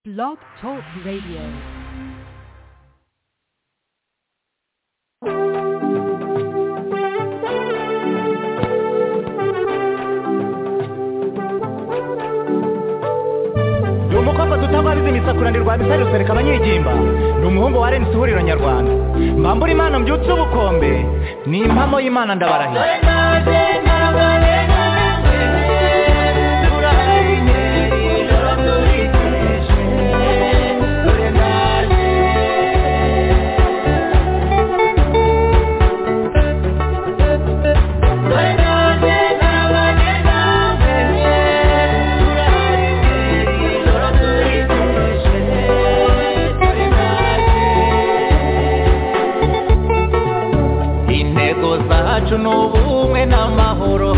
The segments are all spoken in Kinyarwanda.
Blog Talk Radio. ni umukobwa dutabariza imisakura bisari rusereka abanyigimba ni umuhungu wa renisi ihuriro nyarwanda mbambura imana mbyutse ubukombe ni impamo y'imana ndabarahiye intego zacu ni ubumwe n'amahoro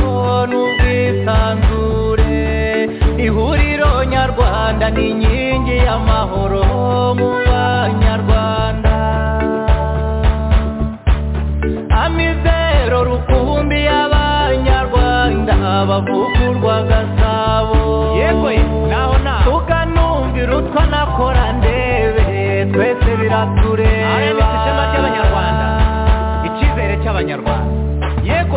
n'ubwisanzure ihuriro nyarwanda ni inkingi y'amahoro mu banyarwanda amizero rukumbi y'abanyarwanda bavugurwa gasabo yego naho naho tukanumvira utwa nakora ndebe twese biratureba ishema ry'abanyarwanda icyizere cy'abanyarwanda yego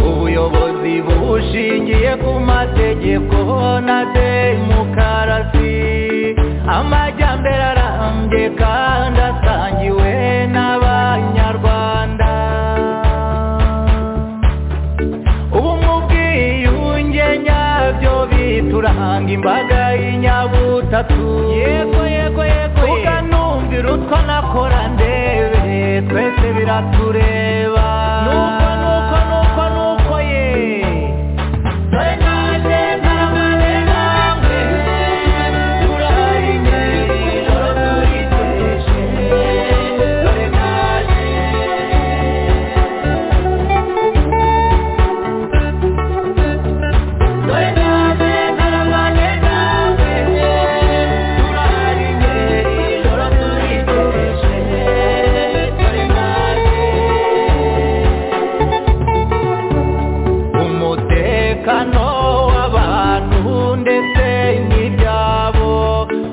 ubuyobozi bushingiye ku mategeko na demokarasi amajyambere arambye kandi asangiwe n'abanyarwanda ubumwe ubwiyunge nyabyo bituranga imbaga y'inyabutatu yego yego yego ukanumvira utwo nakora ndebe twese biratureba nuko nuko nuko nuko ye umutekano w'abantu ndetse n'ibyabo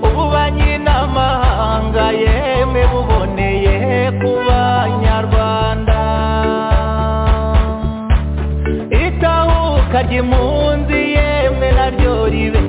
ububanyi n'amahanga yemwe buboneye ku banyarwanda itahuka ry'impunzi yemwe naryo ribe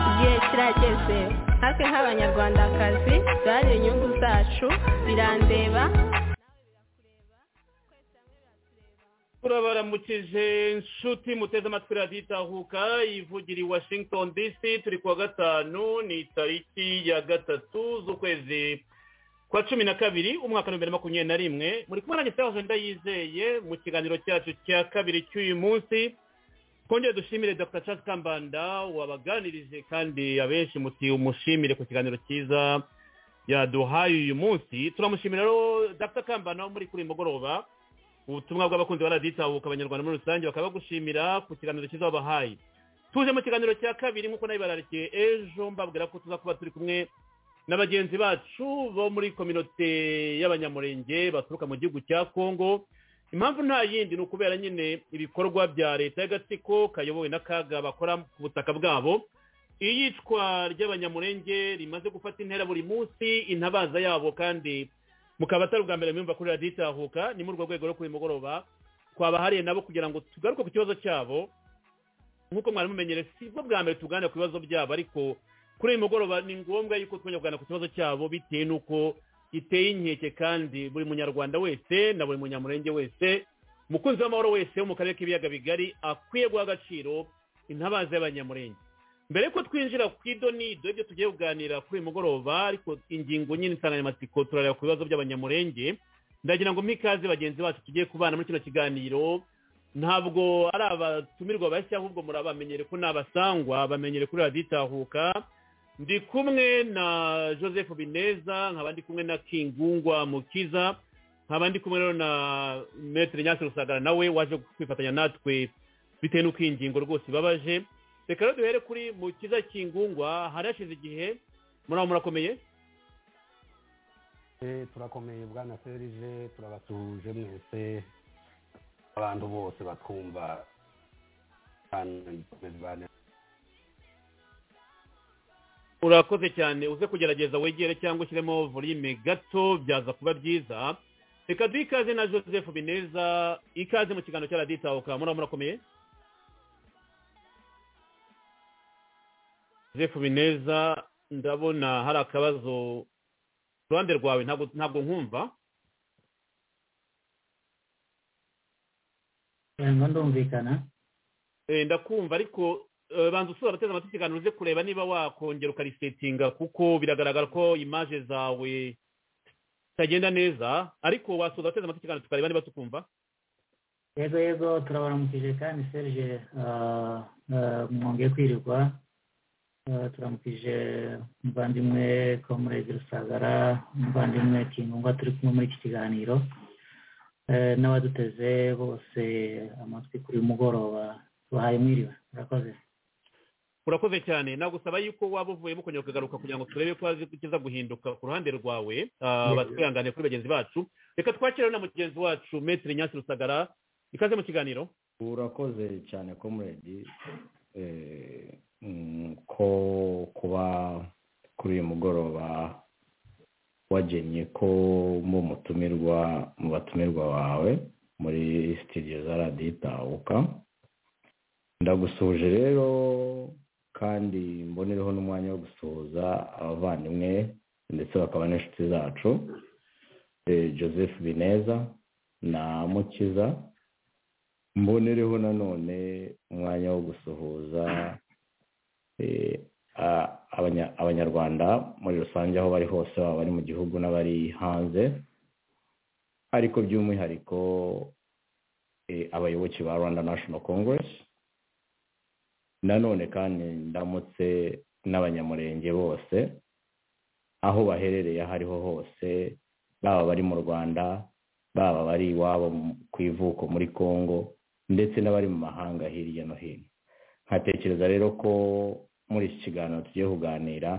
igihe kirageze natwe nk'abanyarwandakazi duharanire inyungu zacu birandeba turabaramukije inshuti muteze amatwi radiyo itahuka ivugira i washington dc turi kuwa gatanu ni tariki ya gatatu z'ukwezi kwa cumi na kabiri umwaka wa bibiri na makumyabiri na rimwe muri kumwe nanjye sawa ndayizeye mu kiganiro cyacu cya kabiri cy'uyu munsi twongere dushimire dr charles kambanda wabaganirije kandi abenshi muti umushimire ku kiganiro cyiza yaduhaye uyu munsi turamushimira rero dr kambanda wo muri kuri uyu mugoroba ubutumwa bw'abakunzi ba radiyo itahuka abanyarwanda muri rusange bakaba bagushimira ku kiganiro cyiza wabahaye tuje mu kiganiro cya kabiri nk'uko nabibararikiye ejo mbabwira ko tuza kuba turi kumwe na bagenzi bacu bo muri kominote y'abanyamurenge baturuka mu gihugu cya congo impamvu nta yindi ni ukubera nyine ibikorwa bya leta y'agatsiko kayobowe n'akaga bakora ku butaka bwabo iyicwa ry'abanyamurenge rimaze gufata intera buri munsi intabaza yabo kandi mukaba atari ubwa mbere mwumva kuri radiyo itahuka ni muri urwo rwego rwo kuri mugoroba twabahariye nabo kugira ngo tugaruke ku kibazo cyabo nk'uko mwari mumenyere si bwo bwa mbere tuganira ku bibazo byabo ariko kuri uyu mugoroba ni ngombwa yuko twongera kuganira ku kibazo cyabo bitewe n'uko giteye inkeke kandi buri munyarwanda wese na buri munyamurenge wese mukunzi w'amahoro wese wo mu karere k'ibiyaga bigari akwiye guha agaciro intabaza y'abanyamurenge mbere y'uko twinjira ku idonido ibyo tugiye kuganira kuri uyu mugoroba ariko ingingo nyine insanganyamatsiko turareba ku bibazo by'abanyamurenge ndagira ngo ikaze bagenzi bacu tugiye kubana muri kino kiganiro ntabwo ari abatumirwa bashya ahubwo murabamenyere ko ni abasangwa bamenyere kuri radiyo itahuka ndi kumwe na joseph bineza nkaba ndi kumwe na kingungwa mukiza nkaba ndi kumwe rero na metero nyasi rusagara nawe waje kwifatanya natwe bitewe n'uko iyi ngingo rwose ibabaje reka rero duhere kuri mukiza kingungwa harashize igihe muraba murakomeye turakomeye bwana serije turabasuhuje mwese abantu bose batwumva urakoze cyane uze kugerageza wegere cyangwa ushyiremo volume gato byaza kuba byiza reka duhe ikaze na joseph bineza ikaze mu kiganiro cya radiyo itahuka muraba murakomeye joseph bineza ndabona hari akabazo ku ruhande rwawe ntabwo nkumva ndumvikana ndakumva ariko banza usura abateze amatwi ikiganiro uze kureba niba wakongera ukarisetinga kuko biragaragara ko imaje zawe zitagenda neza ariko wasoza abateze amatwi ikiganiro tukareba niba tukumva yego yego turabaramukije kandi serge mwongeye kwirirwa turamukije umuvandimwe komurezi rusagara umuvandimwe kingungwa turi kumwe muri iki kiganiro n'abaduteze bose amatwi kuri mugoroba bahaye mwiriwe murakoze urakoze cyane nagusaba yuko waba uvuyemo ukongera ukagaruka kugira ngo turebe ko hazi kiza guhinduka ku ruhande rwawe batwihangane kuri bagenzi bacu reka twakire na mugenzi wacu metero nyasi rusagara ikaze mu kiganiro urakoze cyane komuredi ko kuba kuri uyu mugoroba wagennye ko mu mutumirwa mu batumirwa bawe muri sitidiyo za radiyo itahuka ndagusuje rero kandi mbonereho n'umwanya wo gusuhuza abavandimwe ndetse bakaba n'inshuti zacu joseph bineza na mukiza mbonereho nanone umwanya wo gusuhuza abanyarwanda muri rusange aho bari hose baba bari mu gihugu n'abari hanze ariko by'umwihariko abayoboke ba rwanda national congress nanone kandi ndamutse n'abanyamurenge bose aho baherereye aho ariho hose baba bari mu rwanda baba bari iwabo ku ivuko muri congo ndetse n'abari mu mahanga hirya no hino nkatekereza rero ko muri iki kiganiro tugiye kuganira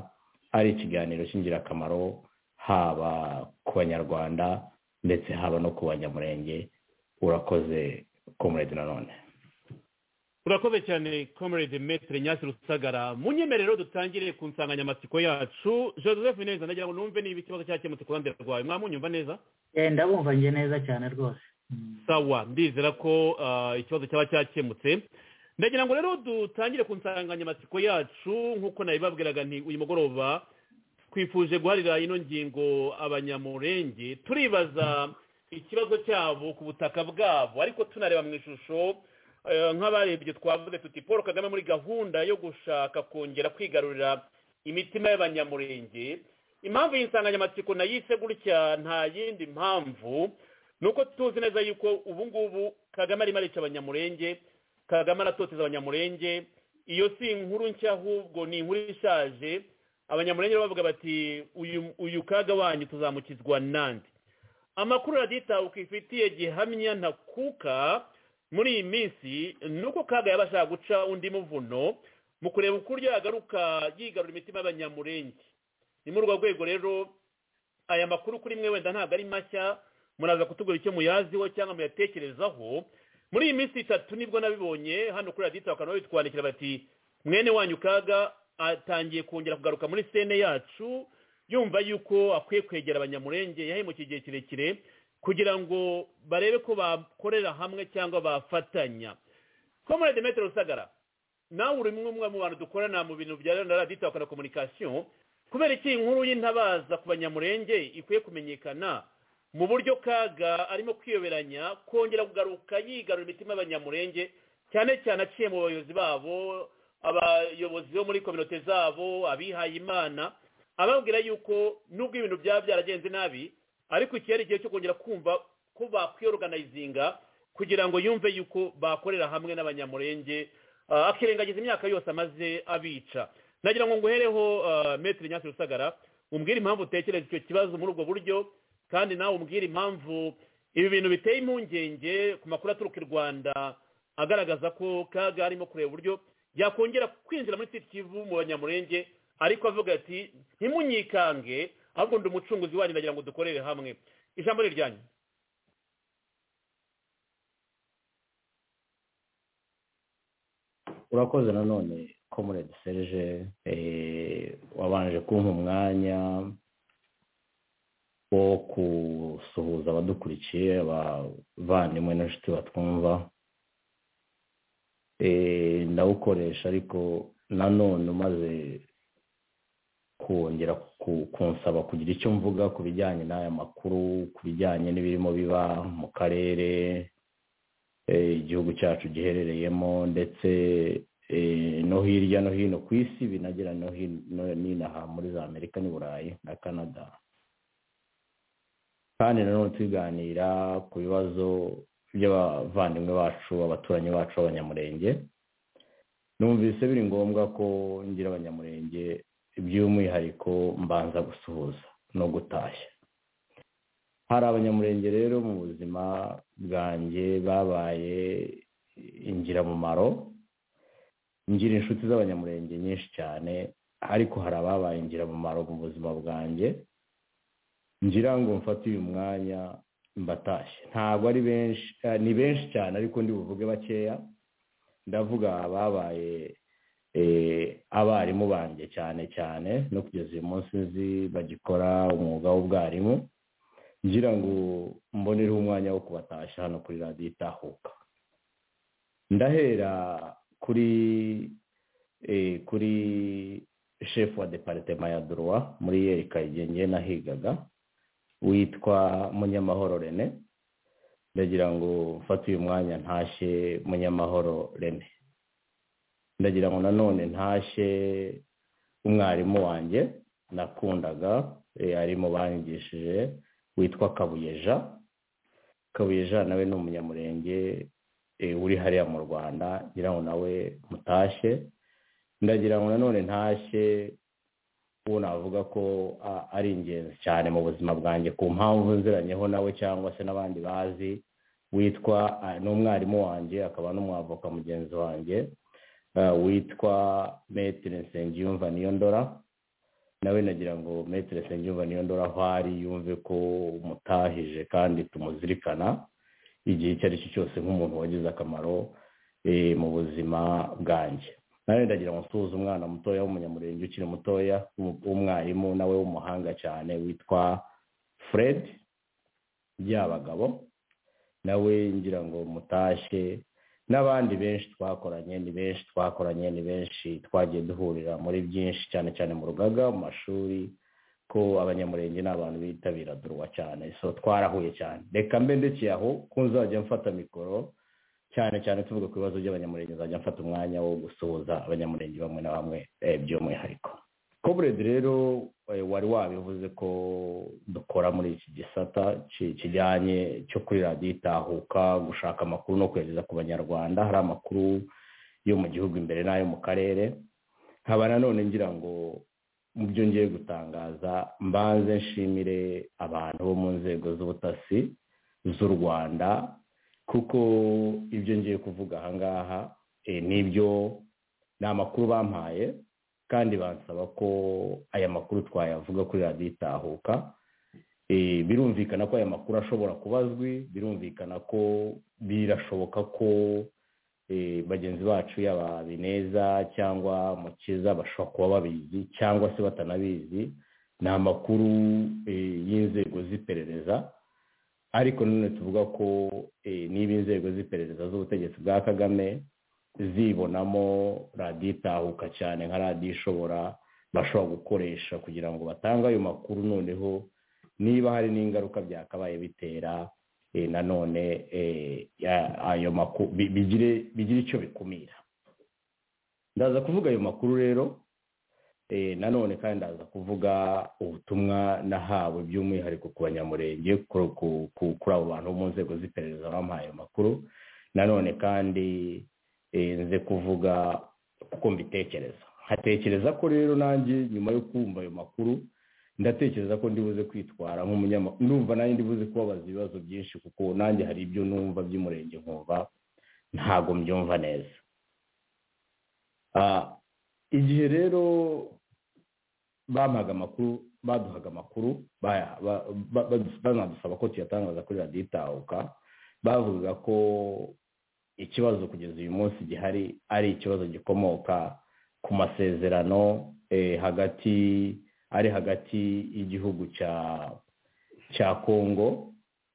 ari ikiganiro cy'ingirakamaro haba ku banyarwanda ndetse haba no ku banyamurenge urakoze komuredi nanone urakoze cyane komerede metero nyasi rusagara mu nyemerero dutangire ku nsanganyamatsiko yacu joseph neza ndagira ngo numve niba ikibazo cyakemutse ku ruhande rwawe mwamunyumva neza ndabumva njye neza cyane rwose sawa ndizera ko ikibazo cyaba cyakemutse ndagira ngo rero dutangire ku nsanganyamatsiko yacu nk'uko nabibabwiraga nti uyu mugoroba twifuje guharira ino ngingo abanyamurenge turibaza ikibazo cyabo ku butaka bwabo ariko tunareba mu ishusho nk'abarebye twavuze tuti paul kagame muri gahunda yo gushaka kongera kwigarurira imitima y'abanyamurenge impamvu iyi nsanganyamatsiko nayise gutya nta yindi mpamvu ni uko tuzi neza yuko ubu ngubu kagame arimo arica abanyamurenge kagame aratoteza abanyamurenge iyo si inkuru nshya ahubwo ni inkuru ishaje abanyamurenge bavuga bati uyu uyu kaga wanyu tuzamukizwa nande amakuru radiyitawe ifitiye gihamya ntakuka muri iyi minsi ni uko kaga yaba ashaka guca undi muvuno mu kureba ukuryo yagaruka yigarura imitima y'abanyamurenge ni muri urwo rwego rero aya makuru kuri mwe wenda ntabwo ari mashya muraza kutubwira icyo muyaziho cyangwa muyatekerezaho muri iyi minsi itatu nibwo nabibonye hano kuri radiyo bakaba babitwandikira bati mwene wanyu kaga atangiye kongera kugaruka muri sene yacu yumva yuko akwiye kwegera abanyamurenge yahemukiye igihe kirekire kugira ngo barebe ko bakorera hamwe cyangwa bafatanya komorade metero rusagara nawe uri umwe mu bantu dukorana mu bintu bya na radiyo bakora komunikasiyo kubera iki inkuru y'intabaza ku banyamurenge ikwiye kumenyekana mu buryo kaga arimo kwiyoberanya kongera kugaruka yigarura imitima y'abanyamurenge cyane cyane aciye mu bayobozi babo abayobozi bo muri kominote zabo abihaye imana ababwira yuko nubwo ibintu byaba byaragenze nabi ariko ikihari igihe cyo kongera kumva ko bakwiyoroganizinga kugira ngo yumve yuko bakorera hamwe n'abanyamurenge ah, akirengagiza imyaka yose amaze abica nagira ngo nguhereho metero nyasi rusagara umbwire impamvu utekereza icyo kibazo muri ubwo buryo kandi nawe umbwire impamvu ibi bintu biteye impungenge ku makuru aturuka i rwanda agaragaza ko kaga arimo kureba uburyo yakongera kwinjira muri kivu mu banyamurenge ariko avuga ati ntimunyikange ahubwo ndi umucunguzi wanyu ndagira ngo dukorere hamwe ijambo ni iryanyu urakoze nanone komurede serge eh, wabanje kumpa umwanya wo gusuhuza abadukurikiye abavandimwe n'inshuti batwumva eh, ndawukoresha ariko nanone umaze kongera ku- kunsaba kugira icyo mvuga ku bijyanye n'aya makuru ku bijyanye n'ibirimo biba mu karere eh, igihugu cyacu giherereyemo ndetse eh, no hirya no hino ku isi binagera no hin- no- n'inaha muri za amerika n'i burayi na canada kandi nanone tubiganira ku bibazo by'abavandimwe bacu abaturanyi bacu b'abanyamurenge numvise biri ngombwa ko ngira abanyamurenge by'umwihariko mbanza gusuhuza no gutashya hari abanyamurenge rero mu buzima bwanjye babaye ingirabumaro ngira inshuti z'abanyamurenge nyinshi cyane ariko hari ababaye ingirabumaro mu buzima bwanjye ngira ngo mfate uyu mwanya mbatashye ntabwo ari benshi eh, ni benshi cyane ariko ndi buvuge bakeya ndavuga ababaye eh, abarimu banjye cyane cyane no kugeza uyu munsi nzi bagikora umwuga w'ubwarimu ngira ngo mbonereho umwanya wo kubatashya hano kuri radiyo itahuka ndahera kuri eh, kuri shefu wa deparitema ya duruwa muri yeri kayigenge nahigaga witwa munyamahoro rene ndagira ngo mfate uyu mwanya ntashye munyamahoro rene ndagira ngo nanone ntashye umwarimu wanjye nakundaga eh, ari mu banyigishije witwa kabuyeja kabuyeja nawe ni umunyamurenge eh, uri hariya mu rwanda ngira ngo nawe mutashye ndagira ngo nanone ntashye uwo navuga ko a- ari ingenzi cyane mu buzima bwanjye ku mpamvu nziranyeho nawe cyangwa se n'abandi bazi witwa ah, ni umwarimu wanjye akaba n'umwavoka mugenzi wanjye eh, witwa metere nsengiyumva niyo ndora nawe nagira ngo metere nsengiyumva niyo ndora aho ari yumve ko umutahije kandi tumuzirikana igihe icyo ari cyo cyose nk'umuntu wagize akamaro eh, mu buzima bwanjye nawe ndagira ngo nsuhuze umwana mutoya w'umunyamurenge ukiri mutoya w'umu- w'umwarimu nawe w'umuhanga cyane witwa fred byabagabo nawe ngira ngo mutashye n'abandi benshi twakoranye ni benshi twakoranye ni benshi twagiye duhurira muri byinshi cyane cyane mu rugaga mu mashuri ko abanyamurenge ni abantu bitabira durwa cyane so twarahuye cyane reka mbe ndekeye aho ko nzajya mfata mikoro cyane cyane tuvuga ku bibazo by'abanyamurenge nzajya mfata umwanya wo gusuhuza abanyamurenge bamwe na bamwe eh, by'umwihariko koburedi rero eh, wari wabivuze ko dukora muri iki gisata ki- kijyanye cyo kuri radiyo itahuka gushaka amakuru no kuyageza ku banyarwanda hari amakuru yo mu gihugu imbere n'ayo mu karere nkaba nanone ngira ngo mu byo ngiye gutangaza mbanze nshimire abantu bo mu nzego z'ubutasi z'u rwanda kuko ibyo ngiye kuvuga aha ngaha eh, nibyo ni amakuru bampaye kandi bansaba ko aya makuru twayavuga kuri radiyo itahuka Eh, birumvikana ko aya makuru ashobora kuba azwi birumvikana ko birashoboka ko eh, bagenzi bacu yaba bineza cyangwa mukiza bashobora kuba babizi cyangwa se batanabizi ni amakuru eh, y'inzego z'iperereza ariko none tuvuga ko eh, niba inzego z'iperereza z'ubutegetsi bwa kagame zibonamo radiyo itahuka cyane nka radiyo ishobora bashobora gukoresha kugira ngo batange ayo makuru noneho niba hari n'ingaruka byakabaye bitera eh, nanone eh, ya- ayo makuru bigire bigire icyo bikumira ndaza kuvuga ayo makuru rero eh, nanone kandi ndaza kuvuga ubutumwa nahawe by'umwihariko ku banyamurenge ku- ku- ku- kuri abo bantu bo mu nzego z'iperereza bampaye ayo makuru nanone kandi eh, nze kuvuga uko mbitekereza nkatekereza ko rero nanjye nyuma yo kumva ayo makuru ndatekereza ko ndibuze kwitwara nk'umunyamakuru ndumva nanjye ndibuze kubabaza ibibazo byinshi kuko nanjye hari ibyo numva by'umurenge nkumva ntabwo mbyumva neza Ah, igihe rero bampaga amakuru baduhaga amakuru baya- ba- ba- ba- banadusaba ko tuyatangaza kuri radiyo itahuka bavugaga ko ikibazo kugeza uyu munsi gihari ari ikibazo gikomoka ku masezerano eh, hagati ari hagati y'igihugu cya cya congo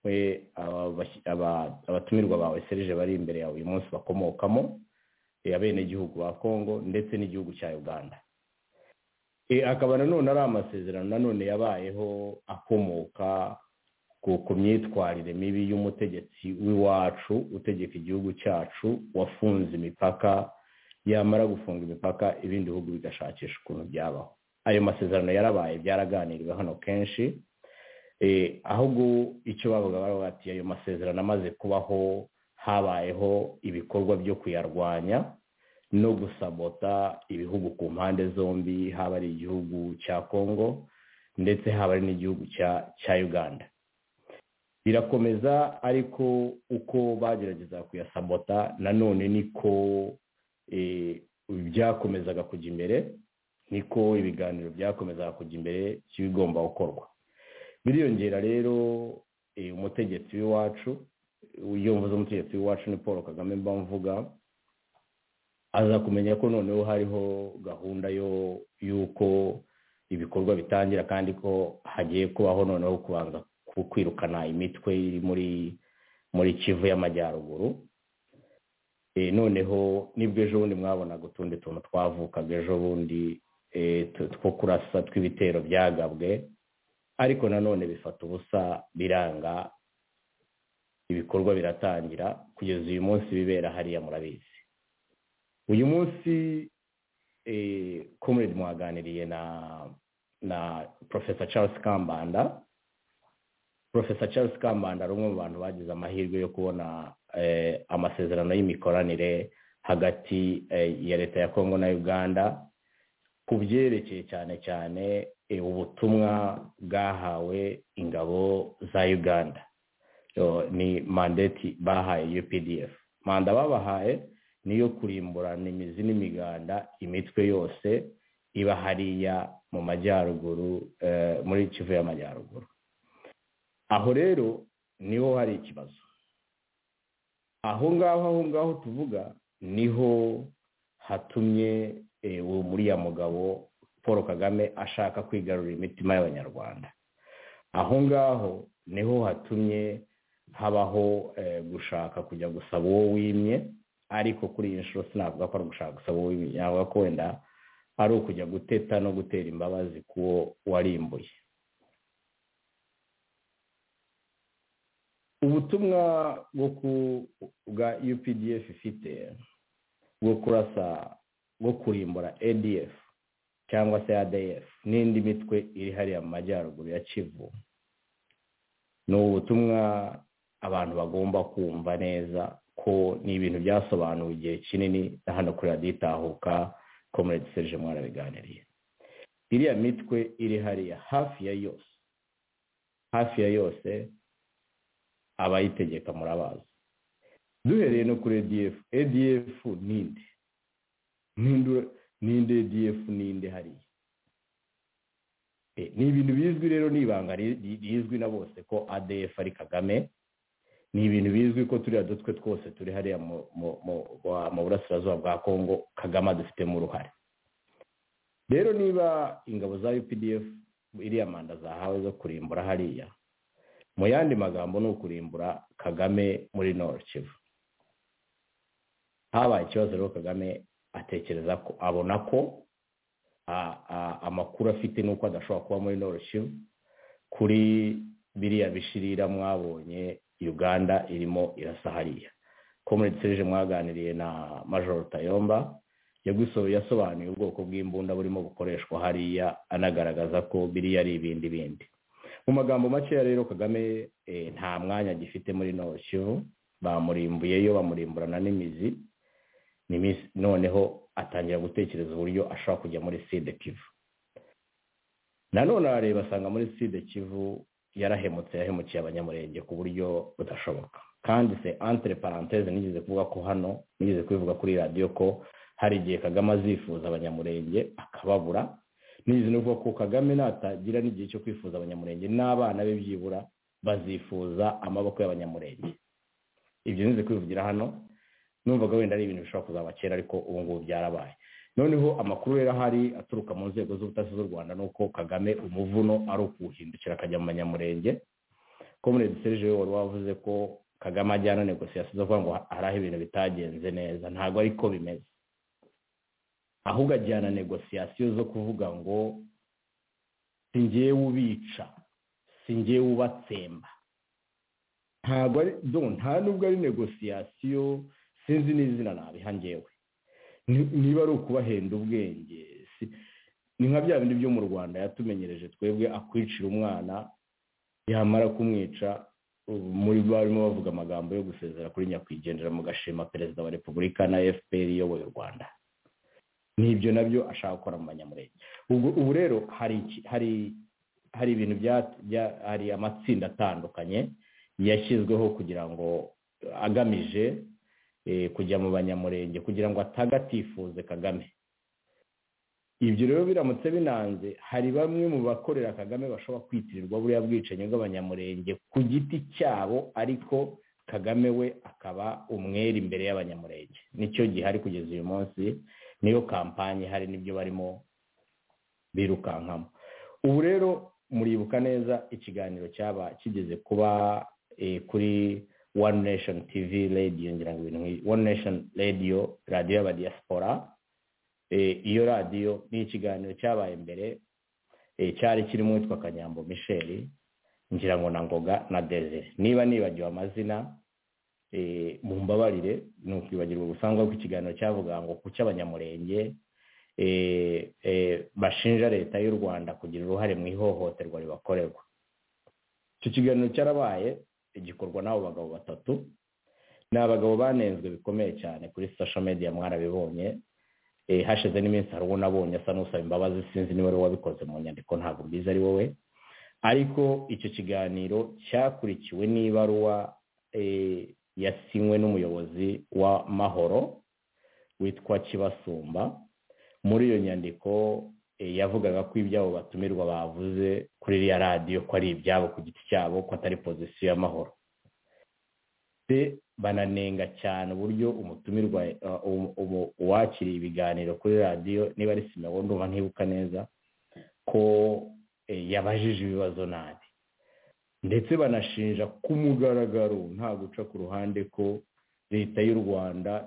we aba- bashyi- aba- abatumirwa bawe serije bari imbere yawe uyu munsi bakomokamo eh, abenegihugu ba congo ndetse n'igihugu cya uganda Eh, akaba nanone ari amasezerano nanone yabayeho akomoka ku ku myitwarire mibi y'umutegetsi w'iwacu utegeka igihugu cyacu wafunze imipaka yamara gufunga imipaka ibindi bihugu bigashakisha ukuntu byabaho ayo masezerano yarabaye byaraganiriwe hano kenshi Eh, ahubwo icyo bavuga bari bati ayo masezerano amaze kubaho habayeho ibikorwa byo kuyarwanya no gusabota ibihugu ku mpande zombi haba ari igihugu cya congo ndetse haba ari n'igihugu cya- cya uganda birakomeza ariko uko bagerageza kuyasabota nanone niko eh, byakomezaga kujya imbere niko ibiganiro byakomezaga kujya imbere by'ibigomba gukorwa biriyongera rero eh, umutegetsi w'iwacu iyo mvuze umutegetsi w'iwacu ni paul kagame mba mvuga aza kumenya ko noneho hariho gahunda yo y'uko ibikorwa bitangira kandi ko hagiye kubaho noneho kubanza ku- kwirukana imitwe iri muri muri kivu y'amajyaruguru Eh, noneho nibwo ejo bundi mwabonaga utundi tuntu twavukaga ejo bundi eh, tu- two kurasa tw'ibitero byagabwe ariko nanone bifata ubusa biranga ibikorwa biratangira kugeza uyu munsi bibera hariya murabizi uyu munsi eh, comrade mwaganiriye na na professor charles kambanda professor charles kambanda ari umwe mu bantu bagize amahirwe yo kubona eh, amasezerano y'imikoranire hagati eh, ya leta ya congo na uganda ku byerekeye cyane cyane eh, ubutumwa bwahawe ingabo za uganda yo, ni mandeti bahaye UPDF manda babahaye niyo kurimburana imizi n'imiganda imitwe yose iba hariya mu majyaruguru eh, muri kivu y'amajyaruguru aho rero niho hari ikibazo aho ngaho aho ngaho tuvuga niho hatumye eh, uwo muriya mugabo paul kagame ashaka kwigarurira imitima y'abanyarwanda aho ngaho niho hatumye habaho eh, gushaka kujya gusaba uwo wimye ariko kuri iyi nshuro sinavuga ko ari gushaka gusaba uwo wimye navuga ko wenda ari ukujya guteta no gutera imbabazi kuwo warimbuye ubutumwa bwo ku bwa updf ifite bwo kurasa bwo kurimbura adf cyangwa se adf n'indi mitwe iri hariya mu majyaruguru ya kivu ni ubutumwa abantu bagomba kumva neza ko ni ibintu byasobanuwe igihe kinini na hano kuri radiyo itahuka komerede serije mwarabiganiriye iriya mitwe iri hariya hafi ya yose hafi ya yose abayitegeka murabazi duhereye no kuri edf edf ninde ninde edf ninde hariya ni ibintu bizwi rero n'ibanga rizwi na bose ko adf ari kagame ni ibintu bizwi ko turiya dutwe twose turi hariya mu burasirazuba bwa kongo kagame adufitemo uruhare rero niba ingabo za updf iriya manda zahawe zo kurimbura hariya mu yandi magambo ni ukurimbura kagame muri Kivu habaye ikibazo rero kagame atekereza ko abona ko amakuru afite n'uko adashobora kuba muri Kivu kuri biriya bishirira mwabonye uganda irimo irasa hariya komerede serije mwaganiriye na majoro tayomba yasobanuye ubwoko bw'imbunda burimo bukoreshwa hariya anagaragaza ko biriya ari ibindi bindi mu magambo makeya rero kagame nta mwanya agifite muri Kivu bamurimbuyeyo bamurimburana n'imizi noneho atangira gutekereza uburyo ashobora kujya muri side kivu nanone arareba asanga muri side kivu yarahemutse yahemukiye abanyamurenge ku buryo budashoboka kandi se antere paranteze nigeze kuvuga ko hano nigeze kubivuga kuri radiyo ko hari igihe kagame azifuza abanyamurenge akababura nigeze no kuvuga ko kagame natagira n'igihe cyo kwifuza abanyamurenge n'abana be byibura bazifuza amaboko y'abanyamurenge ibyo nigeze kubivugira hano numvaga wenda ari ibintu bishobora kuzaba kera ariko ubu ngubu byarabaye noneho amakuru rero ahari aturuka mu nzego z'ubutasi z'u rwanda ni uko kagame umuvuno ari ukuwuhindukira akajya mu banyamurenge komerede serije wari wavuze ko kagame ajyana negosiyasiyo zo kuvuga ngo hari aho ibintu bitagenze neza ntabwo ariko bimeze ahubwo ajyana negosiyasiyo zo kuvuga ngo singiye ubica singiye ubatsemba ntabwo ari nta nubwo ari negosiyasiyo sinzi n'izina nabiha ngewe niba ari ukubahenda ubwenge ni nka bya bindi byo mu rwanda yatumenyereje twebwe akwicira umwana yamara kumwica muri barimo bavuga amagambo yo gusezera kuri nyakwigendera mu gashima perezida wa repubulika na fpr iyoboye u rwanda n'ibyo nabyo ashaka gukora mu banyamurenge ubu rero hari ibintu hari amatsinda atandukanye yashyizweho kugira ngo agamije kujya mu banyamurenge kugira ngo atagatifuze kagame ibyo rero biramutse binanze hari bamwe mu bakorera kagame bashobora kwitirirwa buriya bwicanyi bw'abanyamurenge ku giti cyabo ariko kagame we akaba umwere imbere y'abanyamurenge nicyo gihari kugeza uyu munsi niyo kampani hari n'ibyo barimo birukankamo ubu rero muribuka neza ikiganiro cyaba kigeze kuba kuri one nation tv radio ngira ngo ibintu one nation radio radio y'abadiyasipora iyo radiyo ni ikiganiro cyabaye mbere cyari kirimo uwitwa kanyambo michel ngira ngo na ngoga na desire niba nibagiwe amazina mu mbabarire ni ukwibagirwa gusanzwe ko ikiganiro cyavuga ngo ku cy'abanyamurenge bashinja leta y'u rwanda kugira uruhare mu ihohoterwa ribakorerwa icyo kiganiro cyarabaye igikorwa n'abo bagabo batatu ni abagabo banenzwe bikomeye cyane kuri social media mwarabibonye hashize n'iminsi hari uwo nabonye asa n'usaba imbabazi sinzi niba wari wabikoze mu nyandiko ntabwo mbizi ari wowe ariko icyo kiganiro cyakurikiwe n'ibaruwa yasinywe n'umuyobozi wa mahoro witwa kibasumba muri iyo nyandiko yavugaga ko ibyabo batumirwa bavuze kuri iriya radiyo ko ari ibyabo ku giti cyabo ko atari pozisiyo y'amahoro bananenga cyane uburyo umutumirwa uwakiriye ibiganiro kuri radiyo niba ari sima ndumva ntibuka neza ko yabajije ibibazo nabi ndetse banashinja ku mugaragaro nta guca ku ruhande ko leta y'u rwanda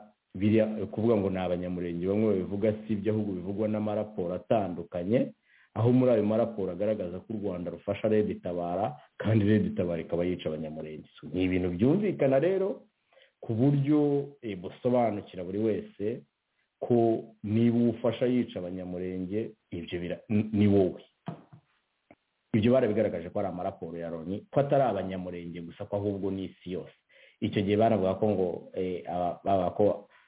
kuvuga ngo ni abanyamurenge bamwe babivuga si ibyo ahubwo bivugwa n'amaraporo atandukanye aho muri ayo maraporo agaragaza ko u rwanda rufasha reda itabara kandi reda itabara ikaba yica abanyamurenge ni ibintu byumvikana rero ku buryo busobanukira buri wese ko niba uwufasha yica abanyamurenge ibyo ibyo bira- ni- ni wowe ibyo barabigaragaje ko ari amaraporo ya loni ko atari abanyamurenge gusa ko ahubwo ni isi yose icyo gihe baravuga ko ngo eh, aba- bavuga ko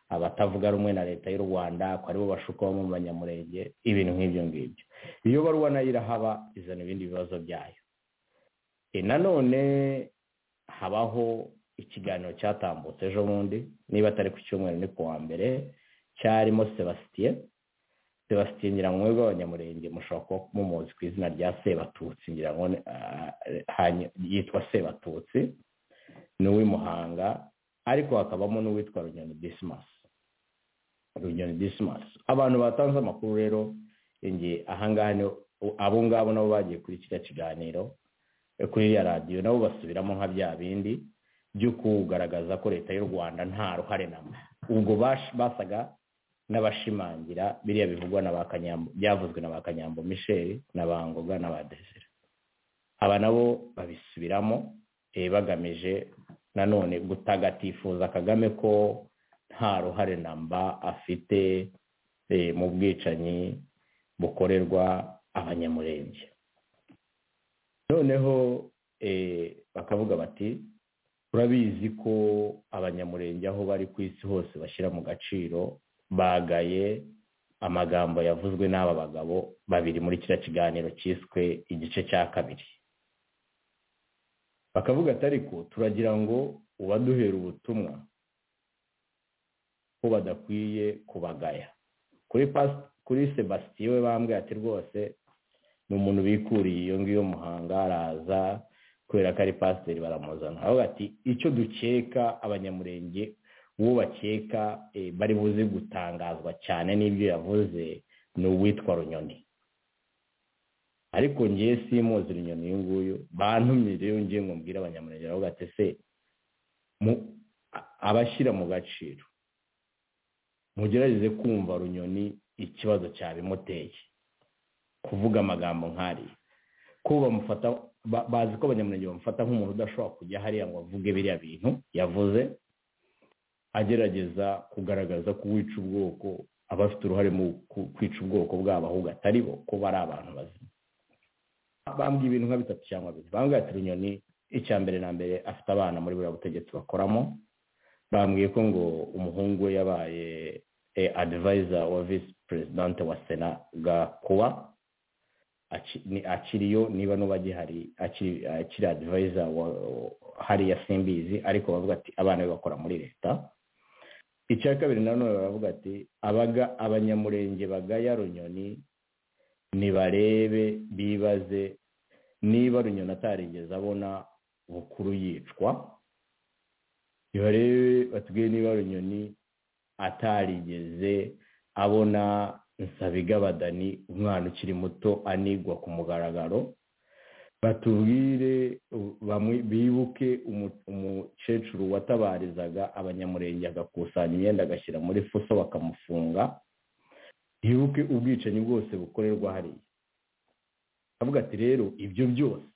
abatavuga rumwe na leta y'u rwanda ko aribo bashuka mu banyamurenge ibintu nk'ibyo ngibyo iyo baruwa nayo irahaba izana ibindi bibazo byayo Eh, nanone habaho ikiganiro cyatambutse ejo bundi niba atari ku cyumweru ni ku wa mbere cyarimo sebastien sebastien nyirankwego w'abanyamurenge mushobora kuba mumuzi ku izina rya sebatutsi ngira ngo ni- ah, hanyu- yitwa sebatutsi ni uw'imuhanga ariko hakabamo n'uwitwa runyoni dismas runyoni dismas abantu batanze amakuru rero nge ahangaha ni abo ngabo nabo bagiye kuri kiriya kiganiro eh, kuri iriya radiyo nabo basubiramo nka bya bindi byo kugaragaza ko leta y'u rwanda nta ruhare namba ubwo bash- basaga n'abashimangira biriya bivugwa na ba Kanyambo byavuzwe na ba Kanyambo Michel na ba Ngoga na ba Desire aba nabo babisubiramo eh, bagamije nanone gutagatifuza Kagame ko nta ruhare namba afite eh, mu bwicanyi bukorerwa abanyamurenge noneho eh, bakavuga bati turabizi ko abanyamurenge aho bari ku isi hose bashyira mu gaciro bagaye amagambo yavuzwe n'aba bagabo babiri muri kiriya kiganiro cyiswe igice cya kabiri bakavuga ati ariko turagira ngo ubaduhera ubutumwa ko badakwiye kubagaya kuri pas- kuri sebastien we bambwiye ati rwose ni umuntu bikuriye iyo ngiyo muhanga araza kubera ko ari pasiteri baramuzana aho ati icyo dukeka abanyamurenge uwo bakeka eh, bari buze gutangazwa cyane n'ibyo yavuze ni uwitwa runyoni ariko ngiye simuzi runyoni uyu nguyu bantumye rero ngiye ngo mbwire abanyamurenge aho ati se mu- a- abashyira mu gaciro mugerageze kumva runyoni ikibazo cyabimuteye kuvuga amagambo nk'ariya ko bamufata ba- bazi ko abanyamurenge bamufata nk'umuntu udashobora kujya hariya ngo avuge biriya bintu yavuze agerageza kugaragaza ko uwica ubwoko aba afite uruhare mu ku- kwica ubwoko bwabo ahubwo atari bo ko bari abantu bazima bambwiye ibintu nka bitatu cyangwa bine bambwiye ati runyoni icya mbere na mbere afite abana muri buriya butegetsi bakoramo bambwiye ko ngo umuhungu we yabaye eh, advisor wa visi perezidante wa sena gakuba aki- ni- akiriyo niba n'uba agihari akiri akiri advisor wa hariya simbizi ariko bavuga ati abana be bakora muri leta icya kabiri nanone baravuga ati abaga abanyamurenge bagaya runyoni nibarebe bibaze niba runyoni atarigeze abona bukuru yicwa nibarebe batubwire niba runyoni atarigeze abona nsabigabadani umwana ukiri muto anigwa ku mugaragaro batubwire u- bamwe bibuke umu- umukecuru watabarizaga abanyamurenge agakusanya imyenda agashyira muri fuso bakamufunga bibuke ubwicanyi bwose bukorerwa hariya avuga ati rero ibyo byose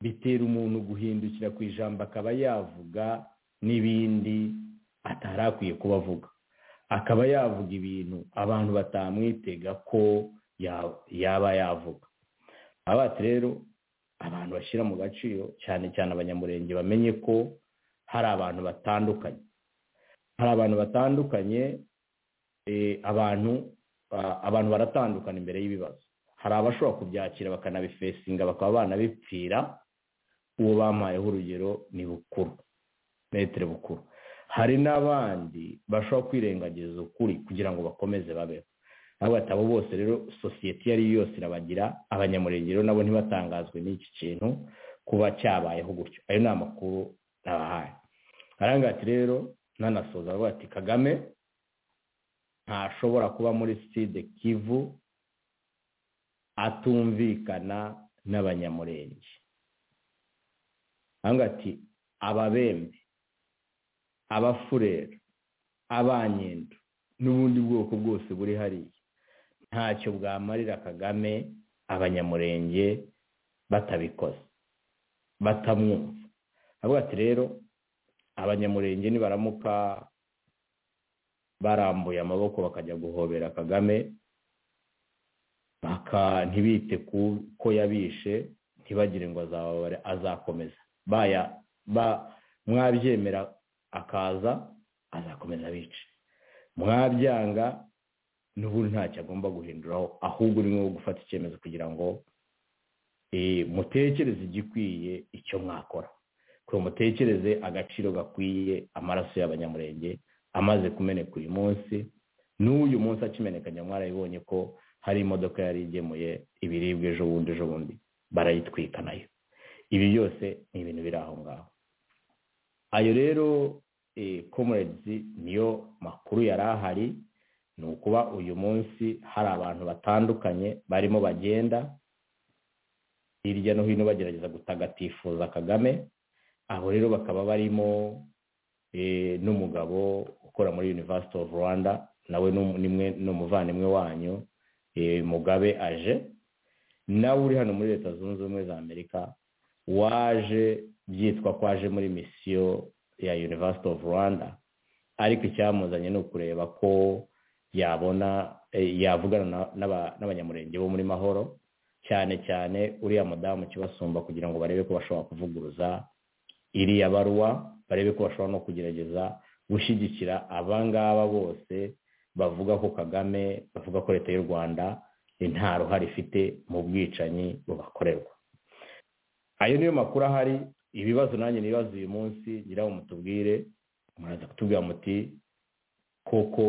bitera umuntu guhindukira ku ijambo akaba yavuga n'ibindi atari akwiye kuba avuga akaba yavuga ibintu abantu batamwitega ko ya- yaba yavuga aba ati rero abantu bashyira mu gaciro cyane cyane abanyamurenge bamenye ko hari abantu batandukanye hari abantu batandukanye eh, abantu ah, abantu baratandukana imbere y'ibibazo hari abashobora kubyakira bakanabifesinga bakaba banabipfira uwo bampayeho urugero ni bukuru metere bukuru hari n'abandi bashobora kwirengagiza ukuri kugira ngo bakomeze babeho ntabwo ati abo bose rero sosiyete iyo ari yo yose irabagira abanyamurenge rero nabo ntibatangazwe n'iki kintu kuba cyabayeho gutyo ayo ni amakuru nabahaye arangaye ati rero nanasoza avuga ati kagame ntashobora kuba muri side kivu atumvikana n'abanyamurenge ahangaha ati ababembe abafurera abanyendo n'ubundi bwoko bwose buri hariya ntacyo bwamarira kagame abanyamurenge batabikoze batamwumva avuga ati rero abanyamurenge nibaramuka barambuye amaboko bakajya guhobera kagame baka ntibite ku ko yabishe ntibagire ngo azababare azakomeza baya ba mwabyemera akaza azakomeza abice mwabyanga n'ubundi ntacyo agomba guhinduraho ahubwo urimo gufata icyemezo kugira ngo eh, mutekereze igikwiye icyo mwakora kugira mutekereze agaciro gakwiye amaraso y'abanyamurenge amaze kumeneka uyu munsi n'uyu munsi akimenekanya mwarabibonye ko hari imodoka yari igemuye ibiribwa ejo bundi ejo bundi barayitwika nayo ibi byose ni ibintu biri aho ngaho ayo rero komuredizi niyo makuru yari ahari ni ukuba uyu munsi hari abantu batandukanye barimo bagenda hirya no hino bagerageza gutagatifuza kagame aho rero bakaba barimo n'umugabo ukora muri University of rwanda nawe ni umuvandimwe wanyu mugabe aje nawe uri hano muri leta zunze ubumwe za amerika waje byitwa ko aje muri misiyo ya University of rwanda ariko icyamuzanye ni ukureba ko yabona yavugana n'abanyamurenge bo muri mahoro cyane cyane uriya mudamu kibasumba kugira ngo barebe ko bashobora kuvuguruza iriya baruwa barebe ko bashobora no kugerageza gushyigikira abangaba bose bavuga ko kagame bavuga ko leta y'u rwanda nta ruhare ifite mu bwicanyi bubakorerwa ayo niyo makuru ahari ibibazo nanjye nibaza uyu munsi nyiraho mutubwire muraza kutubwira muti koko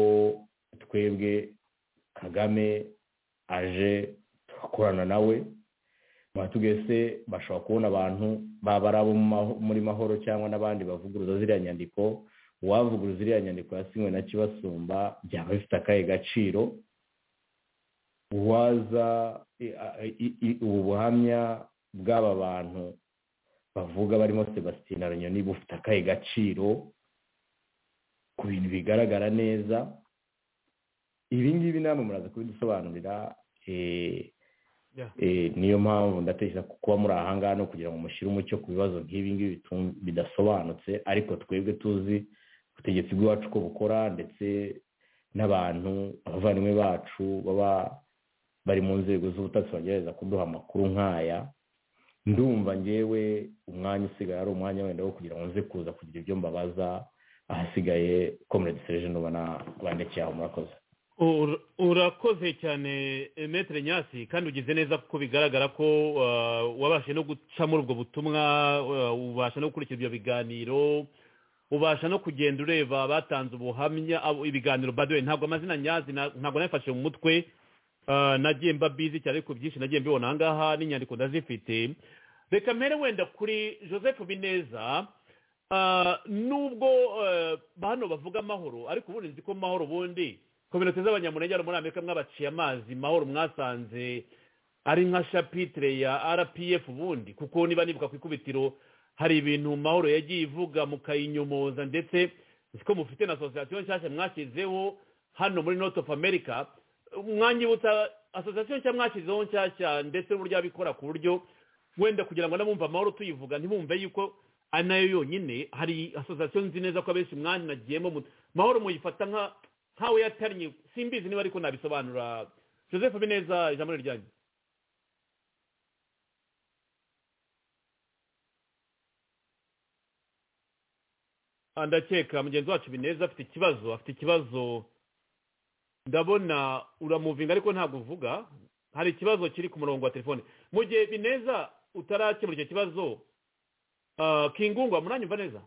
twebwe kagame aje turakorana nawe muratubwiye se bashobora kubona abantu baba ari abo muri mahoro cyangwa n'abandi bavuguruza ziriya nyandiko uwavuguruza ziriya nyandiko yasinywe na kibasumba byaba bifite akahe gaciro uwaza ubu buhamya bw'aba bantu bavuga barimo sebastien aranyoni bufite akahe gaciro ku bintu bigaragara neza ibi ngibi namwe muraza kubidusobanurira niyo mpamvu ndatekereza ko kuba muri aha ngaha no kugira ngo mushyire umucyo ku bibazo nk'ibi ngibi bidasobanutse ariko twebwe tuzi ubutegetsi bw'iwacu uko bukora ndetse n'abantu abavandimwe bacu baba bari mu nzego z'ubutasi bagerageza kuduha amakuru nk'aya ndumva ngewe umwanya usigaye ari umwanya wenda wo kugira ngo nze kuza kugira ibyo mbabaza ahasigaye komerede serivisi ubona bandekeye aho murakoze urakoze cyane emetre nyasi kandi ugize neza kuko bigaragara ko wabashe no gucamo ubwo butumwa ubasha no gukurikira ibyo biganiro ubasha no kugenda ureba batanze ubuhamya ibiganiro baduwe ntabwo amazina nyazi ntabwo nabifashe mu mutwe nagiye mba bizi cyane ariko byinshi nagiye mbibona aha ngaha n'inyandiko ndazifite reka mbere wenda kuri joseph bineza nubwo hano bavuga amahoro ariko ubundi nzi ko amahoro ubundi kominote z'abanyamurenge hano muri amerika mwabaciye amazi mahoro mwasanze ari nka shapitire ya rpf ubundi kuko niba nibuka ku ikubitiro hari ibintu mahoro yagiye ivuga mukayinyomoza ndetse ko mufite na asosiyasiyo nshyashya mwashyizeho hano muri north of america mwanyibutsa asosiyasiyo nshya mwashyizeho nshyashya ndetse n'uburyo abikora ku buryo wenda kugira ngo n'abumva amahoro tuyivuga ntibumve yuko ari nayo yonyine hari asosiyasiyo nzi neza ko abenshi mwanagiyemo mahoro muyifata nk'aho yatarnye simbizi niba ariko nabisobanura joseph bineza ijambo ryanyu ndakeka mugenzi wacu bineza afite ikibazo afite ikibazo ndabona uramuvinga ariko ntabwo uvuga hari ikibazo kiri ku murongo wa telefone mu gihe bineza utarakemura icyo kibazo kingungwa muranyumva neza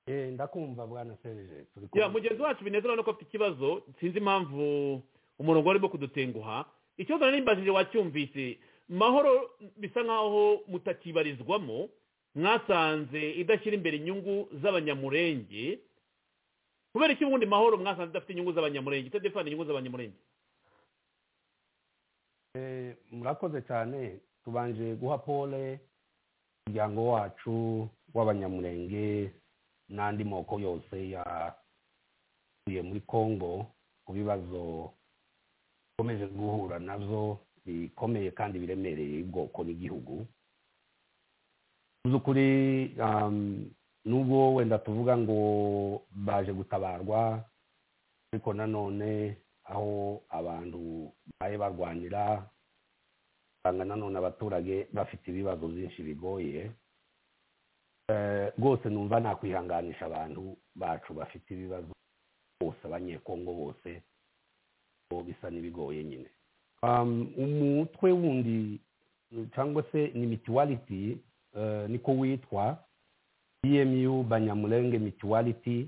ndakumva bwana serije ya mugenzi wacu bineza urabona ko afite ikibazo sinzi impamvu umurongo warimo kudutenguha ikibazo nari wacyumvise mahoro bisa nkaho mutakibarizwamo mwasanze idashyira imbere inyungu z'abanyamurenge kubera iki ubundi mahoro mwasanze idafite inyungu z'abanyamurenge itadefana inyungu z'abanyamurenge murakoze cyane tubanje guha pole umuryango wacu w'abanyamurenge n'andi moko yose yatuye muri congo ku bibazo bikomeje guhura nabyo bikomeye kandi biremereye ubwoko n'igihugu mu by'ukuri nubwo wenda tuvuga ngo baje gutabarwa ariko nanone aho abantu baye barwanira usanga nanone abaturage bafite ibibazo byinshi bigoye Eh, rwose numva nakwihanganisha abantu bacu bafite ibibazo bose abanyekongo bose bo bisa n'ibigoye nyine Um, umutwe wundi cyangwa se ni mituwaliti eh, niko witwa emu banyamurenge mituwaliti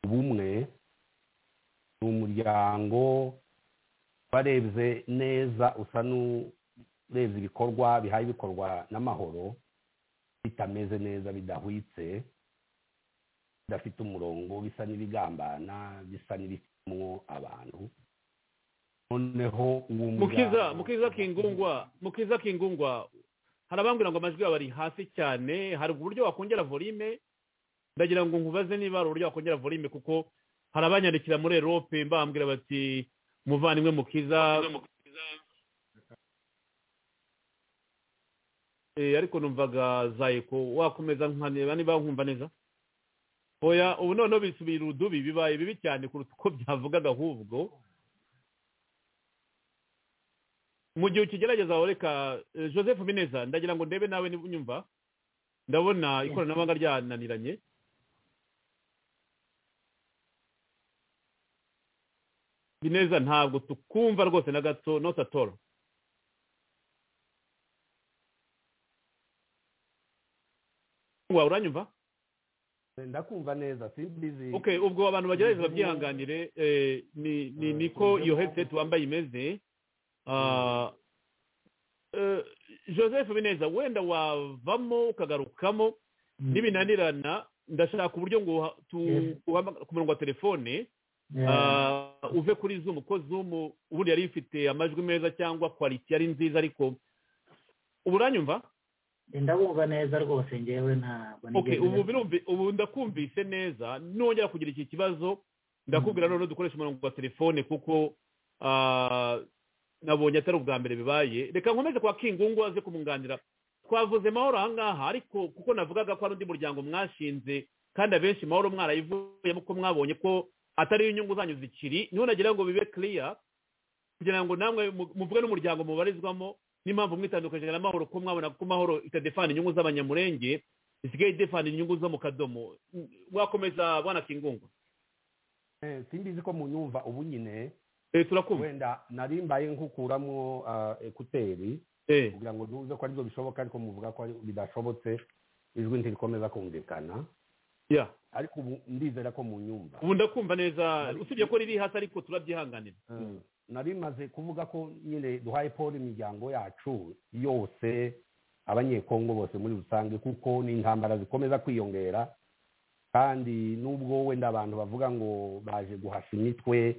ubumwe ni umuryango warebye neza usa n'urebye ibikorwa bihaye ibikorwa n'amahoro bitameze neza bidahwitse bidafite umurongo bisa n'ibigambana bisa n'ibicumwo abantu noneho uwo mukiza muryango- mukiza kingungwa mukiza kingungwa hari abambwira ngo amajwi yawe ari hasi cyane hari uburyo wakongera volume ndagira ngo nkubaze niba hari uburyo wakongera volume kuko hari abanyandikira muri erope bambwira bati muvandimwe mukiza Eh, ariko numvaga zayiko wakomeza nkanireba niba nkumva neza oya ubu noneho bisubira udubi bibaye bibi cyane kuruta uko byavugaga ahubwo mu gihe ukigerageza reka eh, joseph bineza ndagira ngo ndebe nawe niba unyumva ndabona ikoranabuhanga ryananiranye bineza ntabwo tukumva rwose na gato not at all wa uranyumva ndakumva neza simbizi okay ubwo abantu bagerageza babyihanganire eh, ni ni Mm. niko iyo headset wambaye imeze Ah, eh, joseph bineza wenda wavamo ukagarukamo nibinanirana ndashaka uburyo ngo uha- tu- Yes. uhamagare ku murongo wa telefone Ah, uve kuri zoom ko zoom ubundi yari ifite amajwi meza cyangwa kwaliti yari nziza ariko ubu uranyumva ndabumva neza rwose ngewe ntabwo okay nigeze- ubu birumvi ubu ndakumvise neza nongera kugira iki kibazo ndakubwira noneho dukoresha umurongo wa telefone kuko ah, nabonye atari ubwa mbere bibaye reka nkomeze kwa kingungu aze kumunganira twavuze mahoro ahangaha ariko kuko navugaga ko hari undi muryango mwashinze kandi abenshi mahoro mwarayivuyemo ko mwabonye ko atari inyungu zanyu zikiri niho nagira ngo bibe clear kugira ngo namwe mu- muvuge n'umuryango mubarizwamo n'impamvu mwitandukanyije na mahoro ko mwabona ko mahoro itadefana inyungu z'abanyamurenge isigaye idefana inyungu zo mu kadomo Mm, wakomeza bwana kingungu Eh, simbizi ko mu nyumva ubu nyine eh, turakumva wenda nari mbaye nkukuramo ah, ekuteri eh, kugira ngo ntuze ko aribyo bishoboka ariko muvuga ko ari- bidashobotse ijwi ntirikomeza kumvikana ya ariko ubu ndizera ko mu nyumva ubu ndakumva neza usibye ko riri hasi ariko turabyihanganira Eh, nari maze kuvuga ko nyine duhaye paul imiryango yacu yose abanyekongo bose muri rusange kuko ni intambara zikomeza kwiyongera kandi nubwo wenda abantu bavuga ngo baje guhasha imitwe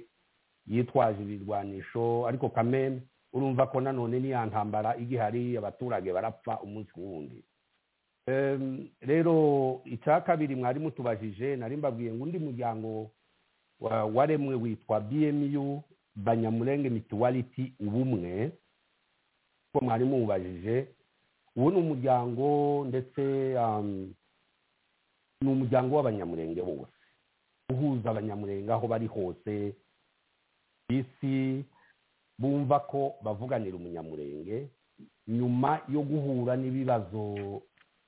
yitwaje ibirwanisho ariko kameme urumva ko nanone ni ya ntambara igihari abaturage barapfa umunsi ku wundi Em, rero icya kabiri mwari mutubajije nari mbabwiye ngo undi muryango wa- waremwe witwa bmu banyamurenge mituwaliti ubumwe ko mwari mubajije uwo ni umuryango ndetse um, ni umuryango w'abanyamurenge bose uhuza abanyamurenge aho bari hose ku isi bumva ko bavuganira umunyamurenge nyuma yo guhura n'ibibazo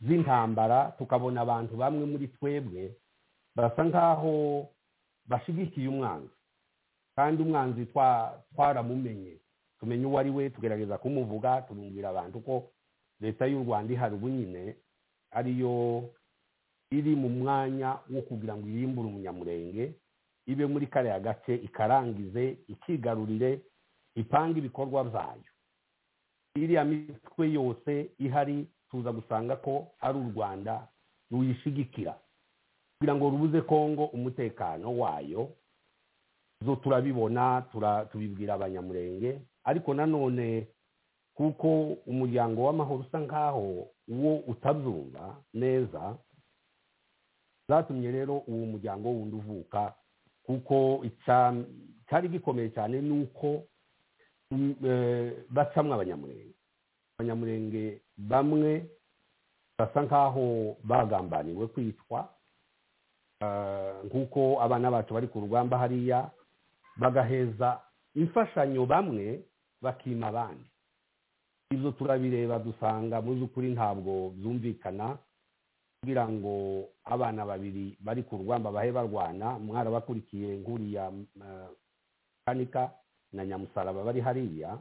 by'intambara tukabona abantu bamwe muri twebwe barasa nk'aho bashigikiye umwanzi kandi umwanzi twa- twaramumenye tumenye uwo ari we tugerageza kumuvuga tubumvira abantu ko leta y'u rwanda ihari ubunyine ariyo iri mu mwanya wo kugira ngo irimbure umunyamurenge ibe muri kariya gace ikarangize ikigarurire ipange ibikorwa byayo iriya mitwe yose ihari tuza gusanga ko ari u rwanda ruyishigikira kugira ngo rubuze kongo umutekano wayo zo turabibona tura- tubibwira abanyamurenge ariko nanone kuko umuryango w'amahoro usa nk'aho wo utabyumva neza zatumye rero uwo muryango wundi uvuka kuko icya- cyari gikomeye cyane ni uko mm, eh, bacamwo abanyamurenge abanyamurenge bamwe basa nk'aho bagambaniwe kwitwa Ah, nk'uko abana bacu bari ku rugamba hariya bagaheza imfashanyo bamwe bakima abandi ibyo turabireba dusanga mu by'ukuri ntabwo byumvikana kugira ngo abana babiri bari ku rugamba bahe barwana mwarabakurikiye nk'uriya eh, kanika na nyamusaraba bari hariya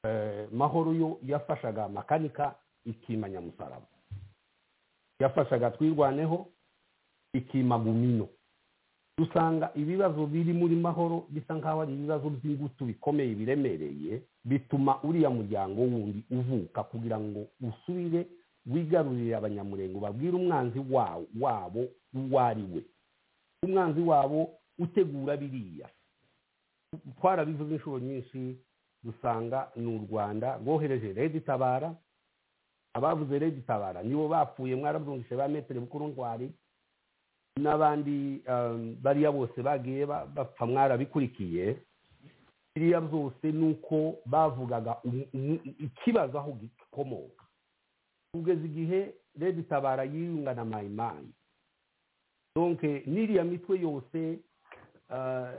Eh, mahoro yo yafashaga makanika ikima nyamusaraba yafashaga twirwaneho ikima gumino dusanga ibibazo biri muri mahoro bisa nk'aho ari ibibazo by'ingutu bikomeye biremereye bituma uriya muryango wundi uvuka kugira ngo usubire wigarurire abanyamurengo babwire umwanzi wa- wabo uwo ari we umwanzi wabo utegura biriya twarabivuze inshuro nyinshi dusanga ni u rwanda rwohereje redi tabara abavuze redi tabara nibo bapfuye mwarabyumvise ba metero bukuru ndwari n'abandi um, bariya bose bagiye ba- bapfa mwarabikurikiye biriya byose ni uko bavugaga umu- umu- ikibazo aho gikomoka kugeza igihe redi tabara yiyunga na mayimayi donke n'iriya mitwe yose ah,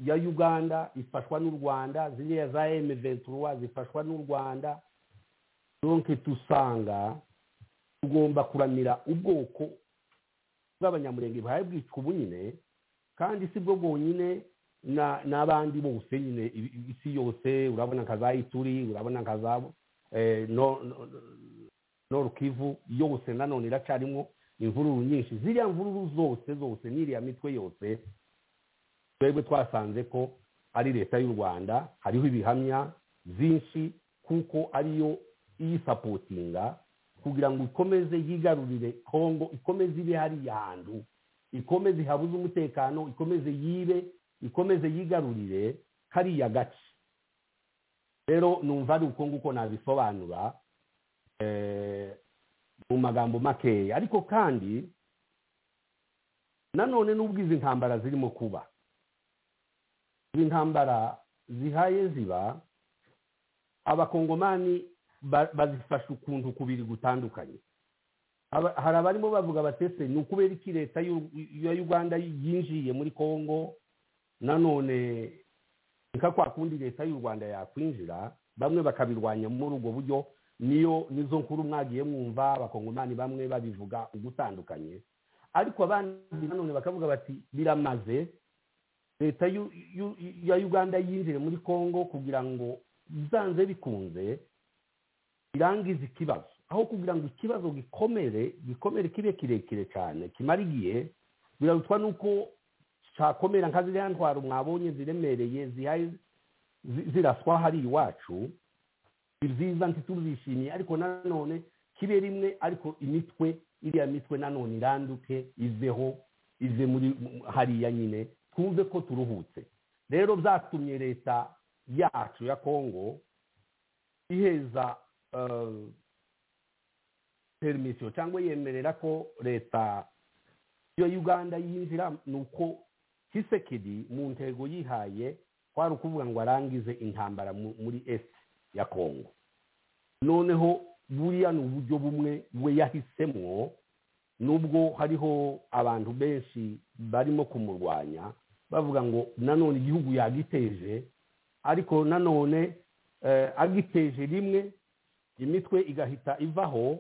ya uganda ifashwa n'u rwanda ziriya za m23 zifashwa n'u rwanda donke tusanga tugomba kuramira ubwoko bw'abanyamurenge buhaye bwicwa ubu nyine kandi si bwo bwonyine na- n'abandi bose nyine i- i- isi yose urabona nka za ituri urabona nka za eh, no- no- noru kivu yose nanone iracarimo imvururu nyinshi ziriya mvururu zose zose n'iriya mitwe yose twebwe twasanze ko ari leta y'u rwanda hariho ibihamya byinshi kuko ariyo iyisapotinga kugira ngo ikomeze yigarurire kongo ikomeze ibe hariya hantu ikomeze ihabuze umutekano ikomeze yibe ikomeze yigarurire kariya gace rero numva ari uko nguko nabisobanura eh, mu magambo makeya ariko kandi nanone n'ubwo izi ntambara zirimo kuba izi ntambara zihaye ziba abakongomani ba- bazifasha ukuntu kubiri gutandukanye Aba- hari abarimo bavuga batese ni ukubera iki leta y'u- ya uganda yinjiye muri kongo nanone nka kwa kundi leta y'u rwanda yakwinjira bamwe bakabirwanya muri ubwo buryo niyo nizo nkuru mwagiye mwumva abakongomani bamwe babivuga ugutandukanye ariko abandi nanone bakavuga bati biramaze leta y'u- y'u- ya uganda yinjire muri kongo kugira ngo byanze bikunze irangize ikibazo aho kugira ngo ikibazo gikomere gikomere kibe kirekire cyane kimara igihe birarutwa n'uko cyakomera nka ziriya ntwaro mwabonye ziremereye zihaye zi- ziraswa hari iwacu si byiza ntituzishimiye ariko nanone kibe rimwe ariko imitwe iriya mitwe nanone iranduke iveho ive muri mu- hariya nyine twumve ko turuhutse rero byatumye leta yacu ya kongo iheza eh, permission cyangwa yemerera ko leta ya uganda yinjira ni uko kisekedi mu ntego yihaye kwari ukuvuga ngo arangize intambara mu- muri est ya kongo noneho buriya ni uburyo bumwe we yahisemwo nubwo hariho abantu benshi barimo kumurwanya bavuga ngo nanone igihugu yagiteje ariko nanone eh, agiteje rimwe imitwe igahita ivaho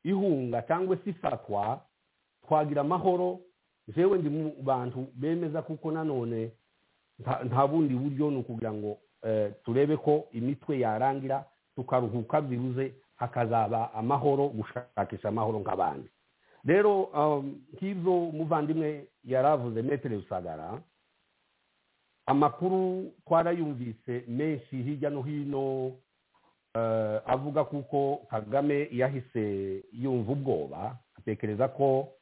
ihunga cyangwa se ifatwa twagira amahoro jewe ndi mu bantu bemeza kuko nanone nta- nta bundi buryo ni ukugira ngo eh, turebe ko imitwe yarangira tukaruhuka byibuze hakazaba amahoro gushakisha amahoro nk'abandi rero um, nk'ibyo umuvandimwe yaravuze metere rusagara amakuru twarayumvise menshi hirya no hino eh, avuga kuko kagame yahise yumva ubwoba atekereza ko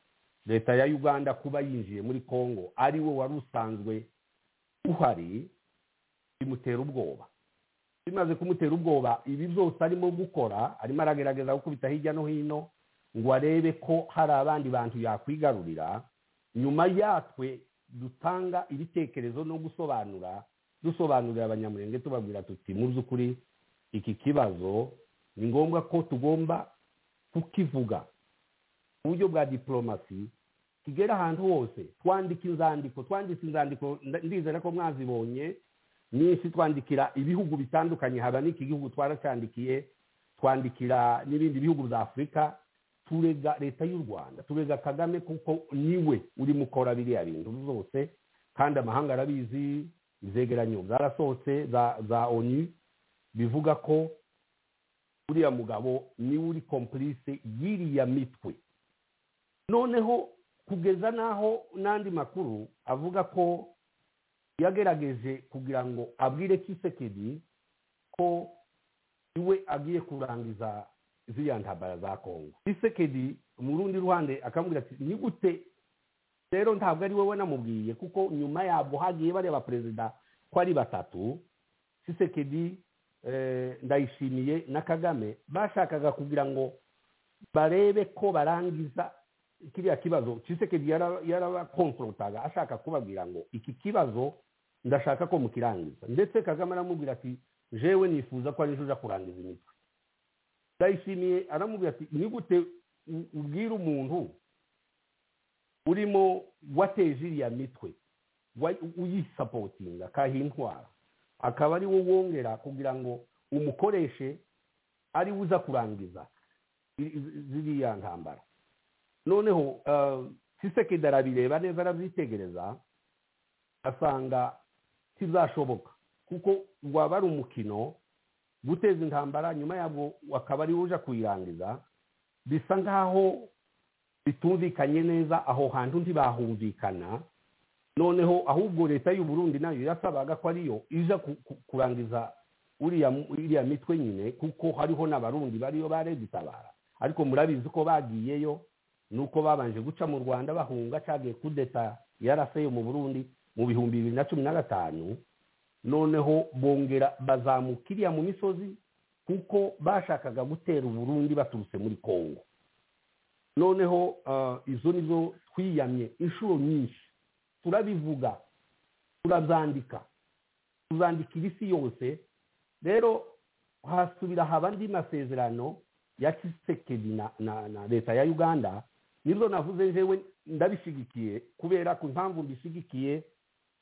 leta ya uganda kuba yinjiye muri congo ari we wari usanzwe uhari bimutera ubwoba bimaze kumutera ubwoba ibi byose arimo gukora arimo aragerageza gukubita hirya no hino ngo arebe ko hari abandi bantu yakwigarurira nyuma yatwe dutanga ibitekerezo no gusobanura dusobanurira abanyamurenge tubabwira tuti mu by'ukuri iki kibazo ni ngombwa ko tugomba kukivuga mu buryo bwa diporomasi igera ahantu hose twandika inzandiko twanditse inzandiko nda- ndizera ko mwazibonye n'isi twandikira ibihugu bitandukanye haba n'iki gihugu twaracyandikiye twandikira n'ibindi bihugu bya afurika turega leta y'u rwanda turega kagame kuko niwe urimo ukora biriya bintu zose kandi amahanga arabizi izegeranyo zarasohotse za za onu bivuga ko uriya mugabo niwe uri komplice y'iriya mitwe noneho kugeza n'aho n'andi makuru avuga ko yagerageje kugira ngo abwire kisekedi ko iwe agiye kurangiza ziriya ntambara za kongo kisekedi mu rundi ruhande akamubwira ati ni gute rero ntabwo ari wowe namubwiye kuko nyuma yabwo hagiye bareba perezida ko ari batatu kisekedi ndayishimiye na kagame bashakaga kugira ngo barebe ko barangiza kiriya kibazo kisekedi yarabakonforotaga ashaka kubabwira ngo iki kibazo ndashaka ko mukirangiza ndetse kagame aramubwira ati jewe nifuza ko arijo uja kurangiza imitwe ndayishimiye aramubwira ati ni gute u- ubwira umuntu urimo wateje iriya mitwe wa- uyisapotinga kahintwara akaba ari wo wongera kugira ngo umukoreshe ari we uza kurangiza i- i- ziriya ntambara noneho kisekedi arabireba neza arabyitegereza asanga kizashoboka kuko waba ari umukino guteza intambara nyuma yabwo akaba ari uje kuyirangiza bisa nk'aho bitumvikanye neza aho hantu ntibahumvikana noneho ahubwo leta y'u Burundi nayo yasabaga ko ariyo iza ku- ku- kurangiza uriya mu- iriya mitwe nyine kuko hariho n'abarundi bariyo baregitabara ariko murabizi ko bagiyeyo nuko babanje guca mu rwanda bahunga cagiye kudeta yaraseye mu burundi mu bihumbi bibiri na cumi na gatanu noneho bongera bazamuka iriya mu misozi kuko bashakaga gutera uburundi baturutse muri kongo noneho ah, izo nizo twiyamye inshuro nyinshi turabivuga turazandika tuzandikira isi yose rero hasubira haba andi masezerano ya kisekedi na, na, na leta ya uganda nibyo navuze jewe ndabishyigikiye kubera ku mpamvu mbishyigikiye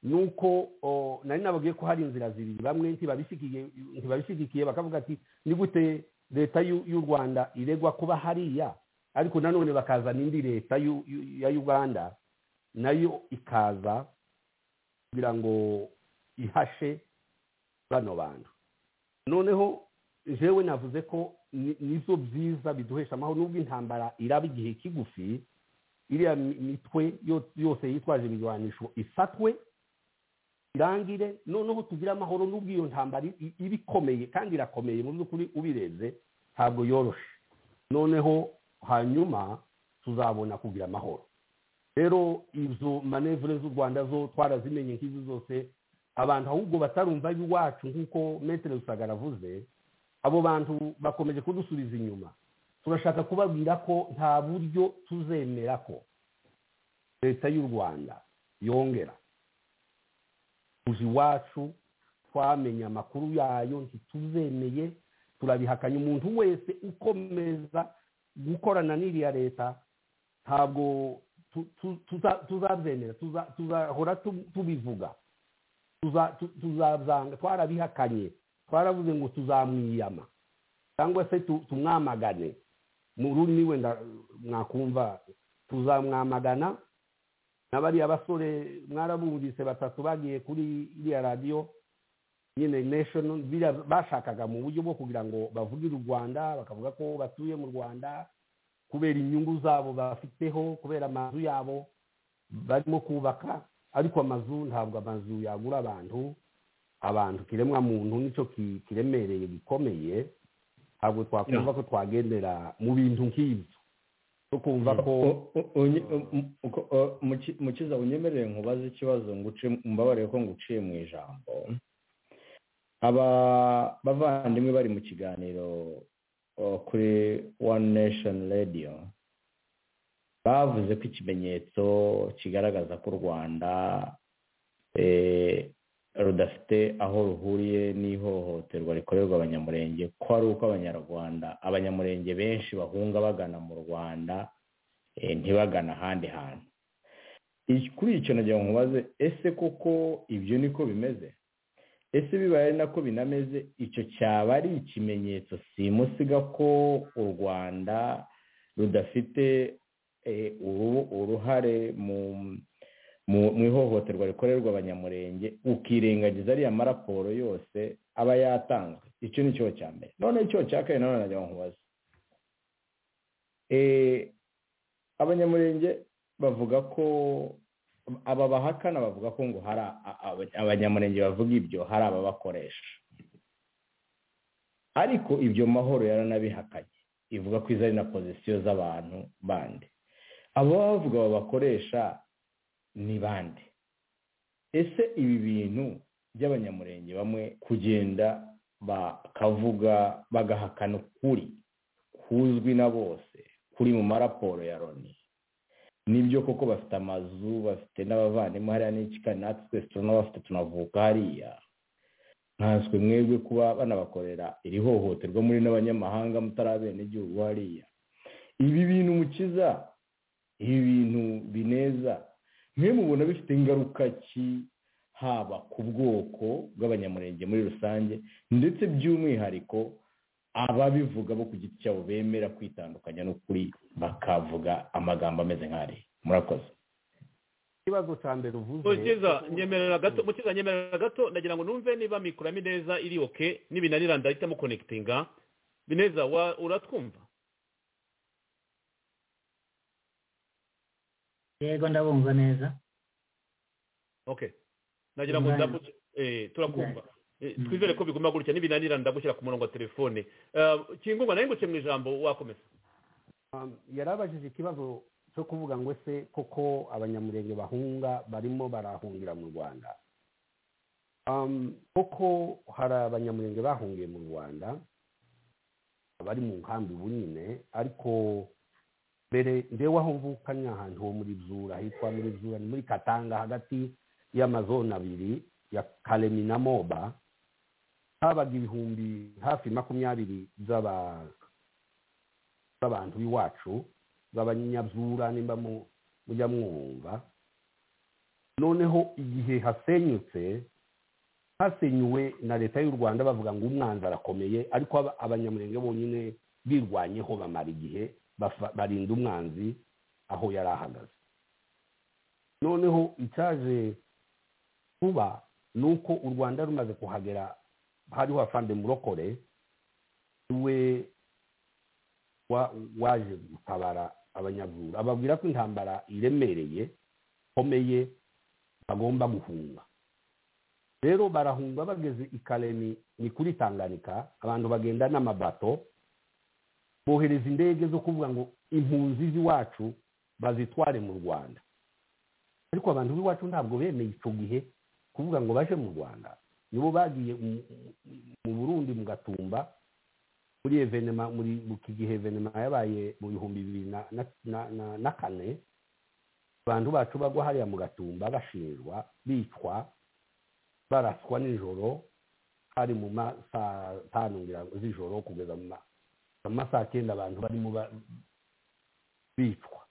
ni uko o, nari nababwiye ko hari inzira zibiri bamwe ntibabishyigikiye ntibabishyigikiye bakavuga ati ni gute leta y'u y'u rwanda iregwa kuba hariya ariko nanone bakazana indi leta y'u- y'u- ya uganda nayo ikaza kugira ngo ihashe bano bantu noneho jewe navuze ko ni- nizo byiza biduhesha amahoro nubwo intambara iraba igihe kigufi iriya mi- mitwe yo- yose yitwaje ibirwanisho isatwe irangire noneho tugire amahoro nubwo iyo ntambara i- iba ikomeye kandi irakomeye mu by'ukuri ubirebye ntabwo yoroshe noneho hanyuma tuzabona kugira amahoro rero izo manevure z'u rwanda zo twarazimenye nk'izi zose abantu ahubwo batarumva iwacu nk'uko metere rusagara avuze abo bantu bakomeje kudusubiza inyuma turashaka kubabwira ko nta buryo tuzemera ko leta y'u rwanda yongera tuzi iwacu twamenye amakuru yayo ntituzemeye turabihakanye umuntu wese ukomeza gukorana n'iriya leta ntabwo tu- tu- tuza- tuzabyemera tuza- tuzahora tu- tubivuga tuza- tu- tuzabanga twarabihakanye twaravuze ngo tuzamwiyama cyangwa se tu- tumwamagane mu rurimi wenda mwakumva tuzamwamagana na bariya basore mwarabumvise batatu bagiye kuri iriya radiyo nyine national biriya bashakaga mu buryo bwo kugira ngo bavugire u rwanda bakavuga ko batuye mu rwanda kubera inyungu zabo bafiteho kubera amazu yabo barimo kubaka ariko amazu ntabwo amazu yagura abantu abantu kiremwa muntu nicyo ki- kiremereye gikomeye ntabwo twakumva ko twagendera mu bintu nk'ibyo no kumva ko mukiza unyemerere nkubaze ikibazo nguce mbabarire ko nguciye mu ijambo aba bavandimwe bari mu kiganiro o, kuri one nation radio bavuze ko ikimenyetso kigaragaza ko u rwanda eh, rudafite aho ruhuriye n'ihohoterwa rikorerwa abanyamurenge ko ari uko abanyarwanda abanyamurenge benshi bahunga bagana mu rwanda eh, ntibagana ahandi hantu Iki- kuri icyo nagira ngo nkubaze ese koko ibyo niko bimeze ese bibaye ari nako binameze icyo cyaba ari ikimenyetso simusiga ko u rwanda rudafite eh, uru- uruhare mu mu- mu ihohoterwa rikorerwa abanyamurenge ukirengagiza ariya maraporo yose aba yatanzwe icyo ni cyo cya mbere noneho icyo cya kabiri nanone nagira ngo nkubaze Eh, abanyamurenge bavuga ko aba bahakana bavuga ko ngo hari a- a- aba- abanyamurenge bavuga ibyo hari ababakoresha ariko ibyo mahoro yaranabihakanye ivuga ko izo ari na pozisiyo z'abantu bandi abo baba bavuga babakoresha ni bande ese ibi bintu by'abanyamurenge bamwe kugenda bakavuga bagahakana ukuri kuzwi na bose kuri mu maraporo ya loni nibyo koko bafite amazu bafite n'abavandimwe hariya n'ikikari natwe twese turanabafite tunavuka hariya nkanswe mwebwe kuba banabakorera iri hohoterwa muri n'abanyamahanga mutari abenegihugu hariya ibi bintu mukiza ibi bintu bineza mwe mubona bifite ingaruka ki haba ku bwoko bw'abanyamurenge muri rusange ndetse by'umwihariko ababivuga bo ku giti cyabo bemera kwitandukanya n'ukuri bakavuga amagambo ameze nk'ari murakoze ikibazo cya mbere uvuze mukiza nyemerera gato mukiza nyemerera gato ndagira ngo numve niba mikoro ya mineza iri oke nibinanira ndahita mukonekitinga bineza wa- uratwumva yego ndabumva neza okay nagira ngo Right. ndabu- eh, turakumva Eh, Mm. twizere ko biguma gutya nibinanira ndagushyira ku murongo wa telefone Eh, kingungwa narenguke mu ijambo wakomeza Um, yarabajije ikibazo cyo kuvuga ngo ese koko abanyamurenge bahunga barimo barahungira mu rwanda Um, koko hari abanyamurenge bahungiye mu rwanda bari mu nkambi ubu nyine ariko mbere ndewe aho mvukanye ahantu ho muri zura hitwa muri zura ni muri katanga hagati y'amazone abiri ya karemi na moba habaga ibihumbi hafi makumyabiri by'aba z'abantu b'iwacu z'abanyabyura nimba mu- mujya mwumva noneho igihe hasenyutse hasenyuwe na leta y'u rwanda bavuga ngo umwanzi arakomeye ariko aba- abanyamurenge bonyine birwanyeho bamara igihe bafa- barinda umwanzi aho yari ahagaze noneho icyaje kuba ni uko u rwanda rumaze kuhagera hariho afande murokore we wa- waje gutabara abanyabwura ababwira ko intambara iremereye ikomeye bagomba guhunga rero barahunga bageze i karemi ni kuri tanganika abantu bagenda n'amabato bohereza indege zo kuvuga ngo impunzi z'iwacu bazitware mu rwanda ariko abantu b'iwacu ntabwo bemeye icyo gihe kuvuga ngo baje mu rwanda nibo bagiye mu- mu burundi mu gatumba muri evenema muri iki gihe evenema yabaye mu bihumbi bibiri na, na, na, na, na kane abantu bacu bagwa hariya mu gatumba bashinjwa bicwa baraswa nijoro hari mu masaha tanu ngira ngo z'ijoro kugeza mu ma- mu masaha cyenda abantu barimo ba- bicwa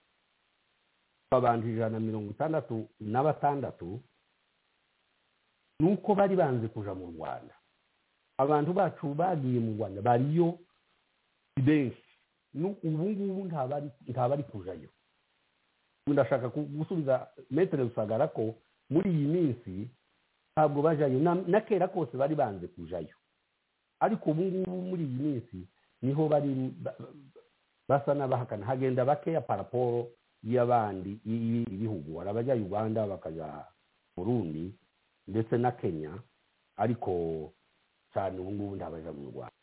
abantu ijana na mirongo itandatu na batandatu nuko bari banze kuja mu rwanda abantu bacu bagiye mu rwanda bariyo benshi Nu- ubu ngubu ntabari ntabari kujayo Ubu ndashaka ku- gusubiza metere rusagara ko muri iyi minsi ntabwo bajayo na, na kera kose bari banze kujayo ariko ubu ngubu muri iyi minsi niho bari ba- basa n'abahakana hagenda bakeya paraporo y'abandi y'ibi- ibihugu hari abajya uganda bakaja burundi ndetse na kenya ariko cyane ubu ngubu ntabaja mu rwanda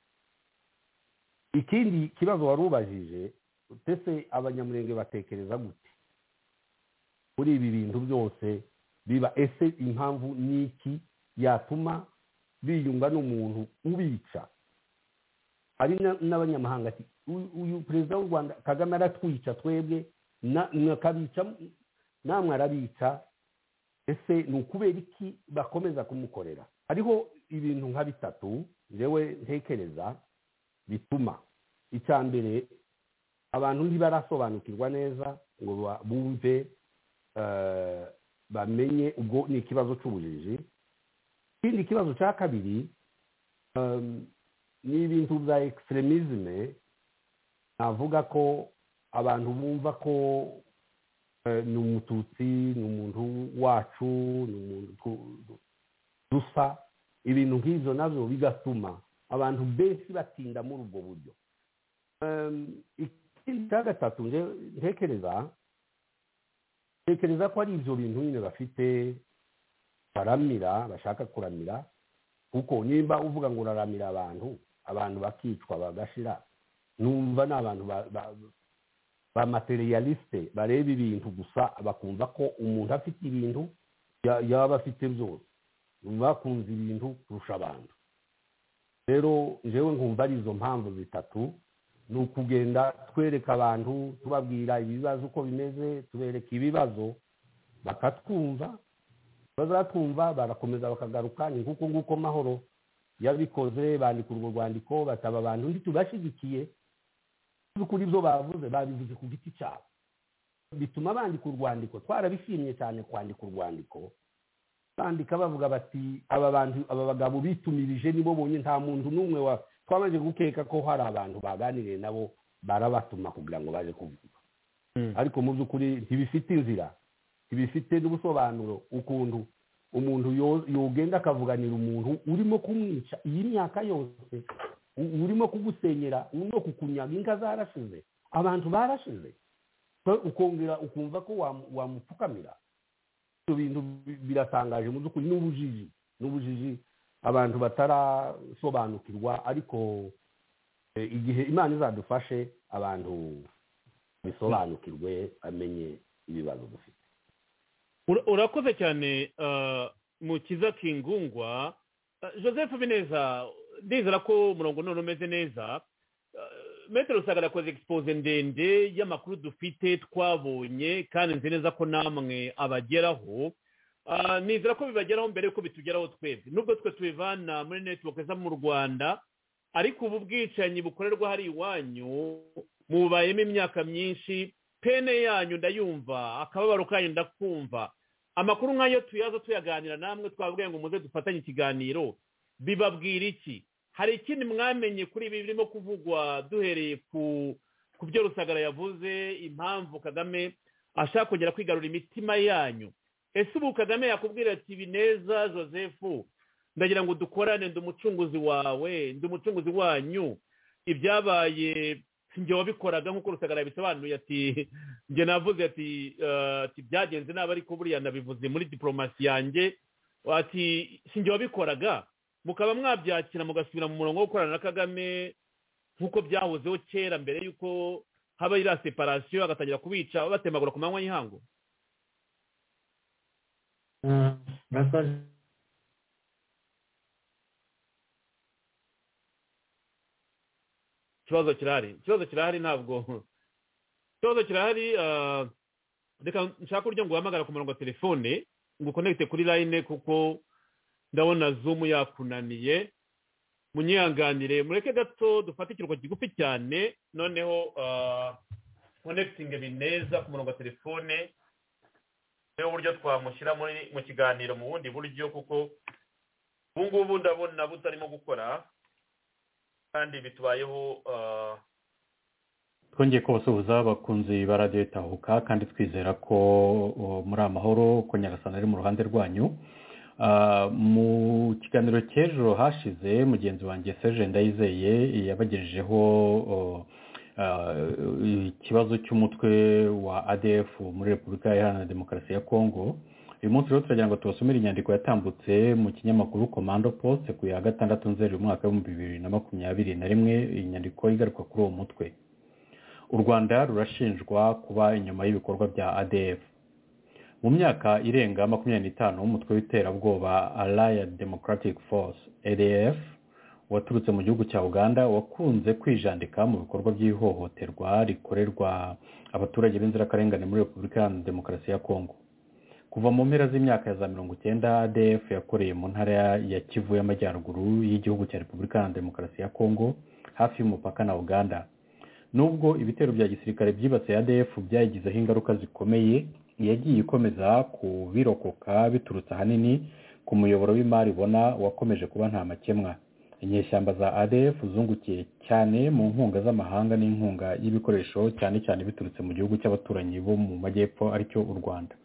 ikindi kibazo wari ubajije mbese abanyamurenge batekereza gute kuri ibi bintu byose biba ese impamvu ni iki yatuma biyunga n'umuntu ubica hari na- n'abanyamahanga ati "Uyu- uyu perezida w'u rwanda kagame aratwica twebwe na- mwakabica namwe arabica ese ni ukubera iki bakomeza kumukorera hariho ibintu nka bitatu njyewe ntekereza bituma icya mbere abantu ntibarasobanukirwa neza ngo ba- bumve eh, bamenye ubwo ni ikibazo cy'ubujiji ikindi kibazo cya kabiri em, ni ibintu bya egiseremisme navuga ko abantu bumva ko eh, ni umututsi ni umuntu wacu ni umuntu tu- du- dusa ibintu nk'ibyo nabyo bigatuma abantu benshi batinda muri ubwo buryo Em, ikindi cya gatatu nje- ntekereza tekereza ko ari ibyo bintu nyine bafite baramira bashaka kuramira kuko nimba uvuga ngo uraramira abantu abantu bakicwa bagashira numva ni abantu ba- ba- bamaterialiste bareba ibintu gusa bakumva ko umuntu afite ibintu ya- yaba afite byose bakunze ibintu kurusha abantu rero njyewe nkumva ari izo mpamvu zitatu ni ukugenda twereka abantu tubabwira ibibazo uko bimeze tubereka ibibazo bakatwumva bazatwumva barakomeza bakagaruka ni nk'uko nguko mahoro yabikoze bandika urwo rwandiko bataba abantu ntitubashyigikiye kuri ibyo bavuze babivuze ku giti cyabo bituma bandika urwandiko twarabishimye cyane kwandika urwandiko bandika bavuga bati aba bantu aba bagabo bitumirije nibo bonye nta muntu n'umwe wa twamaze gukeka ko hari abantu baganiriye nabo barabatuma kugira ngo baje kuvuga ariko mu by'ukuri ntibifite inzira ntibifite n'ubusobanuro ukuntu umuntu yo- yogenda akavuganira umuntu urimo kumwica iyi myaka yose u- urimo kugusenyera urimo kukunyaga inka zarashize abantu barashize So, ukongera ukumva ko wamu- wamupfukamira ibyo bintu bi- biratangaje mu by'ukuri ni ubujiji ni ubujiji abantu batarasobanukirwa ariko eh, igihe imana izadufashe abantu bisobanukirwe bamenye ibibazo dufite Ura- urakoze cyane ah, mukiza kingungwa Ah, joseph bineza ndizera ko umurongo none umeze neza Ah, metero saga yakoze expose ndende y'amakuru dufite twabonye kandi nzi neza ko namwe abageraho Ah, nizera ko bibageraho mbere yuko bitugeraho twebwe nubwo twe tubivana muri network zo mu rwanda ariko ubu bwicanyi bukorerwa hari iwanyu mubayemo imyaka myinshi pene yanyu ndayumva akababaro kanyu ndakumva amakuru nk'ayo tuyaza tuyaganira namwe twabwiye ngo muze dufatanye ikiganiro bibabwira iki hari ikindi mwamenye kuri ibi birimo kuvugwa duhereye ku ku byo rusagara yavuze impamvu kagame ashaka kongera kwigarura imitima yanyu ese ubu kagame yakubwira ati bineza joseph ndagira ngo dukorane ndi umucunguzi wawe ndi umucunguzi wanyu ibyabaye si njye wabikoraga nk'uko rusagara yabisobanuye ati njye navuze ati eh, ati byagenze nabi ariko buriya nabivuze muri diporomasi yanjye ati si njye wabikoraga mukaba mwabyakira mugasubira mu murongo wo gukorana na kagame nk'uko byahozeho kera mbere y'uko haba iriya separasiyo agatangira kubica batemagura ku manywa y'ihangu Ah, murakoze ikibazo kirahari ikibazo kirahari ntabwo ikibazo kirahari ah, reka nshaka uburyo ngo uhamagara ku murongo wa telefone ngo ukonekite kuri layine kuko ndabona zumu yakunaniye munyihanganire mureke gato dufate ikiruhuko kigufi cyane noneho ah, konekitinge bineza ku murongo wa telefone niwo buryo twamushyira muri- mu kiganiro mu bundi buryo kuko ubu ngubu ndabona butarimo gukora kandi bitubayeho ah, twongeye kubasuhuza bakunzi ba radiyo itahuka kandi twizera ko uh, muri amahoro ko nyagasana ari mu ruhande rwanyu Uh, mu kiganiro cy'ejo hashize mugenzi wanjye serge ndayizeye yabagejejeho uh, uh, ikibazo cy'umutwe wa adf muri repubulika iharanira demokarasi ya kongo uyu munsi rero turagira ngo tubasomere inyandiko yatambutse mu kinyamakuru komando poste ku ya gatandatu nzeri umwaka w'ibihumbi bibiri na makumyabiri na rimwe iyi nyandiko igaruka kuri uwo mutwe u rwanda rurashinjwa kuba inyuma y'ibikorwa bya adf mu myaka irenga makumyabiri n'itanu umutwe w'iterabwoba allied democratic force adf waturutse mu gihugu cya uganda wakunze kwijandika mu bikorwa by'ihohoterwa rikorerwa abaturage b'inzirakarengane muri repubulika iharanira demokarasi ya kongo kuva mu mpera z'imyaka ya za mirongo icyenda adf yakoreye mu ntara ya kivu y'amajyaruguru y'igihugu cya repubulika iharanira demokarasi ya kongo hafi y'umupaka na uganda nubwo ibitero bya gisirikare byibasiye adf byayigizeho ingaruka zikomeye yagiye ikomeza kubirokoka biturutse ahanini ku muyoboro w'imari ibona wakomeje kuba nta makemwa inyeshyamba za adf zungukiye cyane mu nkunga z'amahanga n'inkunga y'ibikoresho cyane cyane biturutse mu gihugu cy'abaturanyi bo mu majyepfo aricyo u rwanda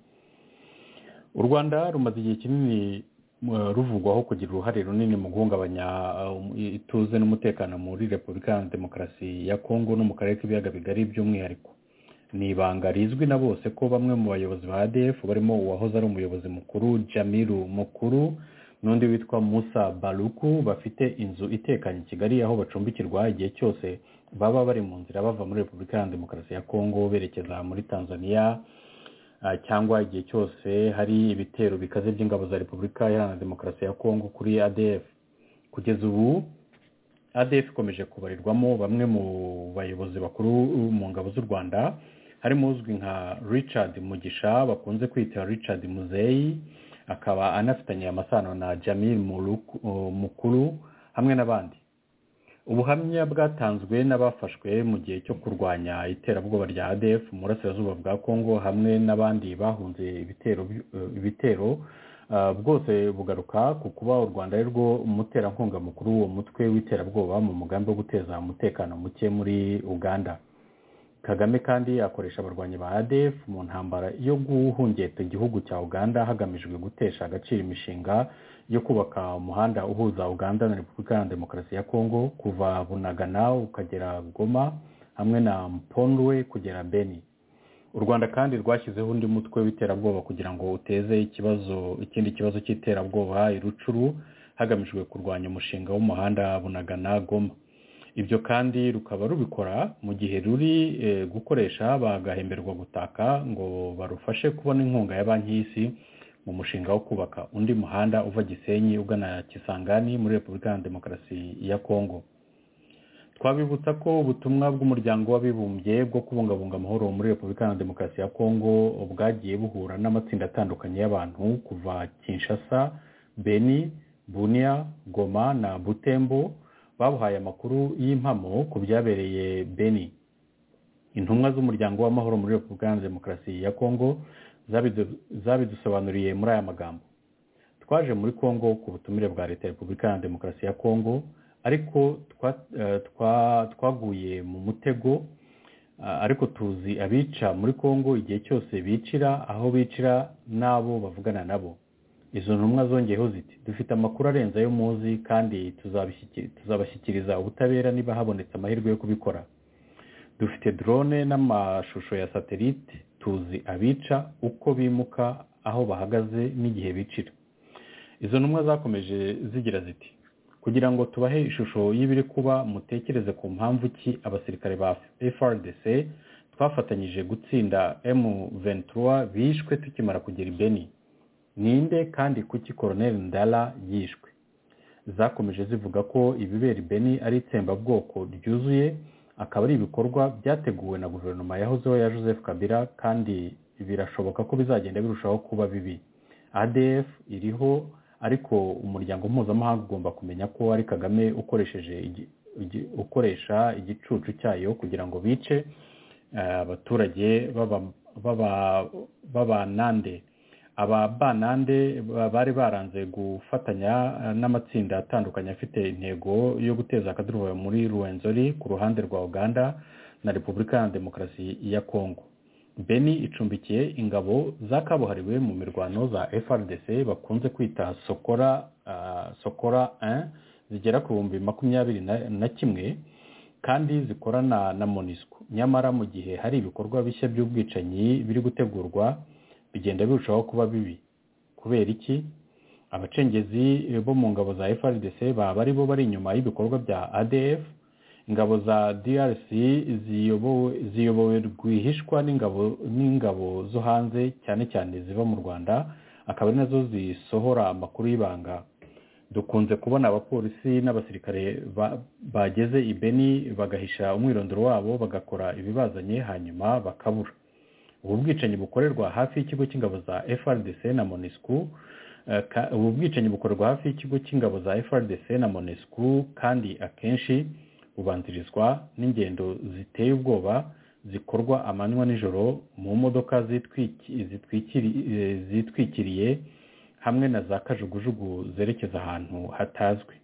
u rwanda rumaze igihe kinini uh, ruvugwaho kugira uruhare runini mu guhungabanya uh, ituze n'umutekano muri repubulika iharanira demokarasi ya kongo no mu karere k'ibiyaga bigari by'umwihariko ni ibanga rizwi na bose ko bamwe mu bayobozi ba adf barimo uwahoze ari umuyobozi mukuru jamiru mukuru n'undi witwa musa baruku bafite inzu itekanye i kigali aho bacumbikirwa igihe cyose baba bari mu nzira bava muri repubulika iharanira demokarasi ya kongo berekeza muri tanzania cyangwa igihe cyose hari ibitero bikaze by'ingabo za repubulika iharanira demokarasi ya kongo kuri adf kugeza ubu adf ikomeje kubarirwamo bamwe mu bayobozi bakuru mu ngabo z'u rwanda harimo uzwi nka richard mugisha bakunze kwita richard muzeyi akaba anafitanye amasano na jamil mukuru hamwe n'abandi ubuhamya bwatanzwe n'abafashwe mu gihe cyo kurwanya iterabwoba rya adf mu burasirazuba bwa congo hamwe n'abandi bahunze ibitero ibitero bwose bugaruka ku kuba u rwanda ari rwo umuterankunga mukuru w'uwo mutwe w'iterabwoba mu mugambi wo guteza umutekano muke muri uganda kagame kandi akoresha abarwanyi ba adf mu ntambara yo guhungeta igihugu cya uganda hagamijwe gutesha agaciro imishinga yo kubaka umuhanda uhuza uganda na repubulika iharanira demokarasi ya kongo kuva bunagana ukagera goma hamwe na mpondwe kugera beni u rwanda kandi rwashyizeho undi mutwe w'iterabwoba kugira ngo uteze ikibazo ikindi kibazo cy'iterabwoba irucuru hagamijwe kurwanya umushinga w'umuhanda bunagana goma ibyo kandi rukaba rubikora mu gihe ruri gukoresha bagahemberwa gutaka ngo barufashe kubona inkunga ya banki y'isi mu mushinga wo kubaka undi muhanda uva gisenyi ugana kisangani muri repubulika iharanira demokarasi ya kongo twabibutsa ko ubutumwa bw'umuryango w'abibumbye bwo kubungabunga amahoro muri repubulika iharanira demokarasi ya kongo bwagiye buhura n'amatsinda atandukanye y'abantu kuva kinshasa beni bunia goma na butembo babuhaye amakuru y'impamo ku byabereye beni intumwa z'umuryango w'amahoro muri repubulika iharanira demokarasi ya kongo zabidusobanuriye muri aya magambo twaje muri congo ku butumire bwa leta ya repubulika iharanira demokarasi ya congo ariko twaguye mu mutego ariko tuzi abica muri congo igihe cyose bicira aho bicira n'abo bavugana nabo izo ntumwa zongeyeho ziti dufite amakuru arenze ayo muzi kandi tuzabashyikiriza ubutabera niba habonetse amahirwe yo kubikora dufite drone n'amashusho ya satelite tuzi abica uko bimuka aho bahagaze n'igihe bicira izo ntumwa zakomeje zigira ziti kugira ngo tubahe ishusho y'ibiri kuba mutekereze ku mpamvu ki abasirikare ba frdc twafatanyije gutsinda m23 bishwe tukimara kugera ibeni ninde kandi kuki koroneri ndala yishwe zakomeje zivuga ko ibibera ibeni ari itsembabwoko ryuzuye akaba ari ibikorwa byateguwe na guverinoma yahozeho ya joseph kabila kandi birashoboka ko bizagenda birushaho kuba bibi adf iriho ariko umuryango mpuzamahanga ugomba kumenya ko ari kagame ukoresheje ukoresha igicucu cyayo kugira ngo bice abaturage b'abanande aba banande bari baranze gufatanya n'amatsinda atandukanye afite intego yo guteza akaduruvayo muri ruwenzori ku ruhande rwa uganda na repubulika ya demokarasi ya kongo beni icumbikiye ingabo za kabuhariwe mu mirwano za frdc bakunze kwita sokora sokora 1 zigera ku bihumbi makumyabiri na kimwe kandi zikorana na monisco nyamara mu gihe hari ibikorwa bishya by'ubwicanyi biri gutegurwa bigenda birushaho kuba bibi kubera iki abacengezi bo mu ngabo za frdc baba ari bo bari inyuma y'ibikorwa bya adf ingabo za drc ziyobowe rwihishwa n'ingabo zo hanze cyane cyane ziva mu rwanda akaba ari nazo zisohora amakuru y'ibanga dukunze kubona abapolisi n'abasirikare bageze ibeni bagahisha umwirondoro wabo bagakora ibibazanye hanyuma bakabura ubu bwicanyi bukorerwa hafi y'ikigo cy'ingabo za frdc na monesco ubu bwicanyi bukorerwa hafi y'ikigo cy'ingabo za frdc na monesco kandi akenshi bubanzirizwa n'ingendo ziteye ubwoba zikorwa amanywa nijoro mu modoka zitwiki- zitwikiri- eh, zitwikiriye hamwe na za kajugujugu zerekeza ahantu hatazwi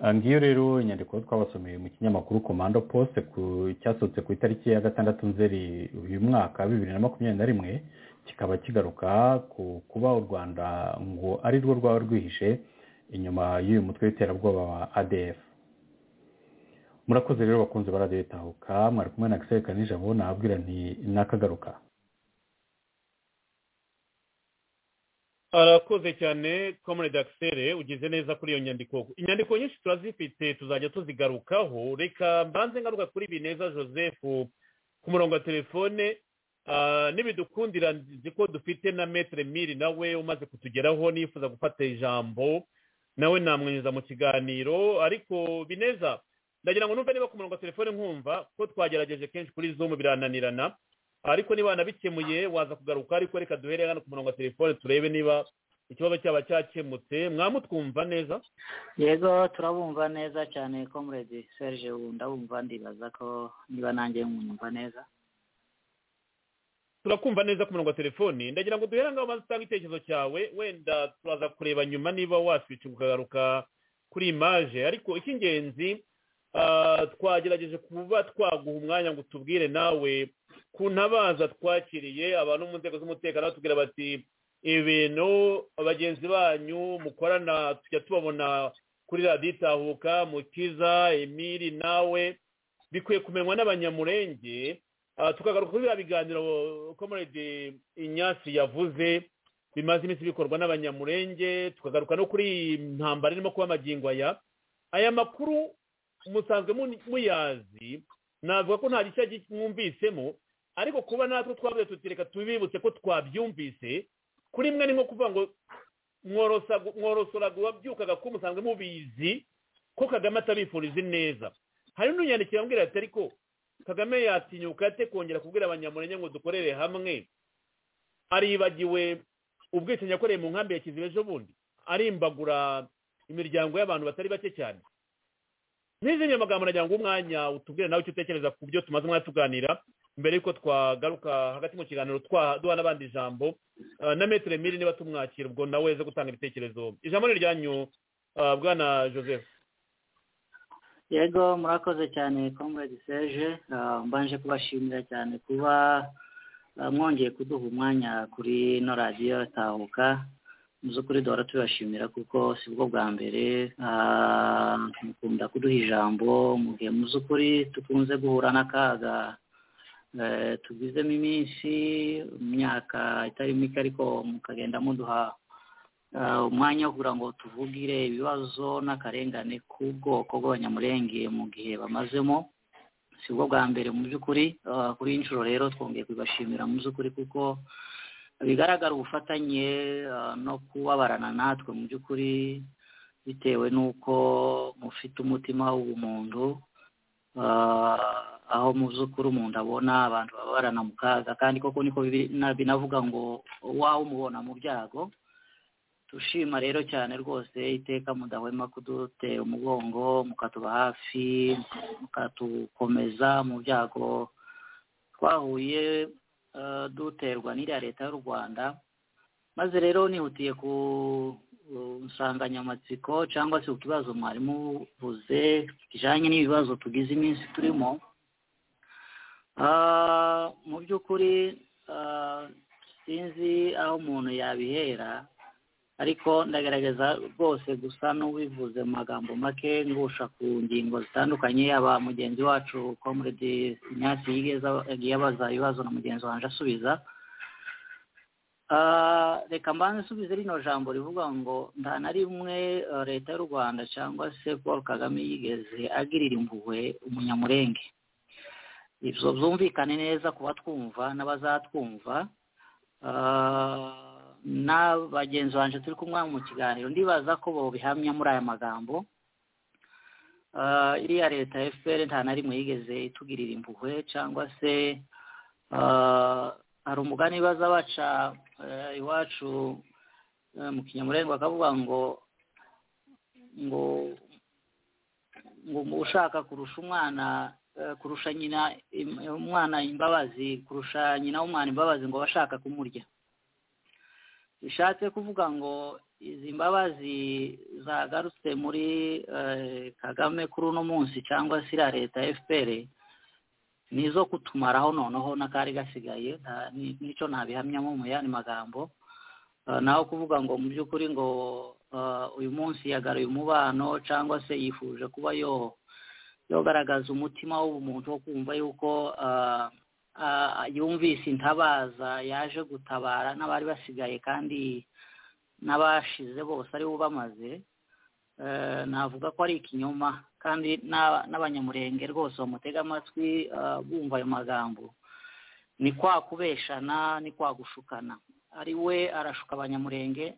Ah, ngiyo rero inyandiko twabasomeye mu kinyamakuru komando poste ku- cyasohotse ku itariki ya gatandatu nzeri uyu mwaka bibiri na makumyabiri na rimwe kikaba kigaruka ku kuba u rwanda ngo ari rwo rwaba rwihishe inyuma y'uyu mutwe w'iterabwoba wa adf murakoze rero bakunze baradetahuka mwari kumwe na gisere kanijabo nababwira nti nakagaruka arakoze cyane comrade akisere ugize neza kuri iyo nyandiko inyandiko nyinshi turazifite tuzajya tuzigarukaho reka mbanze ngaruka kuri bineza joseph ku murongo wa telefone ah, n'ibidukundira nzi ko dufite na metere miri nawe umaze kutugeraho nifuza gufata ijambo nawe namwinjiza mu kiganiro ariko bineza ndagira ngo numve niba ku murongo wa telefone nkumva ko twagerageje kenshi kuri zoom birananirana ariko niba wanabikemuye waza kugaruka ariko reka duhere hano ku murongo wa telefone turebe niba ikibazo cyaba cyakemutse mwamutwumva neza yego turabumva neza cyane comrade serge ubu ndabumva ndibaza ko niba nanjye munyumva neza turakumva neza ku murongo wa telefone ndagira ngo duhere ngaho maze utange icyerekezo cyawe wenda turaza kureba nyuma niba waswitse ukagaruka kuri imaje ariko icy'ingenzi ah, twagerageje kuba twaguha umwanya ngo tubwire nawe ku ntabaza twakiriye abantu mu nzego z'umutekano batubwira bati ibintu bagenzi banyu mukorana tujya tubabona kuri radiyo itahuka mukiza emiri nawe bikwiye kumenywa n'abanyamurenge Ah, tukagaruka kuri biriya biganiro comrade inyasi yavuze bimaze iminsi bikorwa n'abanyamurenge tukagaruka no kuri iyi ntambara irimo kuba amagingo aya aya makuru musanzwe mu- muyazi navuga ko nta gishya mwumvisemo ariko kuba natwe twabuze tutireka tubibutse ko twabyumvise kuri mwe ni nko kuvuga ngo mworosa mworosoraga uwabyukaga ko musanzwe mubizi ko kagame atabifuriza ineza hari n'unyandikira ambwira ati ariko kagame yatinyuka ate kongera kubwira abanyamurenge ngo dukorere hamwe aribagiwe ubwicanyi yakoreye mu nkambi ya kiziba ejo bundi arimbagura imiryango y'abantu batari bake cyane n'izindi magambo nagira ngo umwanya utubwire nawe icyo utekereza ku byo tumaze umwanya tuganira mbere y'uko twagaruka hagati mu kiganiro twa- duha n'abandi ijambo eh, na metero miri niba tumwakira ubwo nawe ze gutanga ibitekerezo ijambo ni iryanyu eh, bwana joseph yego murakoze cyane comrade serge Ah, mbanje kubashimira cyane kuba ah, mwongeye kuduha umwanya kuri ino radiyo tahuka mu by'ukuri duhora tubashimira kuko si bwo bwa mbere ah, mukunda kuduha ijambo mu gihe mu by'ukuri dukunze guhura n'akaga eh, tugizemo iminsi imyaka itari mike ariko mukagenda muduha Ah, umwanya wo kugira ngo tuvugire ibibazo n'akarengane k'ubwoko bw'abanyamurenge mu gihe bamazemo si bwo bwa mbere mu by'ukuri Ah, kuri iyi nshuro rero twongeye kubibashimira mu by'ukuri kuko bigaragara ubufatanye ah, no kubabarana natwe mu by'ukuri bitewe n'uko mufite umutima w'ubumuntu Ah, aho mu by'ukuri umuntu abona abantu babarana mu kaga kandi koko niko bibi- na- binavuga ngo wawe umubona mu byago dushima rero cyane rwose iteka mudahwema kudutera umugongo mukatuba hafi mukatukomeza mu byago twahuye eh, duterwa n'iriya leta y'u rwanda maze rero nihutiye ku ku nsanganyamatsiko cyangwa se ku kibazo mwarimu uvuze kijyanye n'ibibazo tugize iminsi turimo Ah, mu by'ukuri ah, sinzi aho umuntu yabihera ariko ndagerageza rwose gusa n'ubivuze mu magambo make ngusha ku ngingo zitandukanye yaba mugenzi wacu comrade inyasi yigeza- yagiye abaza ibibazo na mugenzi wanje asubiza Ah, reka mbanze nsubize rino jambo rivuga ngo nta na rimwe eh, leta y'u rwanda cyangwa se paul kagame yigeze agirira impuhwe umunyamurenge ibyo byumvikane neza ku batwumva n'abazatwumva Ah, na bagenzi banjye turi kumwe mu kiganiro ndibaza ko babihamya muri aya magambo Ah, iriya leta ya fpr nta na rimwe yigeze itugirira impuhwe cyangwa se ah, hari umugani baza baca eh, iwacu eh, mu kinyamurenge bakavuga ngo ngo ngo ushaka kurusha umwana kurusha nyina umwana imbabazi kurusha nyina w'umwana imbabazi ngo abashaka kumurya bishatse kuvuga ngo izi mbabazi zagarutse muri kagame kuri uno munsi cyangwa se iriya leta fpr ni izo kutumaraho noneho n'akari gasigaye n'icyo ntabihamyamo mu yandi magambo naho kuvuga ngo mu by'ukuri ngo uyu munsi yagaruye umubano cyangwa se yifuje kuba yogaragaza umutima w'umuntu wo kumva yuko yumvise intabaza yaje gutabara n'abari basigaye kandi n'abashize bose aribo bamaze navuga ko ari ikinyoma kandi n'abanyamurenge rwose bamutega amatwi bumva ayo magambo ni kwa kubeshana ni kwa gushukana ari we arashuka abanyamurenge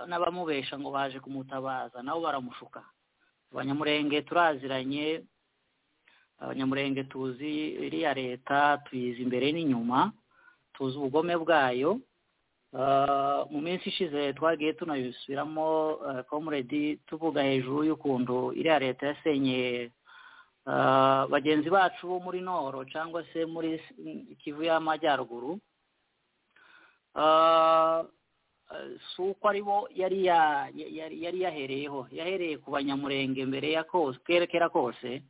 n'abamubesha ngo baje kumutabaza nabo baramushuka abanyamurenge turaziranye abanyamurenge tuzi iriya leta tuyizi imbere n'inyuma tuzi ubugome bwayo mu minsi ishize twagiye tunabisubiramo komuredi tuvuga hejuru y'ukuntu iriya leta yasenye bagenzi bacu bo muri noro cyangwa se muri kivu y'amajyaruguru si uko ari bo yari yahereyeho yahereye ku banyamurenge mbere ya kose kerekera kose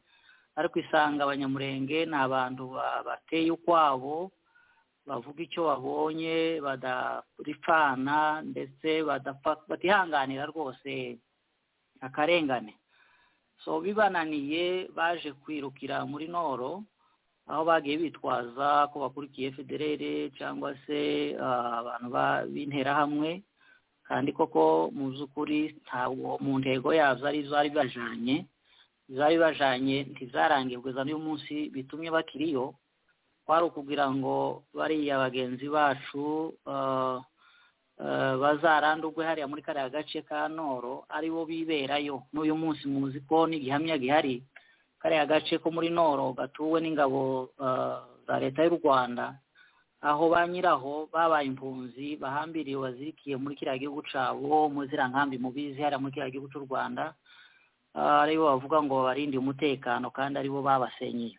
ariko isanga abanyamurenge ni abantu bateye ukwabo bavuga icyo babonye badaripfana ndetse batihanganira rwose akarengane so bibananiye baje kwirukira muri noro aho bagiye bitwaza ko bakurikiye federere cyangwa se abantu b'interahamwe kandi koko mu by'ukuri ntabwo mu ntego yazo ari zari bajanye zari bajanye ntizarangirwe za n'uyu munsi bitumye bakiriyo kwari ukugira ngo bariya bagenzi bacu bazarandurwe hariya muri kariya gace ka noro aribo biberayo n'uyu munsi muzi ko n'igihamya gihari kariya gace ko muri noro gatuwe n'ingabo za leta y'u rwanda aho ba nyiraho babaye impunzi bahambiriye bazirikiye muri kiriya gihugu cyabo muri ziriya nkambi mubizi hariya muri kiriya gihugu cy'u rwanda aribo bavuga ngo babarinde umutekano kandi aribo babasenyeye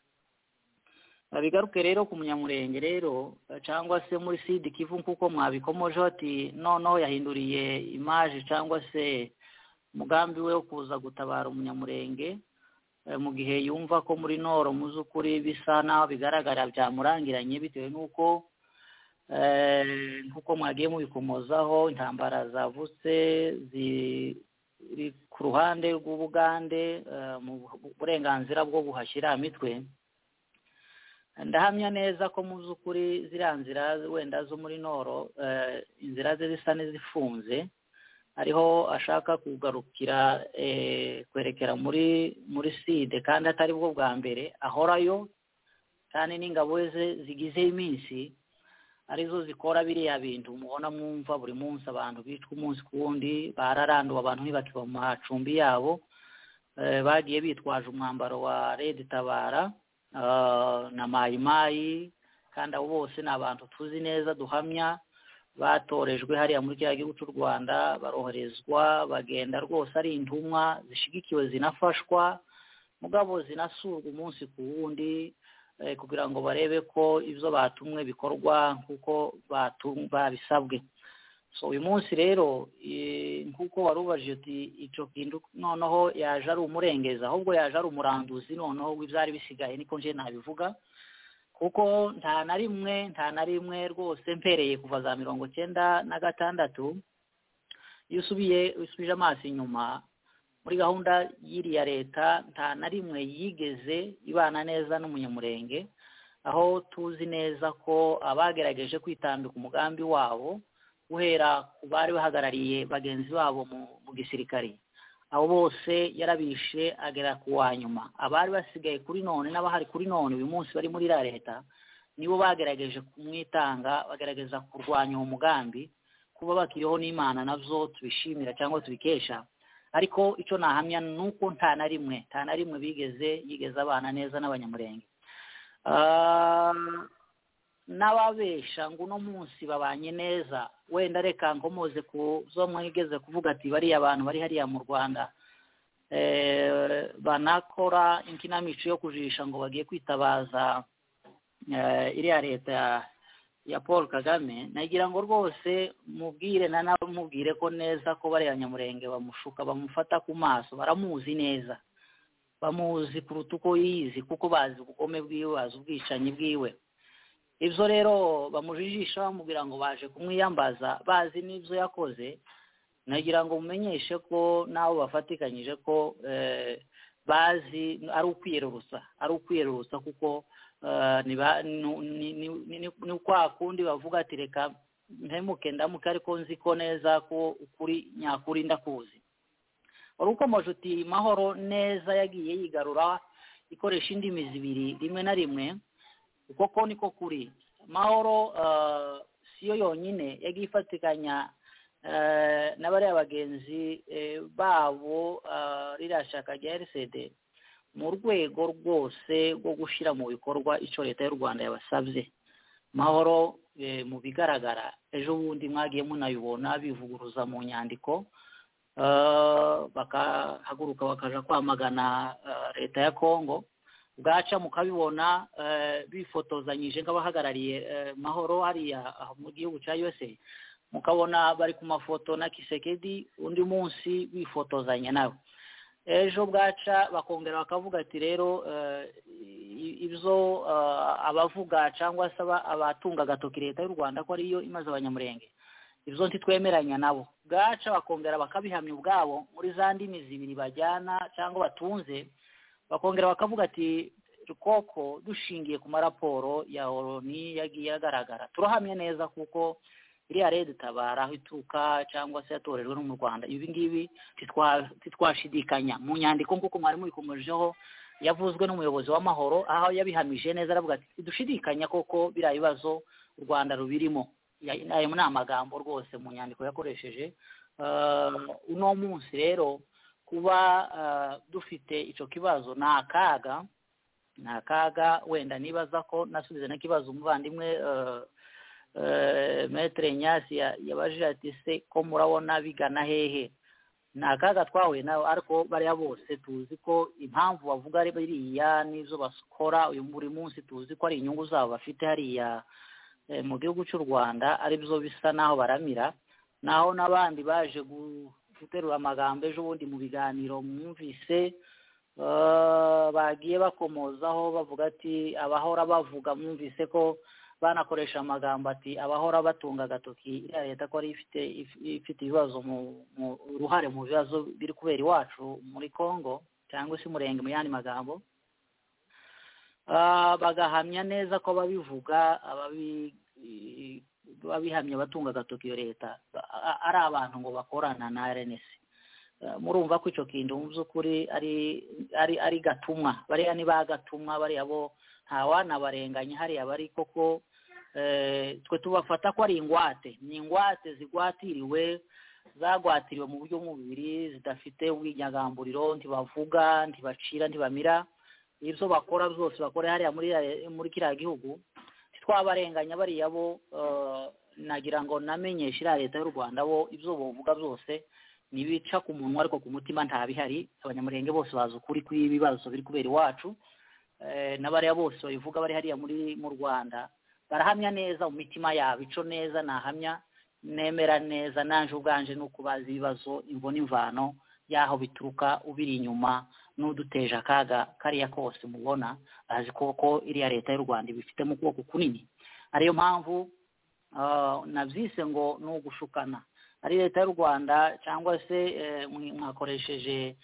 bigaruke rero ku munyamurenge rero cyangwa se muri sida kivu kuko mwabikomoje ati noneho yahinduriye imaje cyangwa se umugambi we wo kuza gutabara umunyamurenge mu gihe yumva ko muri noro mu z'ukuri bisa naho bigaragara byamurangiranye bitewe n'uko nk'uko mwagiye mubikomozaho intambara zavutse ziri ku ruhande rw'ubugande mu burenganzira bwo guhashyira imitwe ndahamya neza ko mu by'ukuri ziriya nzira wenda zo muri noro inzira ze zisa n'izifunze ariho ashaka kugarukira kwerekera muri muri side kandi atari bwo bwa mbere ahorayo kandi n'ingabo ze zigize iminsi arizo zikora biriya bintu mubona mwumva buri munsi abantu bicwa umunsi ku wundi bararanduwe abantu ntibakiba mu macumbi yabo bagiye bitwaje umwambaro wa redi tabara na mayimayi kandi abo bose ni abantu tuzi neza duhamya batorejwe hariya muri kiriya gihugu cy'u rwanda baroherezwa bagenda rwose ari intumwa zishyigikiwe zinafashwa mugabo zinasurwa umunsi ku wundi kugira ngo barebe ko ibyo batumwe bikorwa nk'uko babisabwe so uyu munsi rero nk'uko wari ubajije uti icyo kintu noneho yaje ari umurengeza ahubwo yaje ari umuranduzi noneho w'ibyari bisigaye niko nje nabivuga kuko nta na rimwe nta na rimwe rwose mpereye kuva za mirongo cyenda na gatandatu iyo usubiye usubije amaso inyuma muri gahunda y'iriya leta nta na rimwe yigeze ibana neza n'umunyamurenge aho tuzi neza ko abagerageje kwitambika umugambi wabo guhera ku bari bahagarariye bagenzi babo mu gisirikare abo bose yarabishe agera ku wa nyuma abari basigaye kuri none n'abahari kuri none uyu munsi bari muri iriya leta nibo bagerageje kumwitanga bagerageza kurwanya uwo mugambi kuba bakiriho n'imana nabyo tubishimira cyangwa tubikesha ariko icyo nahamya ni uko nta na rimwe nta na rimwe bigeze yigeze abana neza n'abanyamurenge n'ababesha ngo uno munsi babanye neza wenda reka nkomoze ku zo mwigeze kuvuga ati bariya abantu bari hariya mu rwanda banakora inkinamico yo kujisha ngo bagiye kwitabaza iriya leta ya paul kagame nagira ngo rwose mubwire nanamubwire ko neza ko bariya nyamurenge bamushuka bamufata ku maso baramuzi neza bamuzi kuruta uko yizi kuko bazi ubukome bwiwe bazi ubwicanyi bwiwe ibyo rero bamujijisha bamubwira ngo baje kumwiyambaza bazi n'ibyo yakoze nagira ngo mumenyeshe ko n'abo bafatikanyije ko bazi ari ukwiyerurutsa ari ukwiyerurutsa kuko ni kwa kundi bavuga ati reka ntemuke ndamuke ariko nzi ko neza ko ukuri nyakuri ndakuzi wari ukomeje uti mahoro neza yagiye yigarura ikoresha indimi zibiri rimwe na rimwe kuko niko kuri mahoro siyo yonyine yagiye ifatikanya n'abariya bagenzi babo ririya shaka rya rcd mu rwego rwose rwo gushyira mu bikorwa icyo leta y'u rwanda yabasabye mahoro mu bigaragara ejo bundi mwagiye munayibona bivuguruza mu nyandiko bakahaguruka bakaja kwamagana leta ya kongo bwaca mukabibona bifotozanyije nk'abahagarariye mahoro hariya mu gihugu cya yose mukabona bari ku mafoto na kisekedi undi munsi bifotozanya nawe ejo bwaca bakongera bakavuga ati rero ibyo abavuga cyangwa se abatunga agatoki leta y'u rwanda ko ariyo imaze abanyamurenge ibyo ntitwemeranya nabo bwaca bakongera bakabihamya ubwabo muri za ndimi zibiri bajyana cyangwa batunze bakongera bakavuga ati koko dushingiye ku maraporo ya oroni yagiye agaragara turahamya neza kuko iriya rero itabara aho ituruka cyangwa se yatorejwe no mu rwanda ibi ngibi ntitwashidikanya mu nyandiko nk'uko mwari mubikomejeho yavuzwe n'umuyobozi w'amahoro aho yabihamije neza aravuga ati dushidikanya koko biriya bibazo u rwanda rubirimo ayo ni amagambo rwose mu nyandiko yakoresheje uno munsi rero kuba dufite icyo kibazo ni akaga ni akaga wenda nibaza ko nasubiza n'ikibazo umuvandimwe metere nyasi yabajije ati se ko murabona bigana hehe ni akaga twahuye nawe ariko bariya bose tuzi ko impamvu bavuga biriya n'izo bakora uyu buri munsi tuzi ko ari inyungu zabo bafite hariya mu gihugu cy'u rwanda ari byo bisa n'aho baramira naho n'abandi baje guterura amagambo ejo bundi mu biganiro mwumvise bagiye bakomozaho bavuga ati abahora bavuga mwumvise ko banakoresha amagambo ati abahora batunga agatoki iriya leta ko ari ifite ibibazo mu uruhare mu bibazo biri kubera iwacu muri congo cyangwa se umurenge mu yandi magambo bagahamya neza ko ababivuga ababihamya batunga agatoki iyo leta ari abantu ngo bakorana na rnc murumva ko icyo kintu mu by'ukuri ari gatumwa bariya ni ba gatumwa bariya bo ntawanabarenganya hariya bari koko twe tubafata ko ari ingwate ni ingwate zigwatiriwe zagwatiriwe mu buryo bw'umubiri zidafite ubwinyagamburiro ntibavuga ntibacira ntibamira ibyo bakora byose bakora hariya muri kiriya gihugu ntitwabarenganya bariya bo nagira ngo namenyeshe iriya leta y'u rwanda bo ibyo bavuga byose ntibica ku munwa ariko ku mutima nta bihari abanyamurenge bose bazi ukuri kw'ibibazo biri kubera iwacu n'abariya bose babivuga bari hariya muri mu rwanda barahamya neza mu mitima yabo ico neza nahamya nemera neza naje ubwanje ni ukubaza ibibazo imvune imvano y'aho bituruka ubiri inyuma n'uduteje akaga kariya kose mubona bazi koko iriya leta y'u rwanda ibifite mu kuboko kunini ariyo mpamvu nabyise ngo ni ugushukana ari leta y'u rwanda cyangwa se mwakoresheje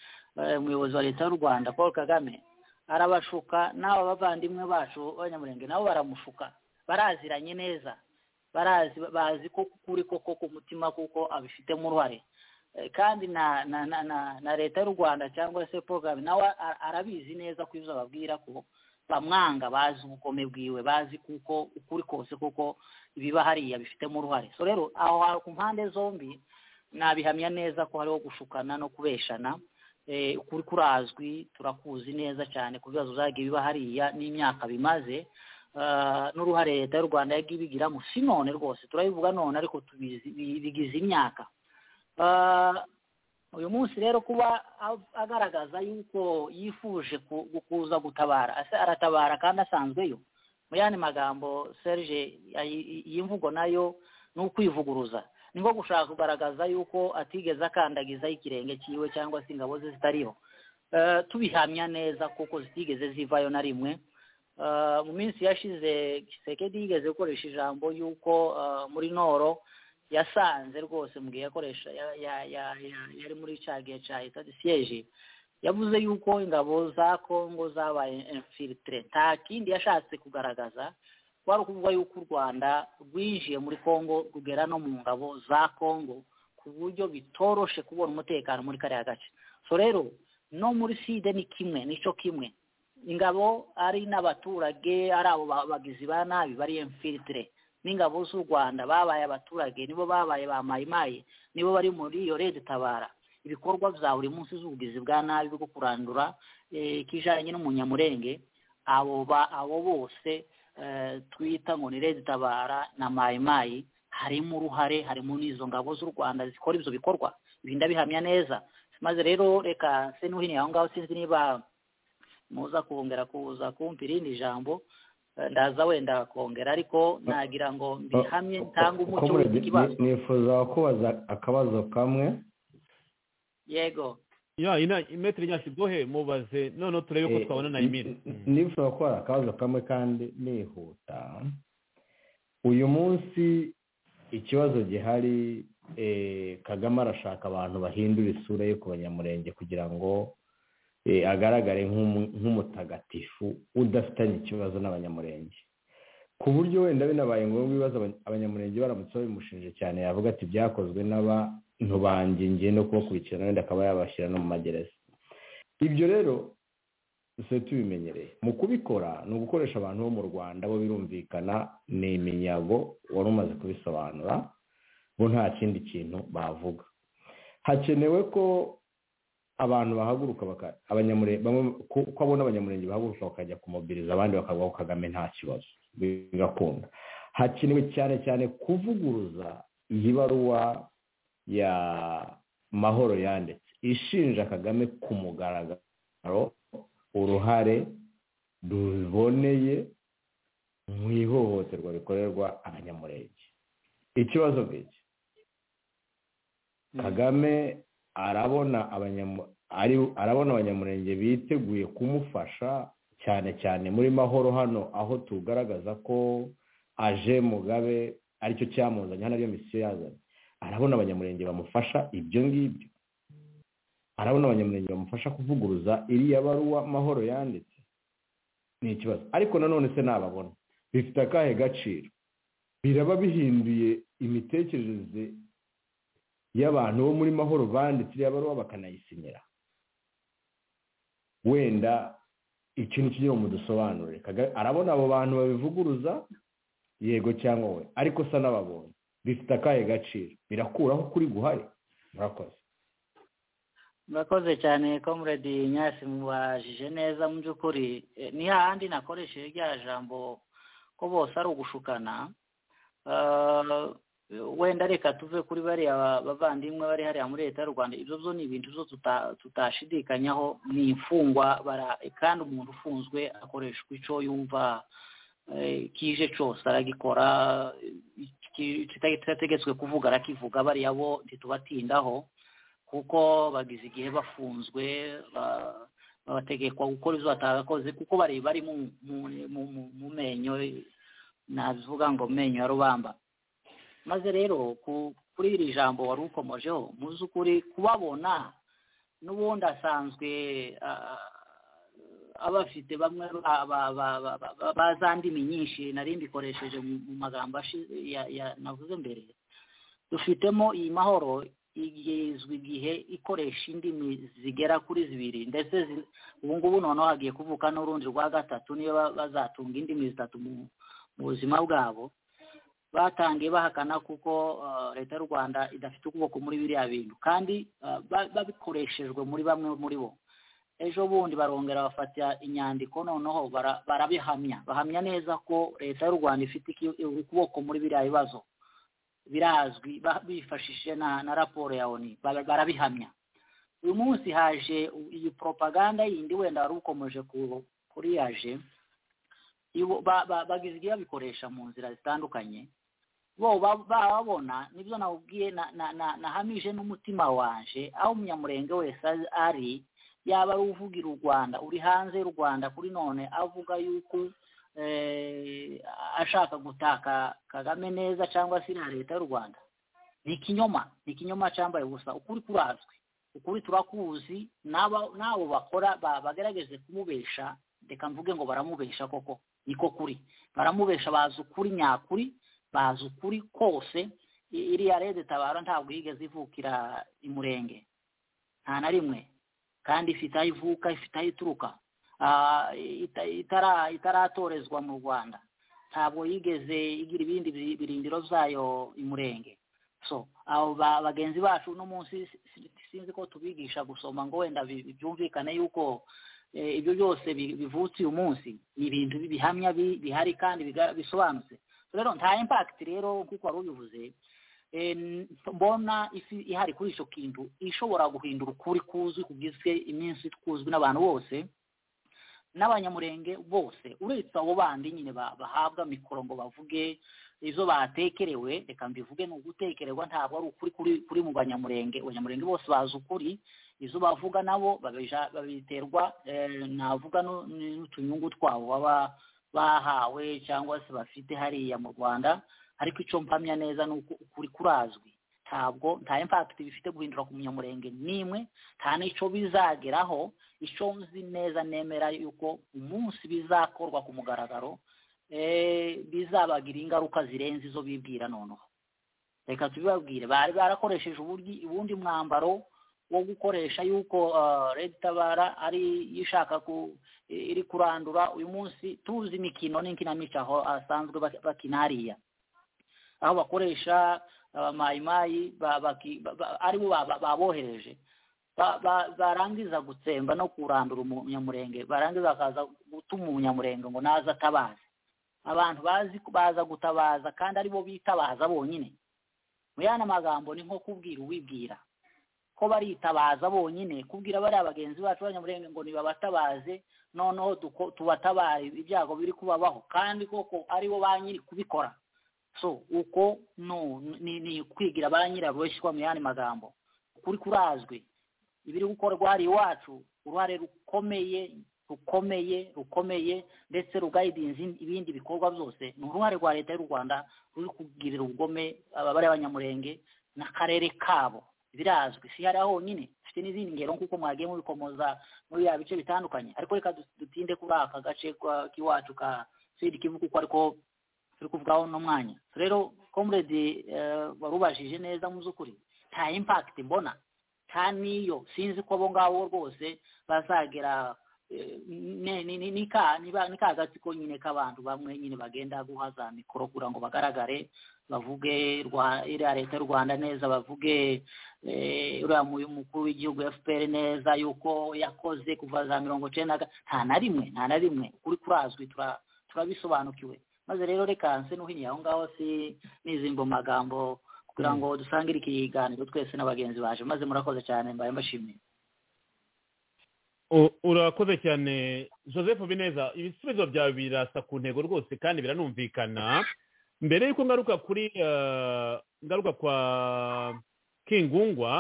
umuyobozi wa leta y'u rwanda paul kagame arabashuka n'aba bavandimwe bacu b'abanyamurenge nabo baramushuka baraziranye neza barazi bazi ko kuri koko ku mutima kuko abifitemo uruhare kandi na na na na leta y'u rwanda cyangwa se porogaramu nawe arabizi neza ko ibyo ababwira ko bamwanga bazi ubukome bwiwe bazi kuko ukuri kose kuko ibiba hariya bifitemo uruhare so rero aho ku mpande zombi nabihamya neza ko hariho gushukana no kubeshana ukuri kurazwi turakuzi neza cyane ku bibazo zagiye biba hariya n'imyaka bimaze n'uruhare leta y'u rwanda yagiye ibigiramo si none rwose turabivuga none ariko tubizi bigize imyaka uyu munsi rero kuba agaragaza yuko yifuje kuza gutabara aratabara kandi asanzweyo mu yandi magambo serge iyi mvugo nayo ni ukwivuguruza ni nko gushaka kugaragaza yuko atigeze akandagizaho ikirenge cyiwe cyangwa se ingabo ze zitariho tubihamya neza kuko zitigeze zivayo na rimwe mu minsi yashize gisekedi yigeze gukoresha ijambo yuko muri noro yasanze rwose mu gihe yakoresha yari muri cya gihe cya leta siyeje yavuze yuko ingabo za kongo zabaye infilitire nta kindi yashatse kugaragaza wari ukuvuga yuko u rwanda rwinjiye muri kongo rugera no mu ngabo za kongo ku buryo bitoroshe kubona umutekano muri kariya gace so rero no muri side ni kimwe nicyo kimwe ingabo ari n'abaturage ari abo bagizi ba nabi bari infilitire n'ingabo z'u rwanda babaye abaturage nibo babaye ba mayimayi nibo bari muri iyo leta itabara ibikorwa bya buri munsi z'ubugizi bwa nabi bwo kurandura ikijyanye n'umunyamurenge abo bose twita ngo ni leta itabara na mayimayi harimo uruhare harimo n'izo ngabo z'u rwanda zikora ibyo bikorwa ibi ndabihamya neza maze rero reka se n'uhiniye aho ngaho sinzi niba muza kongera kuza kumva irindi jambo ndaza wenda kongera ariko nagira ngo mbihamye ntanga umuco w'ikibazo nifuza kubaza akabazo kamwe yego ya ina imetero nyashyigohe mubaze noneho turebe ko twabona na imira nifuza kubara akabazo kamwe kandi nihuta uyu munsi ikibazo gihari kagame arashaka abantu bahindura isura yo ku banyamurenge kugira ngo agaragare nk'umutagatifu udafitanye ikibazo n'abanyamurenge ku buryo wenda binabaye ngombwa ibibazo abanyamurenge baramutse babimushinje cyane yavuga ati byakozwe n'abantu banjye ngiye no kubakurikirana wenda akaba yabashyira no mu magereza ibyo rero dusigaye tubimenyereye mu kubikora ni ugukoresha abantu bo mu rwanda bo birumvikana ni iminyago wari umaze kubisobanura bo nta kindi kintu bavuga hakenewe ko abantu bahaguruka ko abona abanyamurenge bahaguruka bakajya kumobiriza abandi bakavuga ko kagame nta kibazo bigakunda hakenewe cyane cyane kuvuguruza iyi baruwa ya mahoro yanditse ishinja kagame ku mugaragaro uruhare ruboneye mu ihohoterwa rikorerwa abanyamurenge ikibazo nk'iki kagame arabona abanyamurenge biteguye kumufasha cyane cyane muri mahoro hano aho tugaragaza ko aje mugabe aricyo cyamuzanye hano ariyo misiyo yazanye arabona abanyamurenge bamufasha ibyo ngibyo arabona abanyamurenge bamufasha kuvuguruza iriya baruwa mahoro yanditse ni ikibazo ariko nanone se nababona bifite akahe gaciro biraba bihinduye imitekerereze y'abantu bo muri mahoro banditse iriya baruwa bakanayisinyira wenda ikintu kigira mu dusobanurire arabona abo bantu babivuguruza yego cyangwa we ariko sa n'ababonye bifite akahe gaciro birakuraho kuri guhari murakoze murakoze cyane comrade nyasi mubajije neza mu by'ukuri ni hahandi nakoresheje rya jambo ko bose ari ugushukana wenda reka tuve kuri bariya bavandimwe bari hariya muri leta y'u rwanda ibyo byo ni ibintu tutashidikanyaho ni imfungwa kandi umuntu ufunzwe akoreshwa icyo yumva kije cyose aragikora kitategetswe kuvuga arakivuga bariya bo ntitubatindaho kuko bagize igihe bafunzwe bategekwa gukora izo batagakoze kuko bari bari mu menyo navuga ngo menyo ya rubamba maze rero kuri iri jambo wari ukomojeho mu by'ukuri kubabona n'ubundi asanzwe aba afite bamwe baza ndimi nyinshi nari mbikoresheje mu magambo navuze mbere dufitemo iyi mahoro igezwe igihe ikoresha indimi zigera kuri zibiri ndetse ubu ngubu noneho hagiye kuvuka n'urundi rwa gatatu niyo bazatunga indimi zitatu mu buzima bwabo batangiye bahakana kuko leta y'u rwanda idafite ukuboko muri biriya bintu kandi babikoreshejwe muri bamwe muri bo ejo bundi barongera bafata inyandiko noneho barabihamya bahamya neza ko leta y'u rwanda ifite ukuboko muri biriya bibazo birazwi bifashishije na raporo ya oni barabihamya uyu munsi haje iyi poropaganda yindi wenda wari ukomeje kuri yaje bagize ibyo babikoresha mu nzira zitandukanye bo bababona nibyo nawubwiye nahamije n'umutima waje aho umunyamurenge wese ari yaba ari uvugira u rwanda uri hanze y'u rwanda kuri none avuga yuko ashaka gutaka kagame neza cyangwa se na leta y'u rwanda ni ikinyoma ni ikinyoma cyambaye ubusa ukuri kurazwi ukuri turakuzi n'abo bakora bagerageze kumubesha reka mvuge ngo baramubesha koko niko kuri baramubesha bazi ukuri nyakuri bazi ukuri kose iriya rede tabara ntabwo yigeze ivukira imurenge nta na rimwe kandi ifite aho ivuka ifite aho ituruka itaratorezwa mu rwanda ntabwo yigeze igira ibindi birindiro byayo imurenge so abo bagenzi bacu uno munsi sinzi ko tubigisha gusoma ngo wenda byumvikane yuko ibyo byose bivutse uyu munsi ni ibintu bihamya bihari kandi bisobanutse rero nta impakiti rero kuko wari ubivuze mbona isi ihari kuri icyo kintu ishobora guhindura ukuri kuzwi kubwiswe iminsi kuzwi n'abantu bose n'abanyamurenge bose uretse abo bandi nyine bahabwa mikoro ngo bavuge izo batekerewe reka mbivuge ni ugutekererwa ntabwo ari ukuri kuri mu banyamurenge abanyamurenge bose bazi ukuri izo bavuga nabo babiterwa navuga n'utunyungu twabo baba bahawe cyangwa se bafite hariya mu rwanda ariko icyo mpamya neza ni ukuri kurazwi ntabwo nta impakiti bifite guhindura ku munyamurenge n'imwe nta n'icyo bizageraho icyo nzi neza nemera yuko umunsi bizakorwa ku mugaragaro bizabagira ingaruka zirenze izo bibwira noneho reka tubibabwire bari barakoresheje ubundi mwambaro wo gukoresha yuko leta itabara ari ishaka iri kurandura uyu munsi tuzi imikino n'ikinamico aho asanzwe bakina hariya aho bakoresha abamayimayi aribo babohereje barangiza gutsemba no kurandura umunyamurenge barangiza bakaza gutuma umunyamurenge ngo naze atabaze abantu bazi baza gutabaza kandi aribo bitabaza bonyine mu yandi magambo ni nko kubwira uwibwira ko baritabaza bonyine kubwira bariya bagenzi bacu b'abanyamurenge ngo nibabatabaze noneho tubatabare ibyago biri kubabaho kandi koko aribo ba nyiri kubikora so uko ni kwigira ba nyirabubashyirwa mu yandi magambo ukuri kurazwi ibiri gukorwa hari iwacu uruhare rukomeye rukomeye rukomeye ndetse rugayidinze ibindi bikorwa byose ni uruhare rwa leta y'u rwanda ruri kugirira ubugome ababare b'abanyamurenge n'akarere kabo birazwi si hariya honyine dufite n'izindi ngero nk'uko mwagiye mubikomoza muri biriya bice bitandukanye ariko reka dutinde kuri aka gace k'iwacu ka sidi kivu kuko ariko turi kuvugaho uno mwanya rero komuredi warubajije neza mu by'ukuri nta impakiti mbona nta n'iyo sinzi ko abo ngabo rwose bazagera ni ka gati ko nyine k'abantu bamwe nyine bagenda guha za mikoro kugira ngo bagaragare bavuge iriya leta y'u rwanda neza bavuge uriya mukuru w'igihugu fpr neza yuko yakoze kuva za mirongo icyenda nta na rimwe nta na rimwe kuri kurazwi turabisobanukiwe maze rero reka nse n'uhinye aho ngaho si n'izindi magambo kugira ngo dusangire ikiganiro twese n'abagenzi baje maze murakoze cyane mbaye mbashimiye urakoze cyane joseph bineza ibisubizo byawe birasa ku ntego rwose kandi biranumvikana mbere y'uko ngaruka kuri ngaruka kwa kingungwa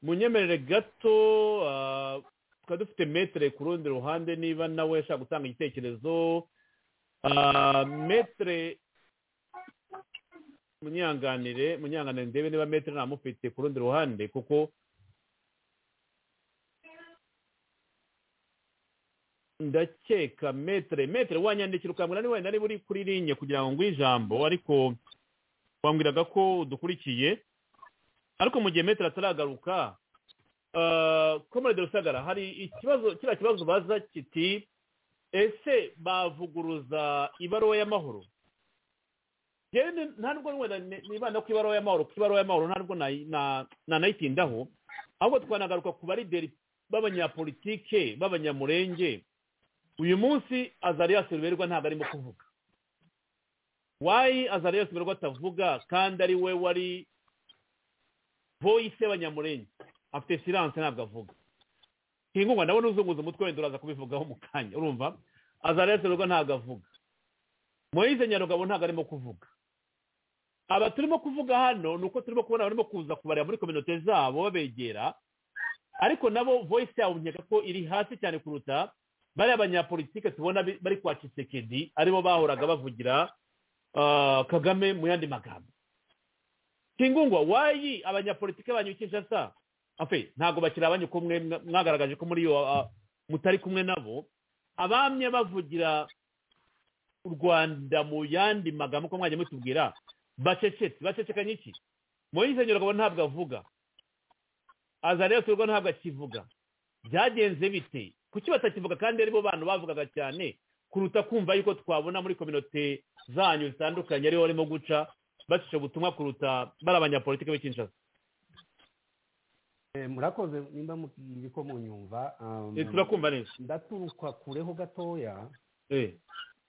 munyemerere gato tukaba dufite metere ku rundi ruhande niba nawe ashaka gutanga igitekerezo metere munyanganire munyanganire ndebe niba metere ntamufite ku rundi ruhande kuko ndakeka metere metere wanyandikira ukambwira niba wenda niba uri kuri linye kugira ngo ngwe ijambo ariko wambwiraga ko dukurikiye ariko mu gihe metere ataragaruka komorede rusagara hari ikibazo kiriya kibazo baza kiti ese bavuguruza ibaruwa y'amahoro nta nubwo wenda nibanda ku ibaruwa y'amahoro ku ibaruwa y'amahoro nta nubwo nanayitindaho ahubwo twanagaruka ku barideri b'abanyapolitike b'abanyamurenge uyu munsi azariyasi ruberwa ntabwo arimo kuvuga wayi azariyasi ruberwa atavuga kandi ari we wari voyise y'abanyamurenge afite siranse ntabwo avuga nk'inkunga nawe n'uzunguza umutwe wenda uraza kubivugaho mu kanya urumva azarese rugo ntabwo avuga moyize nyarugabo ntabwo arimo kuvuga aba turimo kuvuga hano ni uko turimo kubona barimo kuza kubareba muri kominote zabo babegera ariko nabo voice yabo nkeka ko iri hasi cyane kuruta bariya abanyapolitike tubona bari kwa kisekedi aribo bahoraga bavugira ah, kagame mu yandi magambo kingungwa wayi abanyapolitike banyukisha sa afe ntabwo bakiri abanyu ko mwe mwa- mwagaragaje ko muri iyo ah, mutari kumwe nabo abamye bavugira u rwanda mu yandi magambo ko mwajya mutubwira bacecetse bacecekanye iki moyize nyiragabo ntabwo avuga azariya turwa ntabwo akivuga byagenze bite kuki batakivuga kandi aribo bantu bavugaga cyane kuruta kumva yuko twabona muri kominote zanyu zitandukanye ariho barimo guca bacisha ubutumwa kuruta bari abanyapolitike b'ikinshasa Eh, murakoze nimba mukiri ko munyumva um, Eh, turakumva neza ndaturuka kureho gatoya Eh,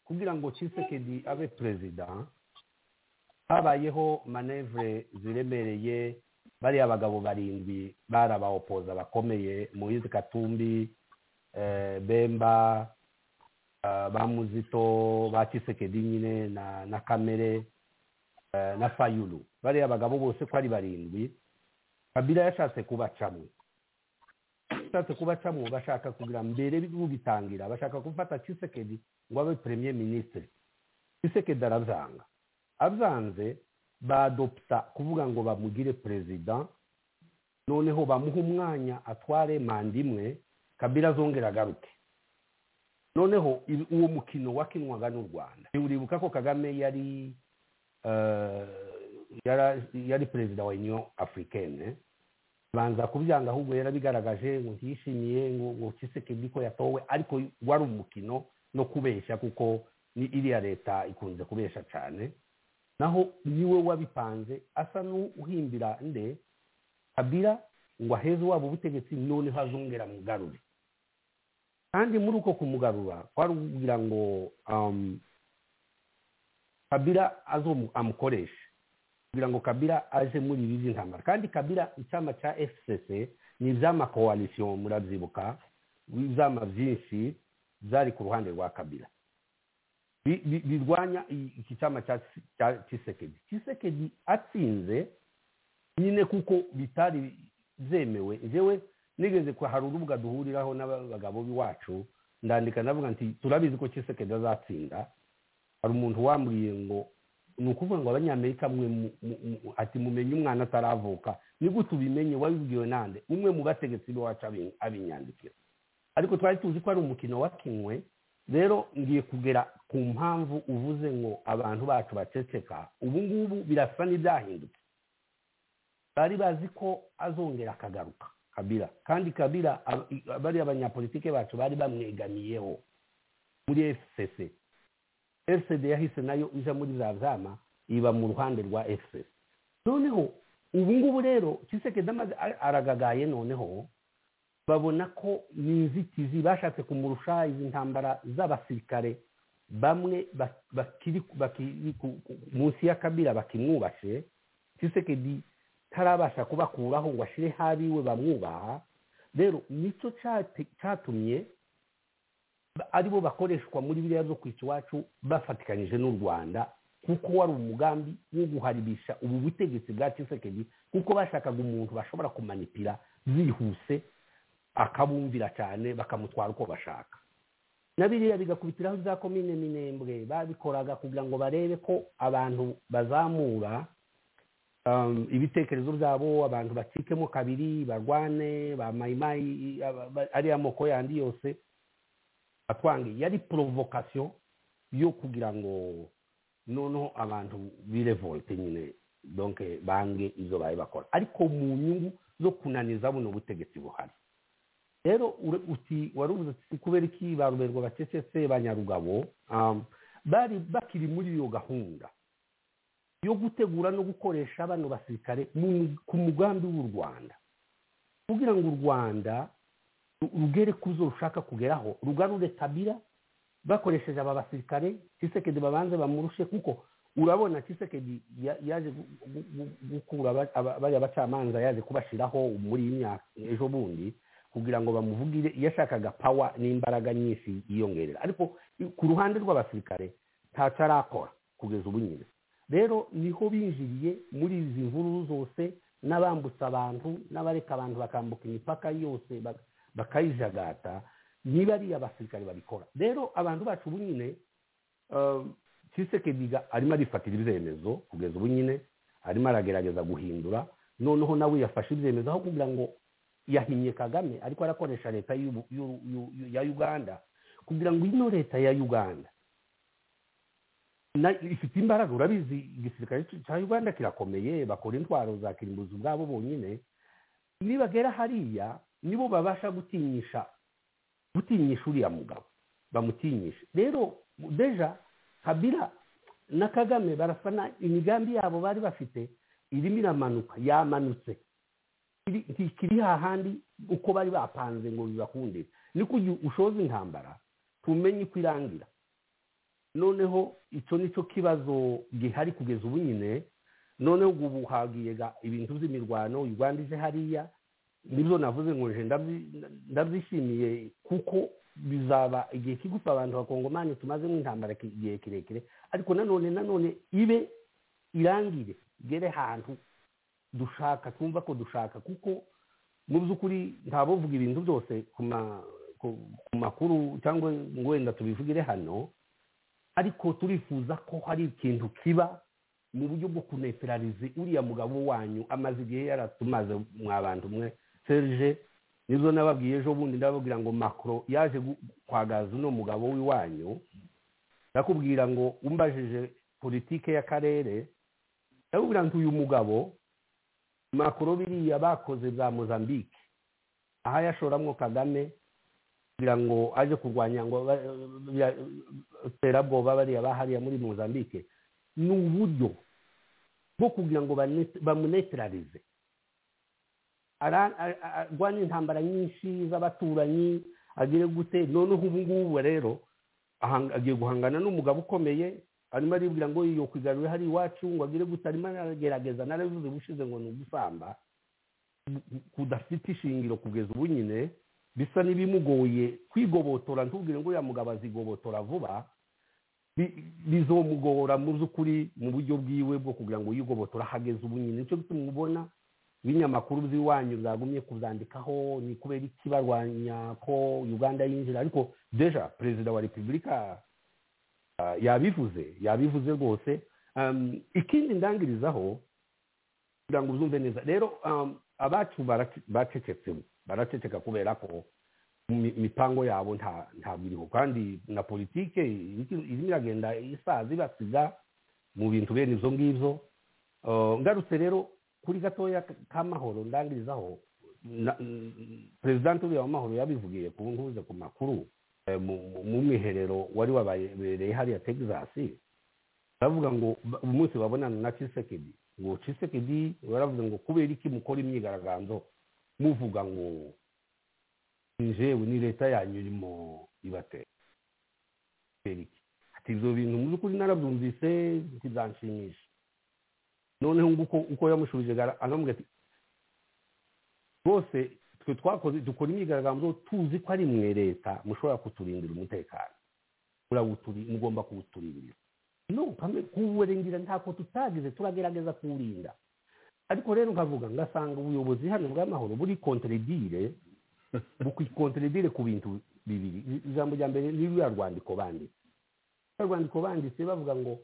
kugira ngo Tshisekedi abe perezida habayeho manevure ziremereye bariya bagabo barindwi bari abaopoza bakomeye Moise Katumbi eh, Bemba ah, Bamuzito ba Tshisekedi nyine na na Kamere eh, na Fayulu bariya bagabo bose ko ari barindwi Kabila yashatse kubacamo yashatse kubacamo bashaka kugira mbere bitangira bashaka gufata Tshisekedi ngo abe premier ministre Tshisekedi arabyanga abyanze badopsa kuvuga ngo bamugire perezida noneho bamuha umwanya atware manda imwe kabila azongera agaruke noneho ibi- uwo mukino wakinwaga n'u rwanda uribuka ko kagame yari eh, yara- yari perezida wa union africaine banza kubyanga ahubwo yarabigaragaje ngo ntiyishimiye ngo ngo Tshisekedi ko yatowe ariko wari umukino no kubeshya kuko ni iriya leta ikunze kubeshya cyane naho niwe wabipanze asa n'uhimbira nde kabira ngo aheze waba ubutegetsi noneho azongera mugarure kandi muri uko kumugarura kwari kugira ngo um, kabira azo amukoreshe kugira ngo kabira aje muri ibi by'intambara kandi kabira icyama cya fcc ni ibyama koalisiyo murabyibuka ibyama byinshi byari ku ruhande rwa kabila bi- bi- birwanya i- iki cyama cya Tsi- cya kisekedi kisekedi atsinze nyine kuko bitari byemewe njyewe nigeze ko hari urubuga duhuriraho n'abagabo b'iwacu ndandika ndavuga nti turabizi ko kisekedi azatsinda hari umuntu wambwiye ngo ni ukuvuga ngo abanyamerika mwe mu- mu- mu- ati mumenye umwana ataravuka nigute ubimenye wabibwiwe nande umwe mu bategetsi b'iwacu abi- abinyandikira ariko twari tuzi ko ari umukino wakinwe rero ngiye kugera ku mpamvu uvuze ngo abantu bacu baceceka ubu ngubu birasa n'ibyahindutse bari bazi ko azongera akagaruka kabira kandi kabira ab- i- bariya abanyapolitike bacu bari bamwegamiyeho muri fcc fcd yahise nayo ija muri za vyama iba mu ruhande rwa fcc noneho ubu ngubu rero kisekedi amaze a- aragagaye noneho babona ko ni inzitizi bashatse kumurusha izi ntambara z'abasirikare bamwe ba- bakiri bakiri ku- ku- munsi ya kabira bakimwubashe kisekedi tarabasha kubakuraho ngo ashire habiwe bamwubaha rero nicyo cyate- cyatumye ba- aribo bakoreshwa muri biriya byo kwica iwacu bafatikanyije n'u rwanda kuko wari umugambi wo guharibisha ubu butegetsi bwa kisekedi kuko bashakaga umuntu bashobora kumanipira bihuse akabumvira cyane bakamutwara uko bashaka na biriya bigakubitiraho za komine minembwe babikoraga kugira ngo barebe ko abantu bazamura um, ibitekerezo byabo abantu bacikemo kabiri barwane ba mayimayi aba- ba- ariya moko yandi yose atwange yari provocation yo kugira ngo noneho abantu birevolte nyine donc bange izo baye bakora ariko mu nyungu zo kunaniza buno butegetsi buhari rero ure- uti warubuze uti kubera iki baruberwa bacecetse banyarugabo um, bari bakiri muri iyo gahunda yo gutegura no gukoresha bano basirikare mu- ku mugambi w'u rwanda kugira ngo u rwanda ru- rugere ku zo rushaka kugeraho rugarure kabira bakoresheje aba basirikare kisekedi babanze bamurushe kuko urabona kisekedi yaje gukura bariya bacamanza yaje kubashyiraho muri iyi myaka ejo bundi kugira ngo bamuvugire iyo ashakaga pawa n'imbaraga nyinshi yiyongerera ariko ku ruhande rw'abasirikare ntacyo arakora kugeza ubu nyine rero niho binjiriye muri izi nkuru zose n'abambutsa abantu n'abareka abantu bakambuka imipaka yose bakayijagata niba ari abasirikare babikora rero abantu bacu ubu nyine kisekediga arimo arifatira ibyemezo kugeza ubu nyine arimo aragerageza guhindura noneho nawe yafashe ibyemezo aho kugira ngo yahinnye kagame ariko arakoresha leta ya uganda kugira ngo ino leta ya uganda ifite imbaraga urabizi igisirikare cya uganda kirakomeye bakora intwaro za kirimbuzi ubwabo bonyine nibagera hariya nibo babasha gutinyisha gutinyisha uriya mugabo bamutinyisha rero deja kabira na kagame barafana imigambi yabo bari bafite irimo iramanuka yamanutse ntikiri hahandi uko bari bapanze ngo bibakunde ni kugira ushoze intambara tumenye uko irangira noneho icyo ni cyo kibazo gihari kugeza ubu nyine noneho ubu hagiyega ibintu by'imirwano uganda ije hariya nibyo navuze ngo nje ndabyishimiye kuko bizaba igihe kigufa abantu bakongomani tumazemo intambara igihe kirekire ariko nanone nanone ibe irangire igere ahantu dushaka twumva ko dushaka kuko mu by'ukuri ntabuvuga ibintu byose ku makuru cyangwa ngo wenda tubivugire hano ariko turifuza ko hari ikintu kiba mu buryo bwo kuneperarize uriya mugabo wanyu amaze igihe yaratumaze mwa bantu mwe serge nizo nababwiye ejo bundi ndababwira ngo makoro yaje kwagaza uno mugabo w'iwanyu ndakubwira ngo umbajije politike y'akarere ndakubwira ngo uyu mugabo makoro biriya bakoze bwa mozambique aha yashoramo kagame kugira ngo aje kurwanya ngo terabwoba bariya bahariya muri mozambique ni uburyo bwo kugira ngo bamunetirarize arwana intambara nyinshi z'abaturanyi agire gute noneho ubu ngubu rero agiye guhangana n'umugabo ukomeye arimo aribwira ngo iyo kwigarurire hari iwacu ngo agire gute arimo aragerageza narabivuze ubushize ngo ni ugusamba kudafite ishingiro kugeza ubu nyine bisa n'ibimugoye kwigobotora ntubwire ngo uriya mugabo azigobotora vuba bizomugora mu by'ukuri mu buryo bwiwe bwo kugira ngo yigobotora hageze ubu nyine nicyo gituma ubona ibinyamakuru by'iwanyu byagumye kubyandikaho ni kubera iki barwanya ko uganda yinjira ariko deja perezida wa repubulika yabivuze yabivuze rwose ikindi ndangirizaho kugira ngo uzumve neza rero abacu baracecetse baraceceka kubera ko imipango yabo ntabwo iriho kandi na politike irimo iragenda isaza ibasiga mu bintu bene ibyo ngibyo ngarutse rero kuri gatoya k'amahoro ndangirizaho perezida uriya w'amahoro yabivugiye ku ntuze ku makuru mu mwiherero wari wababereye hariya texas baravuga ngo umunsi babonana na cisekedi ngo cisekedi baravuga ngo kubera iki mukora imyigaragambyo muvuga ngo jewe ni leta yanyu irimo ibatera ati ibyo bintu mu by'ukuri narabyumvise ntibyanshimisha noneho nguko uko yamushubije aramubwira ati rwose twe twakoze dukora imyigaragambyo tuzi ko ari mwe leta mushobora kuturindira umutekano mugomba kuwuturindira no kuwurengera ntako tutagize turagerageza kuwurinda ariko rero nkavuga ngasanga ubuyobozi hano bw'amahoro buri konteredire bukwikontredire ku bintu bibiri ijambo rya mbere ni ruriya rwandiko banditse ruriya rwandiko banditse bavuga ngo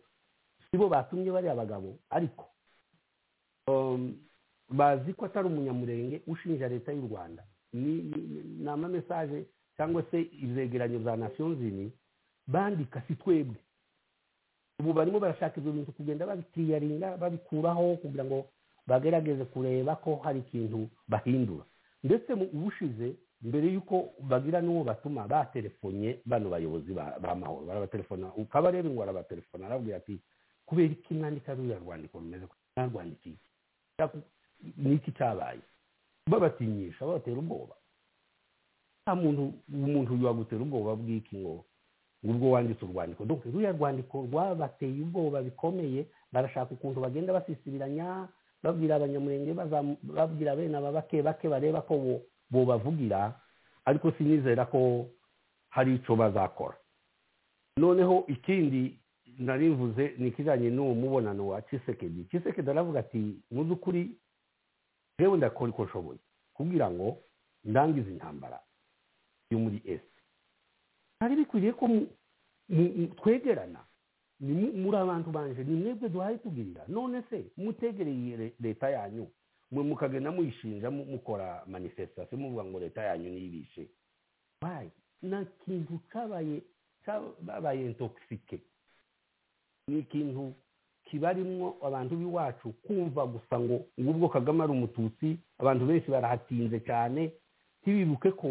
si bo batumye bariya bagabo ariko bazi ko atari umunyamurenge ushinja leta y'u rwanda ni amamesaje cyangwa se ibyegeranyo bya nasiyo zini bandika si twebwe ubu barimo barashaka ibyo bintu kugenda babitiyaringa babikuraho kugira ngo bagerageze kureba ko hari ikintu bahindura ndetse ubushize mbere y'uko bagira n'uwo batuma batelefonye bano bayobozi b'amahoro barabaterefona ukabareba ngo arabaterefona arabwira ati kubera iki mwandika ruriya rwandiko rumeze ntarwandika iki ni iki cyabaye babatinyisha babatera ubwoba nta muntu umuntu yagutera ubwoba bw'iki ngo ubwo wanditse urwandiko donc ruriya rwandiko rwabateye ubwoba bikomeye barashaka ukuntu bagenda basisibiranya babwira abanyamurenge babwira bene aba bake bake bareba ko bobavugira ariko sinizera ko hari icyo bazakora noneho ikindi narivuze ni ikijyanye n'uwo mubonano wa cisekedi cisekedi aravuga ati mu by'ukuri yewe ndakora uko nshoboye kugira ngo ndangize intambara yo muri esi hari bikwiriye ko twegerana muri abantu banje ni mwebwe duhaye tubwirira none se mutegereye leta yanyu mwe mukagenda muyishinja mukora manifesitasiyo muvuga ngo leta yanyu ntibishe nta kintu cyabaye cyabaye intogisike ni ikintu kibarimwo abantu b'iwacu kumva gusa ngo ubwo kagame ari umututsi abantu benshi barahatinze cyane ntibibuke ko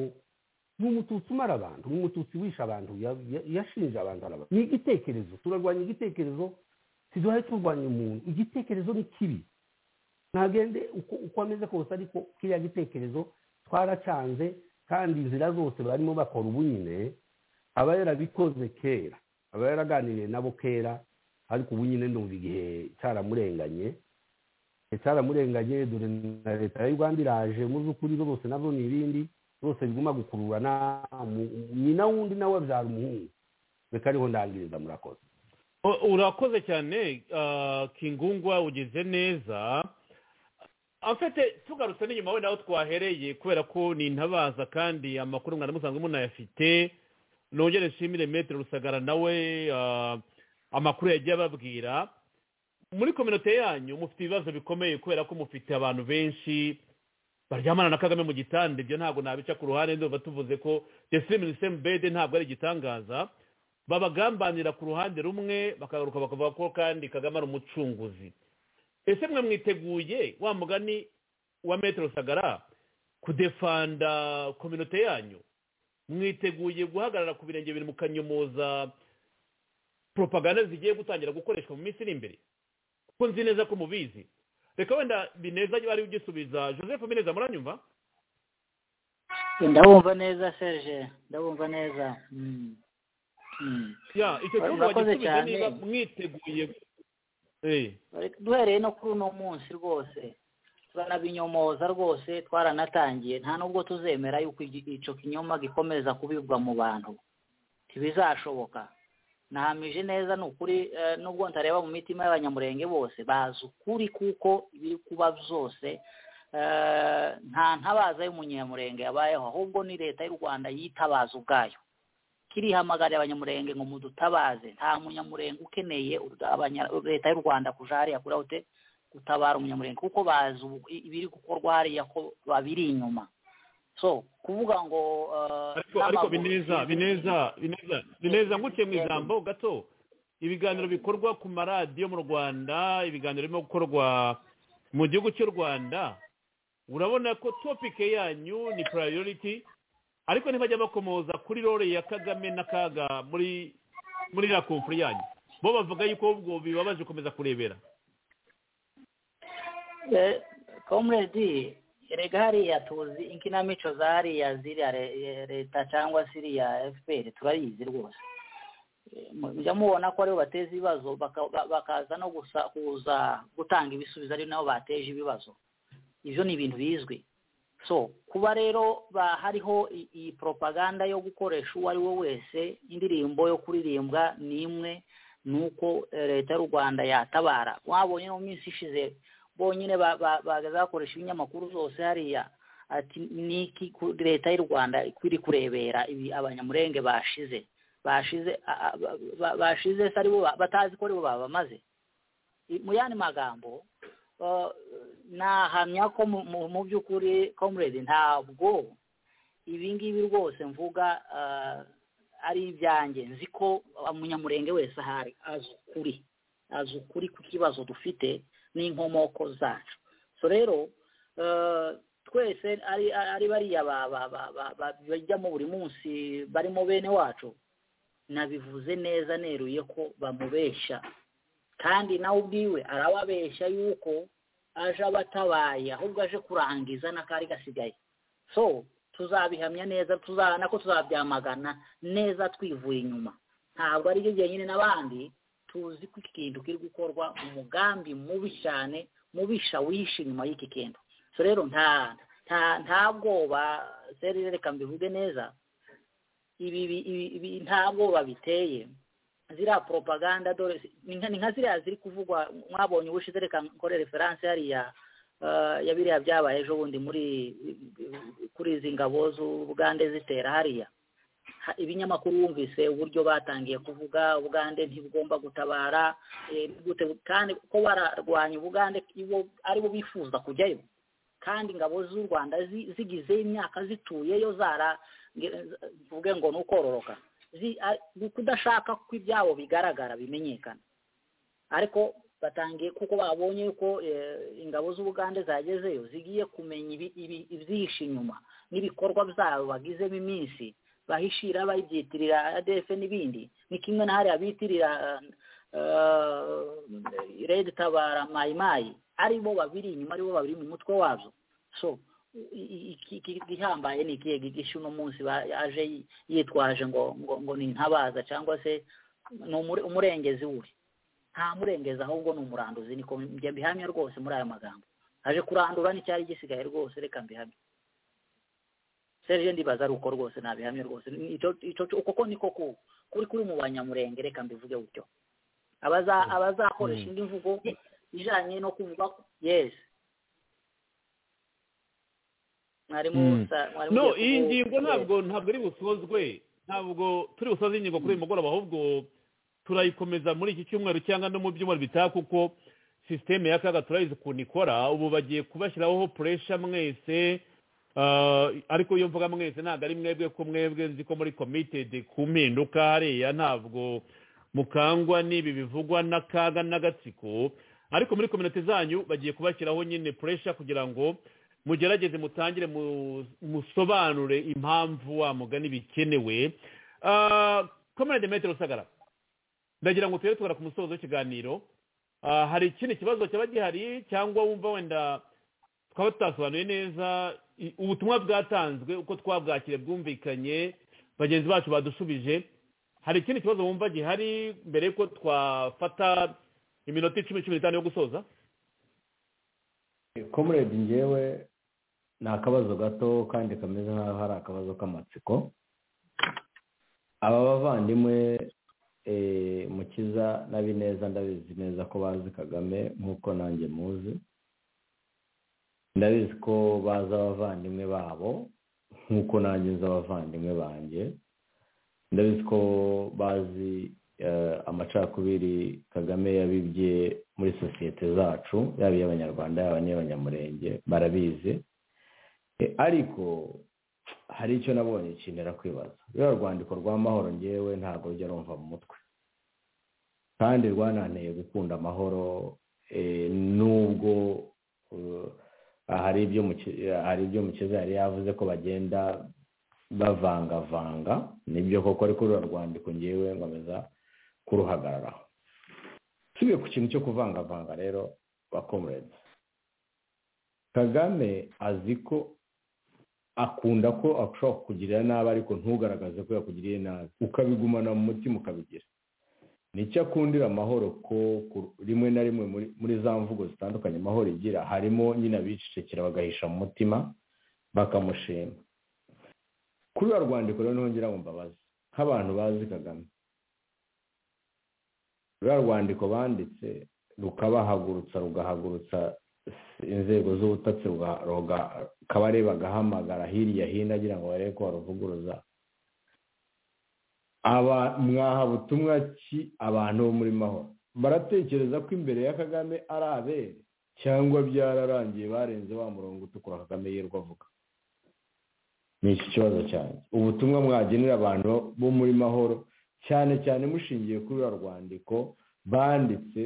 ni umututsi umara abantu ni umututsi wisha abantu yashinja abantu araba ni igitekerezo turarwanya igitekerezo ntiduhaye turwanya umuntu igitekerezo ni kibi ntagende uko ameze kose ariko kiriya gitekerezo twaracanze kandi inzira zose barimo bakora ubu nyine aba yarabikoze kera aba yaraganiriye nabo kera ariko ubu nyine ndumva igihe cyaramurenganye cyaramurenganye dore na leta y'u rwanda iraje mu by'ukuri rwose nabyo ni ibindi rwose biguma gukururana nyina wundi nawe abyara umuhungu reka ariho ndangiriza murakoze urakoze cyane kingungwa ugeze neza afite tugarutse n'inyuma wenda aho twahereye kubera ko ni intabaza kandi amakuru mwana musanzwe munayafite nongere nshimire metero rusagara nawe amakuru yagiye ababwira muri kominote yanyu mufite ibibazo bikomeye kubera ko mufite abantu benshi baryamana na kagame mu gitanda ibyo ntabwo nabica ku ruhande ndumva tuvuze ko desirimisemu bede ntabwo ari igitangaza babagambanira ku ruhande rumwe bakagaruka bakavuga ko kandi kagame ari umucunguzi ese mwe mwiteguye wa mugani wa metero sagara kudefanda kominote yanyu mwiteguye guhagarara ku birenge biri mu kanyumuza propaganda zigiye gutangira gukoreshwa mu minsi iri imbere kuko nzi neza ko mubizi reka wenda bineza ari ugisubiza joseph bineza muranyumva ndabumva neza serge ndabumva neza icyo kibazo wagisubiza niba mwiteguye duhereye no kuri uno munsi rwose turanabinyomoza rwose twaranatangiye nta nubwo tuzemera yuko icyo kinyoma gikomeza kubibwa mu bantu ntibizashoboka nahamije neza ni ukuri nubwo ntareba mu mitima y'abanyamurenge bose bazi ukuri kuko ibiri kuba byose nta ntabaza y'umunyamurenge yabayeho ahubwo ni leta y'u rwanda yitabaza ubwayo kirihamagariye abanyamurenge ngo mudutabaze nta munyamurenge ukeneye leta y'u rwanda kuja hariya kuri hote gutabara umunyamurenge kuko bazi ibiri gukorwa hariya ko babiri inyuma so kuvuga ngo ariko bineza bineza bineza bineza nguke mu ijambo gato ibiganiro bikorwa ku maradiyo mu rwanda ibiganiro birimo gukorwa mu gihugu cy'u rwanda urabona ko topike yanyu ni purayoriti ariko ntibajya bakomoza kuri rore ya kagame n'akaga muri muri iriya komfuri yanyu bo bavuga yuko ubwo bibabaje gukomeza kurebera komuredi erega hariya tuzi inkinamico za hariya ziriya leta cyangwa se iriya fpr turayizi rwose mujya mubona ko aribo bateza ibibazo bakaza no kuza gutanga ibisubizo ari nabo bateje ibibazo ibyo ni ibintu bizwi so kuba rero hariho iyi propaganda yo gukoresha uwo ari we wese indirimbo yo kuririmba ni imwe ni uko leta y'u rwanda yatabara wabonye mu minsi ishize bonyine bagaza bakoresha ibinyamakuru zose hariya ati niki leta y'u rwanda iri kurebera ibi abanyamurenge bashize bashize bashize se aribo batazi ko aribo babamaze mu yandi magambo nahamya ko mu by'ukuri comrade ntabwo ibi ngibi rwose mvuga ari ibyanjye nzi ko umunyamurenge wese ahari azi ukuri azi ukuri ku kibazo dufite n'inkomoko zacu so rero twese ari bariya bajyamo buri munsi barimo bene wacu nabivuze neza neruye ko bamubeshya kandi nawe ubwiwe arababeshya yuko aje abatabaye ahubwo aje kurangiza n'akari gasigaye so tuzabihamya neza tuzabona ko tuzabyamagana neza twivuye inyuma ntabwo aribyo byenyine n'abandi tuzi ko iki kintu kiri gukorwa umugambi mubi cyane mubisha wishe inyuma y'iki kintu so rero nta nta nta bwoba serire reka mbivuge neza ibi ibi nta bwoba biteye ziriya poropaganda dore ni nka ni nka ziriya ziri kuvugwa mwabonye ubushize reka nkore referanse hariya ya biriya byabaye ejo bundi muri kuri izi ngabo z'ubugande zitera hariya ibinyamakuru wumvise uburyo batangiye kuvuga ubugande ntibugomba gutabara kandi ko bararwanya ubugande ari bo bifuza kujyayo kandi ingabo z'u rwanda zigize imyaka zituyeyo zara mvuge ngo ni ukororoka kudashaka ko ibyabo bigaragara bimenyekana ariko batangiye kuko babonye ko ingabo z'ubugande zagezeyo zigiye kumenya ibyihishe inyuma n'ibikorwa byabo bagizemo iminsi bahishira bayibyitirira adefe n'ibindi ni kimwe na hariya bitirira redi tabara mayimayi aribo babiri inyuma aribo babiri mu mutwe wabyo so igihambaye ni ikihe gigisha uno munsi yaje yitwaje ngo ngo ni intabaza cyangwa se ni umurengezi we nta murengezi ahubwo ni umuranduzi niko njye mbihamya rwose muri aya magambo aje kurandura n'icyari gisigaye rwose reka mbihamye serge ndibaza ari uko rwose nabihamye rwose uko niko kuri kuri mu banyamurenge reka mbivuge gutyo abazakoresha indi mvugo ijyanye no kuvuga yesi no iyi ngingo ntabwo ntabwo ari busozwe ntabwo turi busoze ingingo kuri uyu mugoroba ahubwo turayikomeza muri iki cyumweru cyangwa no mu byumweru bitaha kuko sisiteme y'akaga turayizi ukuntu ikora ubu bagiye kubashyiraho puresha mwese ariko iyo mvuga mwese ntabwo ari mwebwe ko mwebwe nzi ko muri komitedi ku mpinduka hariya ntabwo mukangwa n'ibi bivugwa n'akaga n'agatsiko ariko muri kominote zanyu bagiye kubashyiraho nyine puresha kugira ngo mugerageze mutangire musobanure impamvu wa mugani bikenewe kominode metero rusagara ndagira ngo tujye tugara ku musozo w'ikiganiro hari ikindi kibazo cyaba gihari cyangwa wumva wenda twaba tutasobanuye neza ubutumwa bwatanzwe uko twabwakire bwumvikanye bagenzi bacu badusubije hari ikindi kibazo wumva gihari mbere yuko twafata iminota icumi cumi n'itanu yo gusoza komuredi ngewe ni akabazo gato kandi kameze nk'aho ari akabazo k'amatsiko aba bavandimwe mukiza na bineza ndabizi neza ko bazi kagame nk'uko nanjye muzi ndabizi ko bazi abavandimwe babo nk'uko nanjye nzi abavandimwe banjye ndabizi ko bazi amacakubiri kagame yabibye muri sosiyete zacu yaba iy'abanyarwanda yaba n'iy'abanyamurenge barabizi ariko hari icyo nabonye kinera kwibaza ruriya rwandiko rwa mahoro ngewe ntabwo rujya rumva mu mutwe kandi rwananteye gukunda amahoro n'ubwo hari ibyo mukiza yari yavuze ko bagenda bavangavanga nibyo koko ariko ruriya rwandiko ngewe nkomeza kuruhagararaho tubiye ku kintu cyo kuvangavanga rero bakomuretse kagame azi ko akunda ko ashobora kukugirira nabi ariko ntugaragaze ko yakugiriye nabi ukabigumana mu mutima ukabigira nicyo akundira amahoro ko rimwe na rimwe muri za mvugo zitandukanye amahoro igira harimo nyine abicecekera bagahisha mu mutima bakamushima kuri ruriya rwandiko rero nongera ngo mbabaze nk'abantu bazi kagame ruriya rwandiko banditse rukabahagurutsa rugahagurutsa inzego z'ubutasi kabare bagahamagara hirya hino agira ngo barebe ko baruvuguruza mwaha butumwa ki abantu bo muri mahoro baratekereza ko imbere ya kagame ari abere cyangwa byararangiye barenze wa murongo utukura kagame yirwa avuga ni iki kibazo cyane ubutumwa mwagenera abantu bo muri mahoro cyane cyane mushingiye kuri uru rwandiko banditse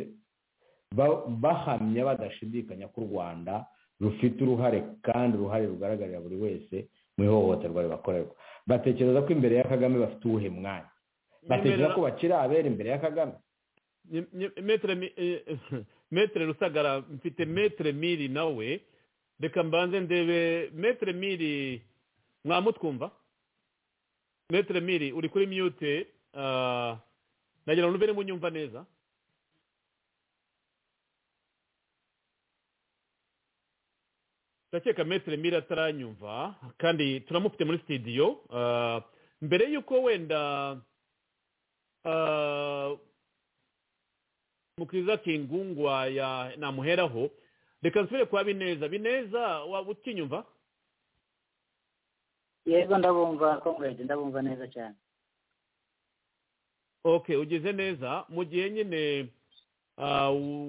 bahamya badashidikanya ko u rwanda rufite uruhare kandi uruhare rugaragarira buri wese mu ihohoterwa ribakorerwa batekereza ko imbere ya kagame bafite uwuhe mwanya batekereza ko bakiri abera imbere ya kagame metere rusagara mfite metere miri nawe reka mbanze ndebe metere miri mwamutwumva metere miri uri kuri miyute nagira ngo mube munyumva neza ndakeka metero mire ataranyumva kandi turamufite muri sitidiyo mbere y'uko wenda mukiriza kingungwa namuheraho reka nsubire kwa bineza bineza waba utinyumva yego ndabumva comrade ndabumva neza cyane ok ugeze neza mu gihe nyine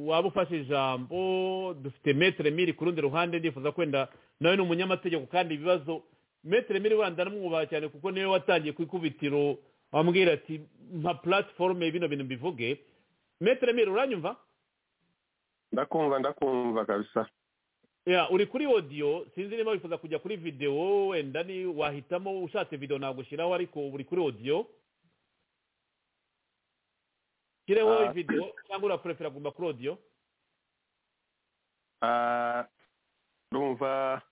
waba ufashe ijambo dufite metero miri ku rundi ruhande ndifuza kwenda nawe ni umunyamategeko kandi ibibazo metero miri wenda aramwubaha cyane kuko niwe watangiye ku ikubitiro wambwira ati nka puratiforume bino bintu bivuge metero miri uranyumva ndakumva ndakumva kabisa ya uri kuri odiyo sinzi niba wifuza kujya kuri videwo wenda ni wahitamo ushatse videwo ntabwo ushyiraho ariko uri kuri odiyo ushyireho videwo cyangwa uraporefera kuguma kuri odiyo ndumva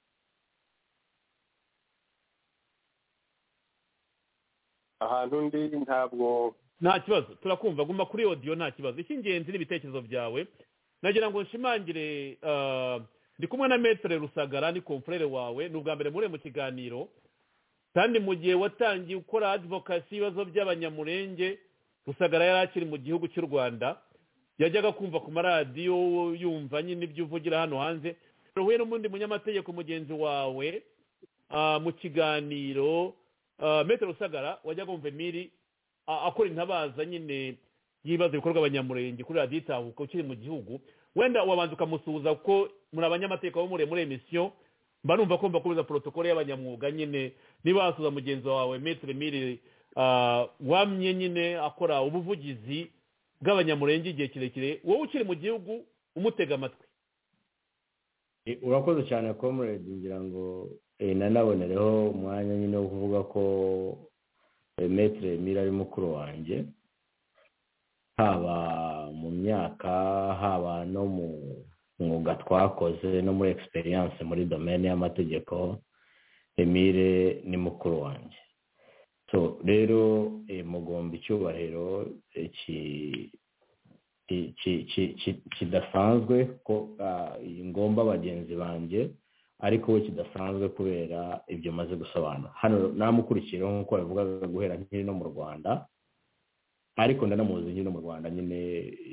ahantu ndi ntabwo nta kibazo turakumva guma kuri odiyo nta kibazo icy'ingenzi n'ibitekerezo byawe nagira ngo nshimangire ndi kumwe na metero rusagara ni komfurere wawe ni ubwa mbere muri mu kiganiro kandi mu gihe watangiye ukora adivokasi ibibazo by'abanyamurenge rusagara yari akiri mu gihugu cy'u rwanda yajyaga kumva ku maradiyo yumva nyine ibyo uvugira hano hanze ruhuye n'ubundi munyamategeko mugenzi wawe mu kiganiro metero rusagara wajyaga wumva emiri akora intabaza nyine y'ibibazo bikorwa abanyamurenge kuri radiyo itahuka ukiri mu gihugu wenda wabanza ukamusuhuza kuko muri abanyamateka bo muri muri emisiyo mba numva ko mbakomeza porotokole y'abanyamwuga nyine niba wasuhuza mugenzi wawe metero emiri wamye nyine akora ubuvugizi bw'abanyamurenge igihe kirekire wowe ukiri mu gihugu umutega amatwi urakoze cyane komuredi ngira ngo nanabonereho umwanya nyine wo kuvuga ko metero emiri ari mukuru wanjye haba mu myaka haba no mu mwuga twakoze no muri egisperiyanse muri domene y'amategeko emire ni mukuru wanjye so rero mugomba icyubahiro kidasanzwe ko ngomba bagenzi banjye ariko we kidasanzwe kubera ibyo maze gusobanura hano namukurikiyeho nk'uko babivugaga guhera nkiri no mu rwanda ariko ndanamuzi nyine mu rwanda nyine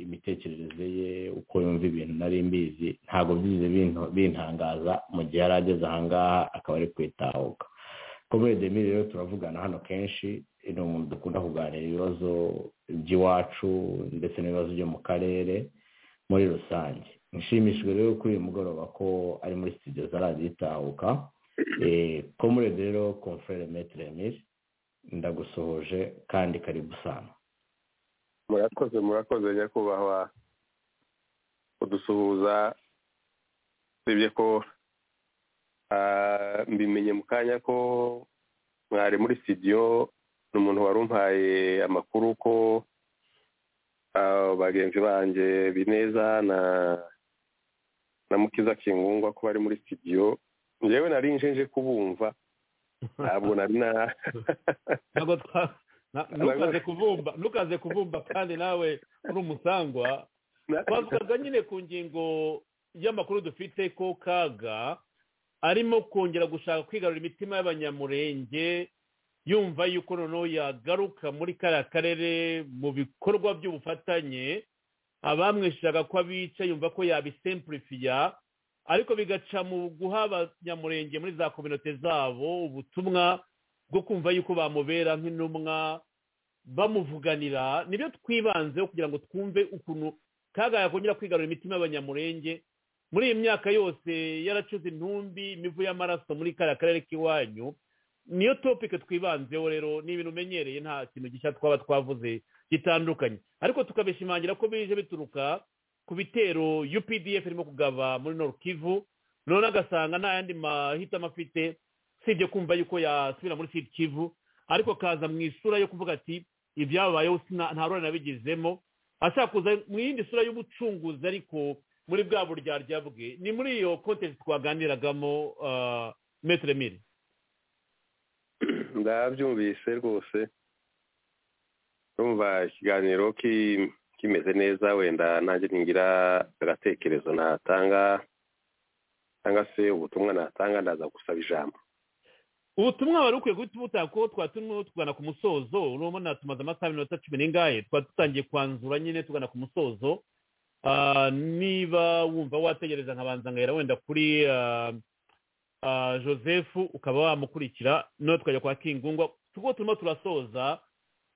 imitekerereze ye uko yumva ibintu nari mbizi ntabwo byize bintangaza mu gihe yari ageze ahangaha akaba ari kwitahuka komedi emiri rero turavugana hano kenshi ni umuntu dukunda kuganira ibibazo by'iwacu ndetse n'ibibazo byo mu karere muri rusange nshimishijwe rero kuri uyu mugoroba ko ari muri sitidiyo zaragiye itahuka komedi rero komfurere metero emiri ndagusohoje kandi karibu sana murakoze murakoze nyakubahwa kudusuhuza usibye ko mbimenye mu kanya ko mwari muri sitidiyo ni umuntu wari umpaye amakuru ko bagenzi banjye bineza na na mukiza kingungwa ko bari muri sitidiyo ngewe nari nje kubumva ntabwo nari na ntukaze kuvumba ntukaze kuvumba kandi nawe uri umusangwa twavugaga nyine ku ngingo y'amakuru dufite ko kaga arimo kongera gushaka kwigarura imitima y'abanyamurenge yumva yuko noneho yagaruka muri kariya karere mu bikorwa by'ubufatanye abamwishaga ko abica yumva ko yabisempurifiya ariko bigaca mu guha abanyamurenge muri za kominote zabo ubutumwa bwo kumva yuko bamubera nk'intumwa bamuvuganira nibyo twibanzeho kugira ngo twumve ukuntu kaga yakongera kwigarura imitima y'abanyamurenge muri iyi myaka yose yaracuze intumbi imivu y'amaraso muri kariya karere k'iwanyu niyo topike twibanzeho rero ni ibintu umenyereye nta kintu gishya twaba twavuze gitandukanye ariko tukabishimangira ko bije bituruka ku bitero updf irimo kugaba muri norukivu none agasanga nta yandi mahitamo afite usibye kumva yuko yasubira muri siti kivu ariko kaza mu isura yo kuvuga ati ibyababayeho nta ruhare nabigizemo ashaka kuza mu yindi sura y'ubucunguzi ariko muri bwa buryaryabwe bwe ni muri iyo kontesi twaganiragamo metero miri ndabyumvise rwose urumva ikiganiro ki- kimeze neza wenda nanjye ningira agatekerezo natanga cyangwa se ubutumwa natanga ndaza gusaba ijambo ubutumwa wari ukwiye guhita ubutaha kuko twatumwe tugana ku musozo urabona tumaze amasaha minota cumi n'ingahe twari dutangiye kwanzura nyine tugana ku musozo Ah, niba wumva wategereza nkabanza ngahera wenda kuri ah, ah, joseph ukaba wamukurikira noneho tukajya kwa kingungwa kuko turimo turasoza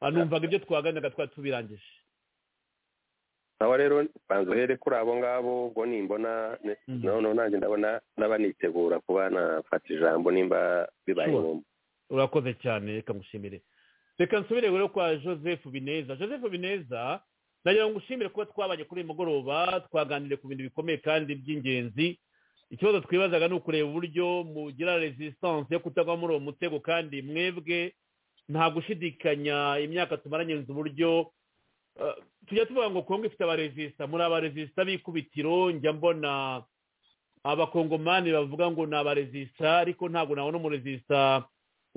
ah, numvaga ibyo twaganiraga twari tubirangije nawe rero banza uhere kuri abo ngabo ubwo nimbona ne- Mhm. noneho nanjye ndabona ndaba nitegura kuba nafata ijambo nimba bibaye Sure. ngombwa urakoze cyane reka ngushimire reka nsubire rero kwa joseph bineza joseph bineza nagira ngo ngushimire kuba twabanye kuri uyu mugoroba twaganiriye ku bintu bikomeye kandi by'ingenzi ikibazo twibazaga ni ukureba uburyo mugira resistance yo kutagwa muri uwo mutego kandi mwebwe nta gushidikanya imyaka tumaranyiriza uburyo eh, tujya tuvuga ngo kongo ifite abaresista muri abaresista b'ikubitiro njya mbona abakongomani bavuga ngo ni abaresista ariko ntabwo nabona umuresista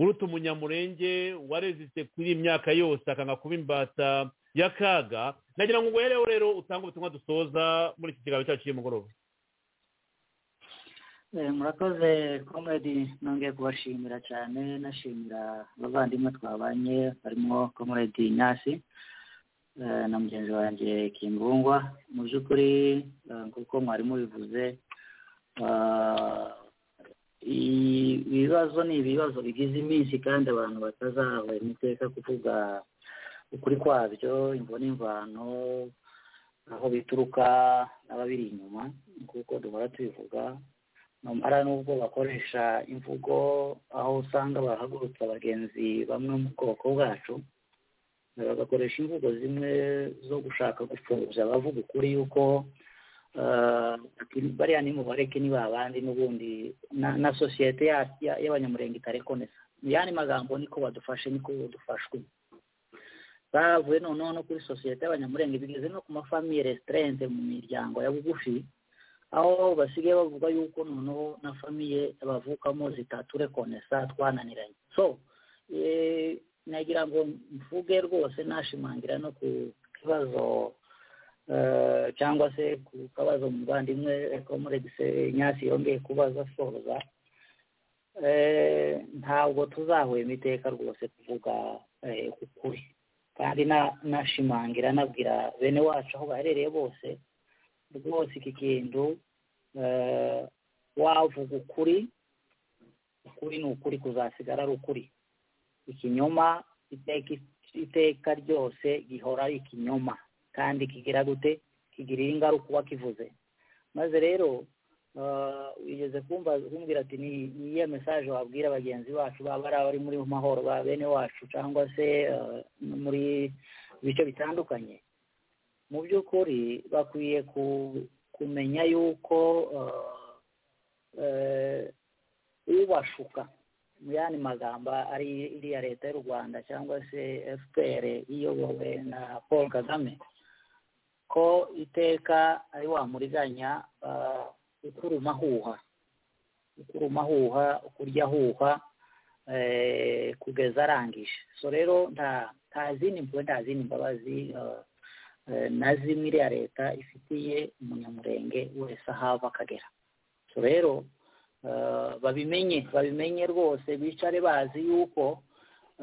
uruta umunyamurenge warezitse kuri iyi myaka yose akanga kuba imbata y'akaga nagira ngo uguhereho rero utange ubutumwa dusoza muri iki kiganiro cyacu cy'umugoroba Eh, murakoze comrade nongeye kubashimira cyane nashimira abavandimwe twabanye barimo comrade nyasi eh, na mugenzi wanjye kimbungwa mu by'ukuri eh, kuko mwari mubivuze ah, i- ibibazo ni ibibazo bigize iminsi kandi abantu batazahaba imiteka kuvuga ukuri kwabyo imvune imvano aho bituruka n'ababiri inyuma kuko duhora tubivuga numara n'ubwo bakoresha imvugo aho usanga bahagurutsa abagenzi bamwe mu bwoko bwacu bagakoresha imvugo zimwe zo gushaka gupfobya bavuga ukuri yuko eh, bariya ni mubareke ni babandi n'ubundi na- na sosiyete ya- ya- y'abanyamurenge itarekonesa mu yandi magambo niko badufashe niko dufashwe bavuye noneho no kuri sosiyete y'abanyamurenge bigeze no ku mafamiye resitarente mu miryango ya bugufi aho basigaye bavuga yuko noneho na famiye bavukamo zitaturekonesa twananiranye so eh, nagira ngo mvuge rwose nashimangira no ku kibazo eh, cyangwa se ku kabazo muvandimwe komuregise nyasi yongeye kubaza asoza eh, ntabwo tuzahwema iteka rwose kuvuga eh, ukuri kandi na- nashimangira nabwira bene wacu aho baherereye bose rwose iki kintu eh, wavuga ukuri ukuri ni ukuri kuzasigara ari ukuri ikinyoma iteka iteka ryose gihora ari ikinyoma kandi kigira gute kigirira ingaruka uwakivuze maze rero eh, wigeze kumva kumbwira ati ni ni iyihe mesaje wabwira bagenzi bacu baba ari abari muri mahoro ba bene wacu cyangwa se eh, no muri bice bitandukanye mu by'ukuri bakwiye ku- kumenya yuko eh, eh, ubashuka mu yandi magambo ari iriya leta y'u rwanda cyangwa se fpr iyobowe na paul kagame ko iteka ari wamuriganya eh, ukuruma huha ukuruma huha kurya huha eh, kugeza arangije so rero nta nta zindi mpuhwe nta zindi mbabazi eh, eh, na zimwe iriya leta ifitiye umunyamurenge wese aho ava akagera so rero eh, babimenye babimenye rwose bicare bazi yuko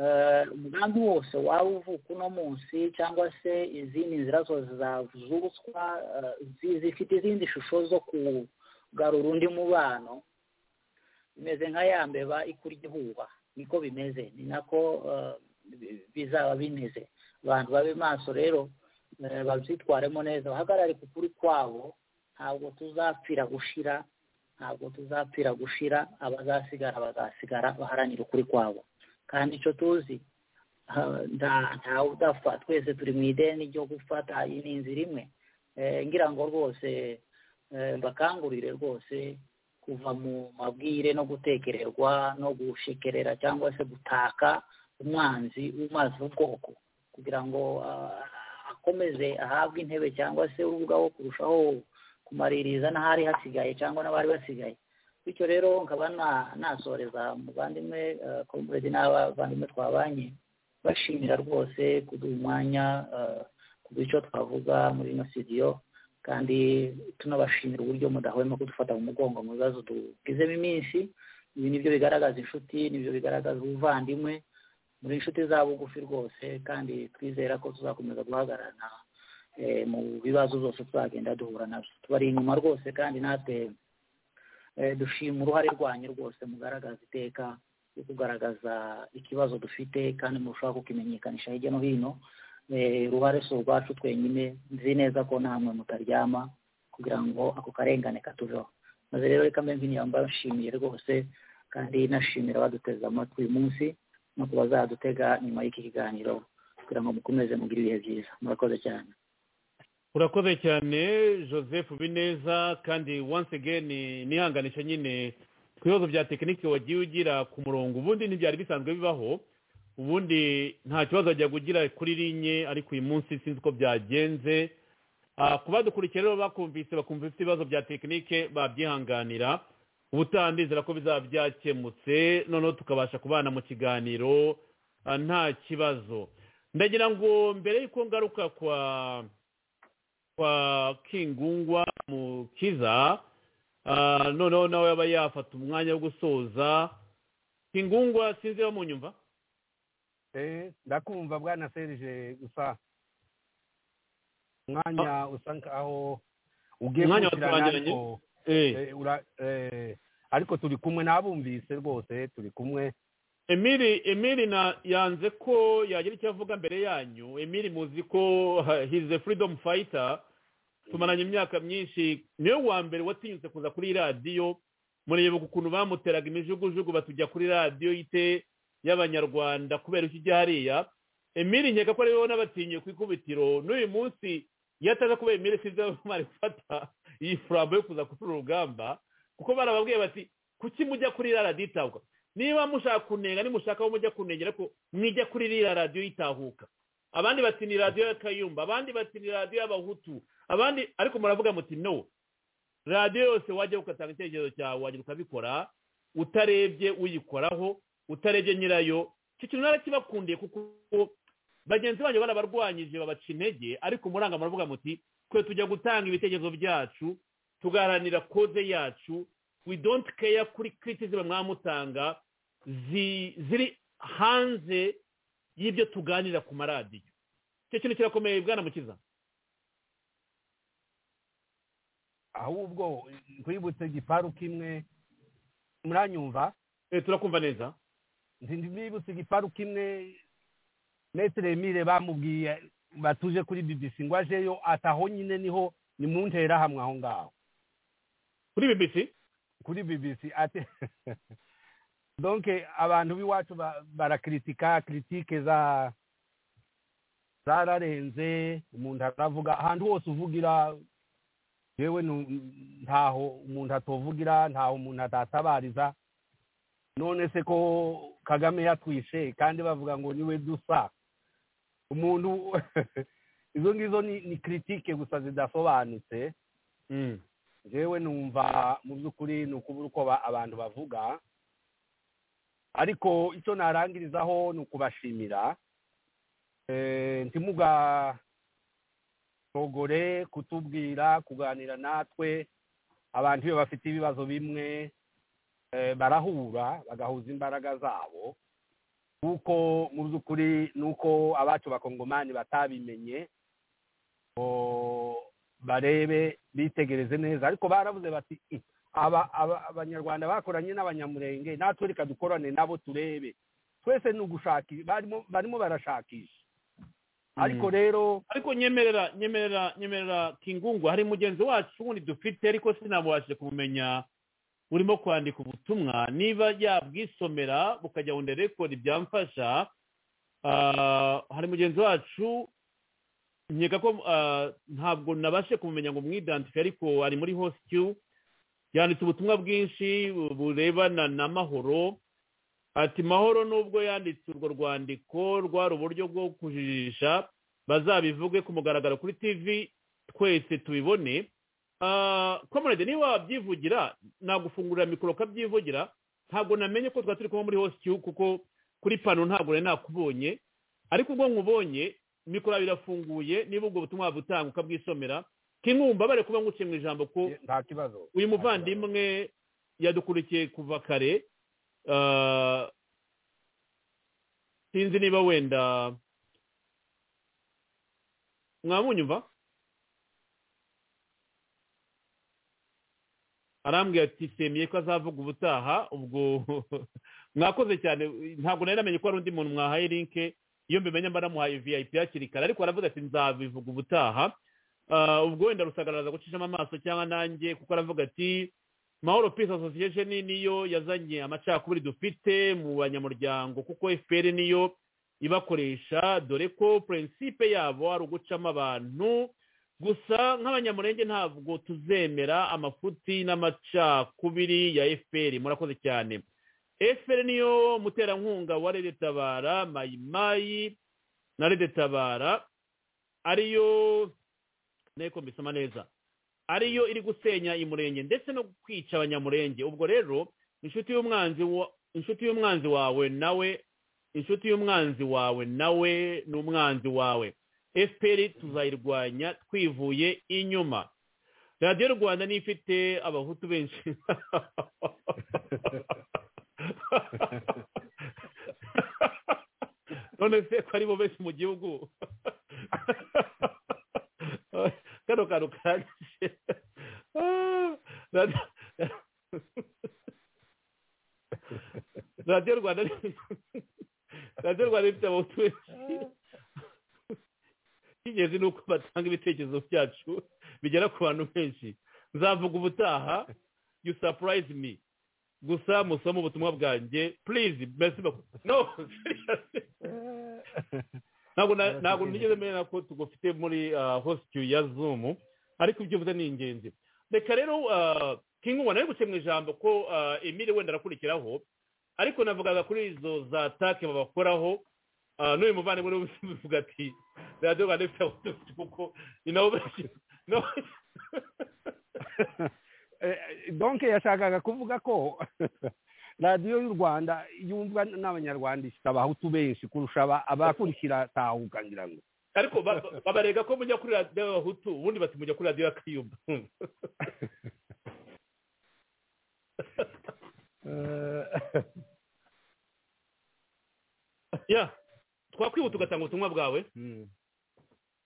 eh, umugambi wose waba uvuka uno munsi cyangwa se izindi nzira zose zavutswa eh, zi- zifite izindi shusho zo kugarura undi mubano imeze nka ya mbeba ikurya ihuba niko bimeze ni nako eh, bi- bizaba bimeze abantu babe maso rero Eh, babyitwaremo neza bahagarare ku kuri kwabo ntabwo tuzapfira gushira ntabwo tuzapfira gushira abazasigara bazasigara baharanira ukuri kwabo kandi icyo tuzi ah, nta- ntawe udapfa twese turi mu ideni ryo gufata iyi ni inzira imwe Eh, ngira ngo rwose eh, mbakangurire rwose kuva mu mabwire no gutekererwa no gushikerera cyangwa se gutaka umwanzi umaze ubwoko kugira ngo ah, akomeze ahabwe intebe cyangwa se we ubwawo kurushaho kumaririza n'ahari hasigaye cyangwa n'abari basigaye bityo rero nkaba na- nasoreza umuvandimwe eh, comrade n'abavandimwe twabanye bashimira rwose kuduha umwanya kuduha icyo twavuga muri ino studio kandi tunabashimira uburyo mudahwema kudufata mu mugongo mu bibazo tugizemo iminsi ibi nibyo bigaragaza inshuti nibyo bigaragaza ubuvandimwe muri inshuti za bugufi rwose kandi twizera ko tuzakomeza guhagararana mu bibazo byose tuzagenda duhura nabyo tubari inyuma rwose kandi natwe dushima uruhare rwanyu rwose mugaragaza iteka yo kugaragaza ikibazo dufite kandi murushaho kukimenyekanisha hirya no hino uruhare si urwacu twenyine nzi neza ko namwe mutaryama kugira ngo ako karengane katuveho maze rero reka mbe nk'inyamba nshimiye rwose kandi nashimira abaduteze amatwi uyu munsi no ku bazadutega nyuma y'iki kiganiro kugira ngo mukomeze mugire ibihe byiza murakoze cyane urakoze cyane joseph bineza kandi once again nihanganisha nyine ku bibazo bya tekinike wagiye ugira ku murongo ubundi ntibyari bisanzwe bibaho ubundi nta kibazo wajyaga ugira kuri rinye ariko uyu munsi sinzi uko byagenze ku badukurikira rero bakumvise bakumva ifite ibibazo bya tekinike babyihanganira ubutaha ndizera ko bizaba byakemutse noneho tukabasha kubana mu kiganiro nta kibazo ndagira ngo mbere y'uko ngaruka kwa kwa kingungwa mukiza noneho nawe yaba yafata umwanya wo gusoza kingungwa sinzi mu nyumva ndakumva bwana serije gusa umwanya usa nkaho ugiye twagiranye ariko turi kumwe n'abumvise rwose turi kumwe emili emili na yanze ko yagira icyo avuga mbere yanyu emili muzi ko hize furidomu fayita tumaranye imyaka myinshi niwe wa mbere watinyutse kuza kuri radiyo mureba ukuntu bamuteraga imijugujugu batujya kuri radiyo ite y'abanyarwanda kubera icyo ujya hariya emili nkeka ko ariwe n'abatinyiye ku ikubitiro n'uyu munsi iyo ataza kuba emili sinzi aho ari gufata iyi furambo yo kuza kuri urugamba kuko barababwiye bati kuki mujya kuri radiyo itagwa niba mushaka kunenga nimushaka aho mujya kunengera ko mwijya kuri iriya radiyo itahuka abandi bati ni radiyo ya kayumba abandi bati ni radiyo y'abahutu abandi ariko muravuga muti no radiyo yose wajya ugatanga icyerekezo cyawe wajya ukabikora utarebye uyikoraho utarebye nyirayo icyo kintu narakibakundiye kuko bagenzi banyu barabarwanyije babaca intege ariko muranga muravuga muti twe tujya gutanga ibitekerezo byacu tugaharanira koze yacu we don't care kuri criticism mwamutanga ziri hanze y'ibyo tuganira ku maradiyo icyo kintu kirakomeye bwana mukiza ahubwo twibutse igiparu kimwe muranyumva turakumva neza ntibibutse igiparu kimwe metero emile bamubwiye batuje kuri bbc ngo ajeyo ataho nyine niho ni mu ntera hamwe aho ngaho kuri bbc kuri bbc ate donke abantu b'iwacu barakritika kiritike za zararenze umuntu aravuga ahantu hose uvugira yewe ntaho umuntu atovugira ntaho umuntu atatabariza none se ko kagame yatwishe kandi bavuga ngo niwe dusa umuntu izo ngizo ni kiritike gusa zidasobanutse yewe numva mu by'ukuri ni ukubura uko abantu bavuga ariko icyo narangirizaho ni ukubashimira ntimugashogore kutubwira kuganira natwe abantu iyo bafite ibibazo bimwe barahura bagahuza imbaraga zabo kuko mu by'ukuri ni uko abacu bakongomani batabimenye barebe bitegereze neza ariko baravuze bati abanyarwanda bakoranye n'abanyamurenge natwe reka dukorane nabo turebe twese ni ugushakisha barimo barashakisha ariko rero ariko nyemerera nyemerera nyemerera kingungu hari mugenzi wacu wundi dufite ariko sinabashe kumumenya urimo kwandika ubutumwa niba yabwisomera bukajya ngo nderekode byamfasha hari mugenzi wacu nkeka ko ntabwo nabashe kumumenya ngo umwidandife ariko ari muri hositiyu yanditse ubutumwa bwinshi burebana n'amahoro ati mahoro nubwo yanditse urwo rwandiko rwari uburyo bwo kujijisha bazabivuge ku mugaragaro kuri tv twese tubibone komerede niba wabyivugira nagufungurira mikoro ukabyivugira ntabwo namenye ko twari turi kuba muri hositiyu kuko kuri pano ntabwo nari nakubonye ariko ubwo nkubonye mikoro birafunguye niba ubwo butumwa butanga ukabwisomera kinumbabare kuba nguciye mu ijambo ko nta kibazo uyu muvandimwe yadukurikiye kuva kare ah, sinzi niba wenda mwamunyumva arambwira ati semeye ko azavuga ubutaha ubwo mwakoze cyane ntabwo nari namenye ko hari undi muntu mwahaye linke iyo mbimenye mba namuhaye vip hakiri kare ariko aravuga ati nzabivuga ubutaha Ah, ubwo wenda rusagaragaza gucishamo amaso cyangwa nanjye kuko aravuga ati mahoro peace association niyo yazanye amacakubiri dufite mu banyamuryango kuko fpr niyo ibakoresha dore ko prinsipe yabo ari ugucamo abantu gusa nk'abanyamurenge ntabwo tuzemera amafuti n'amacakubiri ya fpr murakoze cyane fpr niyo muterankunga wa redetabara mayimayi na redetabara ariyo nteko mbisoma neza ariyo iri gusenya imurenge ndetse no kwica abanyamurenge ubwo rero inshuti y'umwanzi wa- inshuti y'umwanzi wawe nawe inshuti y'umwanzi wawe nawe ni umwanzi wawe fpr tuzayirwanya twivuye inyuma radiyo rwanda niyo ifite abahutu benshi none se ko aribo benshi mu gihugu kano kantu kanje Ah, radio- radiyo rwanda ni- radiyo rwanda ifite abahutu benshi icy'ingenzi ni uko batanga ibitekerezo byacu bigera ku bantu benshi nzavuga ubutaha you surprise me gusa musome ubutumwa bwanjye please merci beaucoup no seriously. ntabwo na- ntabwo nigeze menya ko tugufite muri ah, host ya zoom ariko ibyo uvuze ni ingenzi reka rero ah, king ubona ari guce mu ijambo ko ah, emile wenda arakurikiraho ariko navugaga kuri izo za take babakoraho ah, n'uyu muvandimwe rero uvuga ati radiyo rwanda ifite abatutsi kuko ni nabo benshi nabo- donke yashakaga kuvuga ko radiyo y'u rwanda yumvwa n'abanyarwanda ifite abahutu benshi kurusha aba- abakurikira tahuka ngira ngo ariko ba- ba- babarega ko mujya kuri radiyo y'abahutu ubundi bati mujya kuri radiyo ya kayumba ya twakwihuta ugatanga ubutumwa bwawe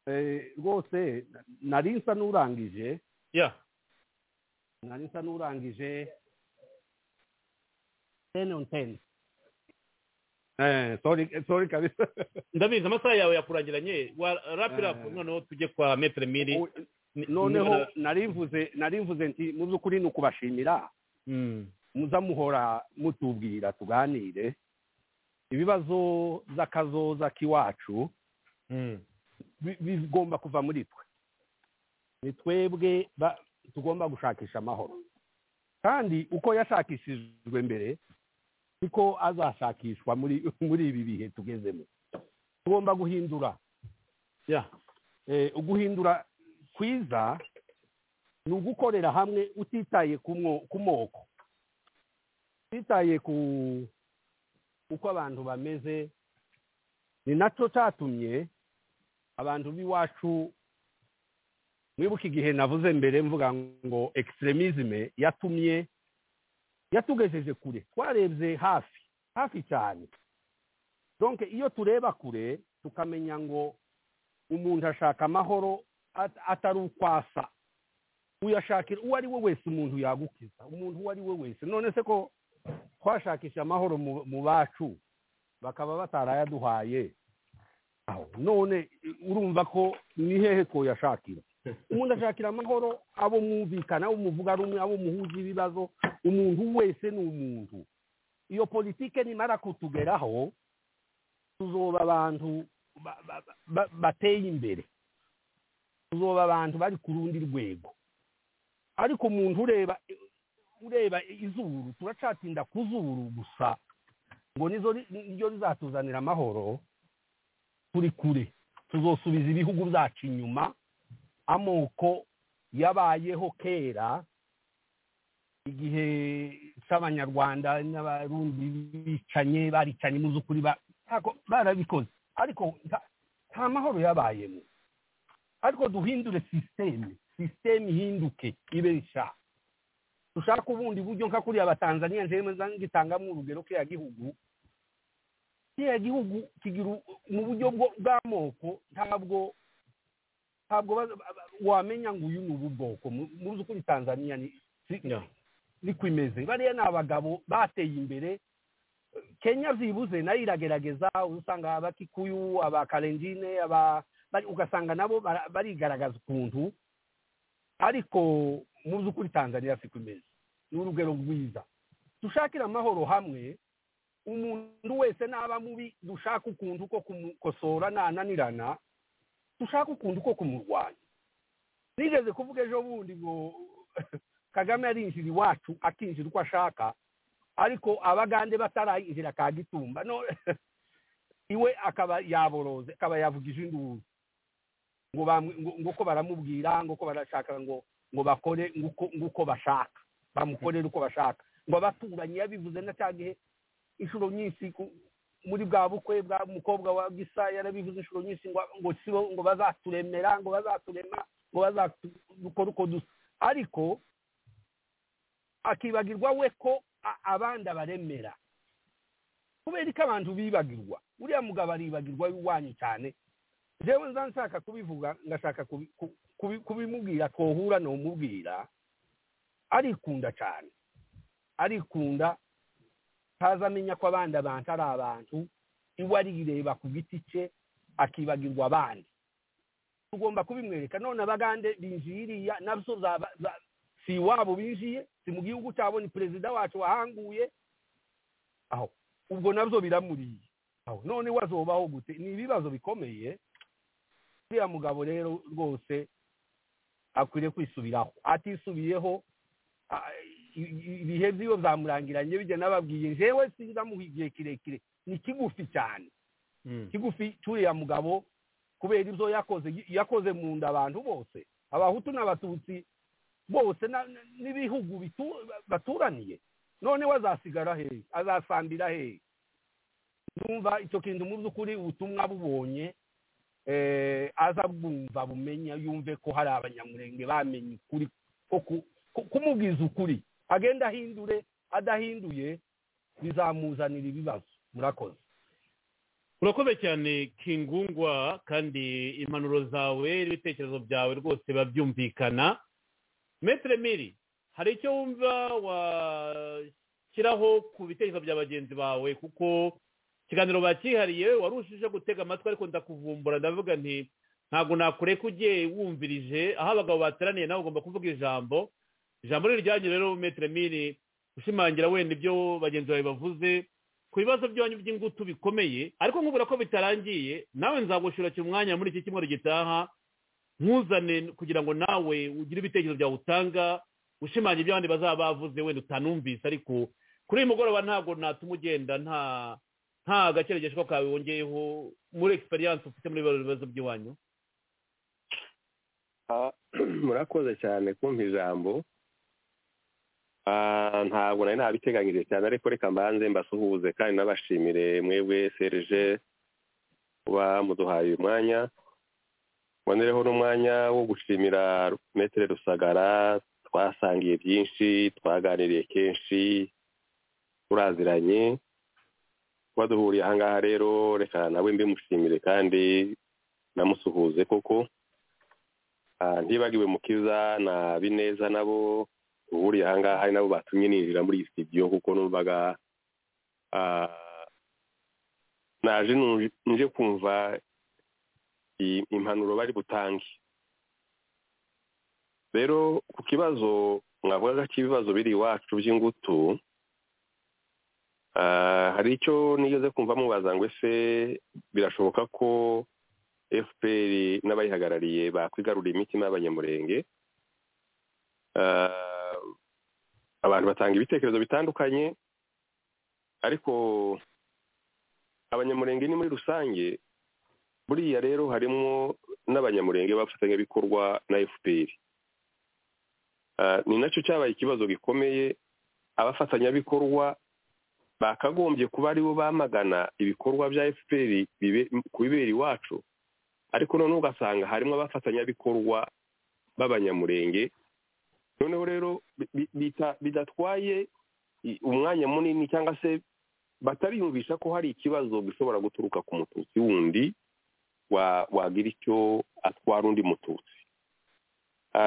Eh, rwose nari nsa n'urangije ya nari nsa n'urangije teni on teni sorry sorry kabisa ndabizi amasaha yawe yakurangiranye wa rapirapu Eh. noneho tujye kwa metere miri Ni- noneho niba- nari mvuze nari mvuze nti mu by'ukuri ni ukubashimira Mm. muza muhora mutubwira tuganire ibibazo z'akazoza k'iwacu Mm. bi- bigomba kuva muri twe ni twebwe ba- tugomba gushakisha amahoro kandi uko yashakishijwe mbere niko azashakishwa muri muri ibi bihe tugezemo tugomba guhindura ya Eh, uguhindura kwiza ni ugukorera hamwe utitaye ku mwo- ku moko utitaye ku uko abantu bameze ni nacyo cyatumye abantu b'iwacu mwibuka igihe navuze mbere mvuga ngo extremisme yatumye yatugejeje kure twarebye hafi hafi cyane donc iyo tureba kure tukamenya ngo umuntu ashaka amahoro at- atari ukwasa uyashakira uwo ari we wese umuntu yagukiza umuntu uwo ari we wese none se ko twashakisha amahoro mu- mu bacu bakaba batarayaduhaye aho none urumva ko ni hehe ko yashakira umuntu ashakira amahoro abo mwumvikana abo muvuga rumwe abo muhuza ibibazo umuntu wese ni umuntu iyo politike nimara kutugeraho tuzoba abantu ba- ba- ba- bateye imbere tuzoba abantu bari ku rundi rwego ariko umuntu ureba ureba izuru turacatinda ku zuru gusa ngo nizo ri- niryo rizatuzanira amahoro turi kure tuzosubiza ibihugu byacu inyuma amoko yabayeho kera igihe cy'abanyarwanda n'abarundi bicanye baricanye mu z'ukuri ba- ntabwo barabikoze ariko nta- nta mahoro yabayemo ariko duhindure sisiteme sisiteme ihinduke ibe nshya dushaka ubundi buryo nka kuriya abatanzaniya njyewe ngitangamo urugero kiriya gihugu kiriya gihugu kigira u- mu buryo bwo- bw'amoko ntabwo ntabwo baza- ba- ba- wamenya ngo uyu ni ubu bwoko mu- muzi ukuri tanzaniya ni si- niko imeze bariya ni abagabo bateye imbere kenya byibuze nayo iragerageza usanga abakikuyu abakarenjine aba bari- ugasanga nabo bara- barigaragaza ukuntu ariko mu by'ukuri tanzania siko imeze ni urugero rwiza dushakire amahoro hamwe umuntu wese naba mubi dushaka ukuntu ko kumukosora nananirana dushaka ukuntu ko kumurwanya nigeze kuvuga ejo bundi ngo kagame yarinjira iwacu akinjira uko ashaka ariko abagande batarayinjira ka gitumba no iwe akaba yaboroze akaba yavugije induru ngo bamwe- ngo- ngo uko baramubwira ngo uko barashaka ngo ngo bakore ngo uko- ngo uko bashaka bamukorere uko bashaka ngo abaturanyi yabivuze na cya gihe inshuro nyinshi ku- muri bwa bukwe bwa mukobwa wa gisa yarabivuze inshuro nyinshi ngo ngo sibo ngo bazaturemera ngo bazaturema ngo bazadukora uko dusa ariko akibagirwa we ko a- abandi abaremera kubera ko abantu bibagirwa uriya mugabo aribagirwa iwanyu cyane njyewe nza nshaka kubivuga ngashaka kubi- ku- kubi- kubimubwira kohura numubwira arikunda cyane arikunda ntaza amenya ko abandi abantu ari abantu iwe arireba ku giti cye akibagirwa abandi tugomba kubimwereka none abagande binjiye iriya nabyo zaba- za- si iwabo binjiye si mu gihugu cyabo ni perezida wacu wahanguye aho ubwo nabyo biramuriye aho none wazobaho gute ni ibibazo bikomeye uriya mugabo rero rwose akwiriye kwisubiraho atisubiyeho a- i- i- ibihe by'iyo byamurangiranye bijya n'ababwiye njyewe sinzamuha igihe kirekire ni kigufi cyane kigufi cy'uriya mugabo kubera ibyo yakoze yakoze mu nda abantu bose abahutu n'abatutsi bose na- na- n'ibihugu bitu- baturaniye none we azasigara hehe azasambira hehe numva icyo kintu mu by'ukuri ubutumwa bubonye eh, aza bwumva bumenya yumve ko hari abanyamurenge bamenye ukuri ko ku- ku- kumubwiza ukuri agenda ahindure adahinduye bizamuzanira ibibazo murakoze urakoze cyane kingungwa kandi impanuro zawe n'ibitekerezo byawe rwose biba byumvikana metero miri hari icyo wumva washyiraho ku bitekerezo bya bagenzi bawe kuko ikiganiro bakihariye warushije gutega amatwi ariko ndakuvumbura ndavuga nti ntabwo nakureka ugiye wumvirije aho abagabo bateraniye nawe ugomba kuvuga ijambo ijambo ni iryanyu rero metero miri ushimangira wenda ibyo bagenzi bawe bavuze ku bibazo byanyu by'ingutu bikomeye ariko nkubwira ko bitarangiye nawe nzagushura umwanya muri iki cyumweru gitaha nkuzane kugira ngo nawe ugire ibitekerezo byawe utanga ushimangira ibyo abandi bazaba bavuze wenda utanumvise ariko kuri uyu mugoroba ntabwo natuma ugenda nta nta gakeregesho kawe wongeyeho muri egisperiyanse ufite muri biriya bibazo by'iwanyu Ah, murakoze cyane kumva ijambo Ah, ntabwo nari nabiteganyije cyane ariko reka mbanze mbasuhuze kandi nabashimire mwebwe serije kuba muduhaye uyu mwanya mbonereho n'umwanya wo gushimira metere rusagara twasangiye byinshi twaganiriye kenshi turaziranye kuba duhuriye aha ngaha rero reka nawe mbimushimire kandi namusuhuze koko Ah, ntibagiwe mukiza na bineza nabo uhuriye aha ngaha ari nabo batumye ninjira muri iyi studio kuko numvaga ah, naje nu- nje kumva i- impanuro bari butange rero ku kibazo mwavugaga cy'ibibazo biri iwacu by'ingutu ah, hari icyo nigeze kumva mubaza ngo ese birashoboka ko fpr n'abayihagarariye bakwigarurira imitima y'abanyamurenge Ah, abantu batanga ibitekerezo bitandukanye ariko abanyamurenge ni muri rusange buriya rero harimo n'abanyamurenge b'abafatanyabikorwa na fpr Ah, ni nacyo cyabaye ikibazo gikomeye abafatanyabikorwa bakagombye kuba aribo bamagana ibikorwa bya fpr kubibera iwacu ariko noneho ugasanga harimo abafatanyabikorwa b'abanyamurenge noneho rero bidatwaye umwanya munini cyangwa se batariyumvisha ko hari ikibazo gishobora guturuka ku mututsi wundi wagira icyo atwara undi mututsi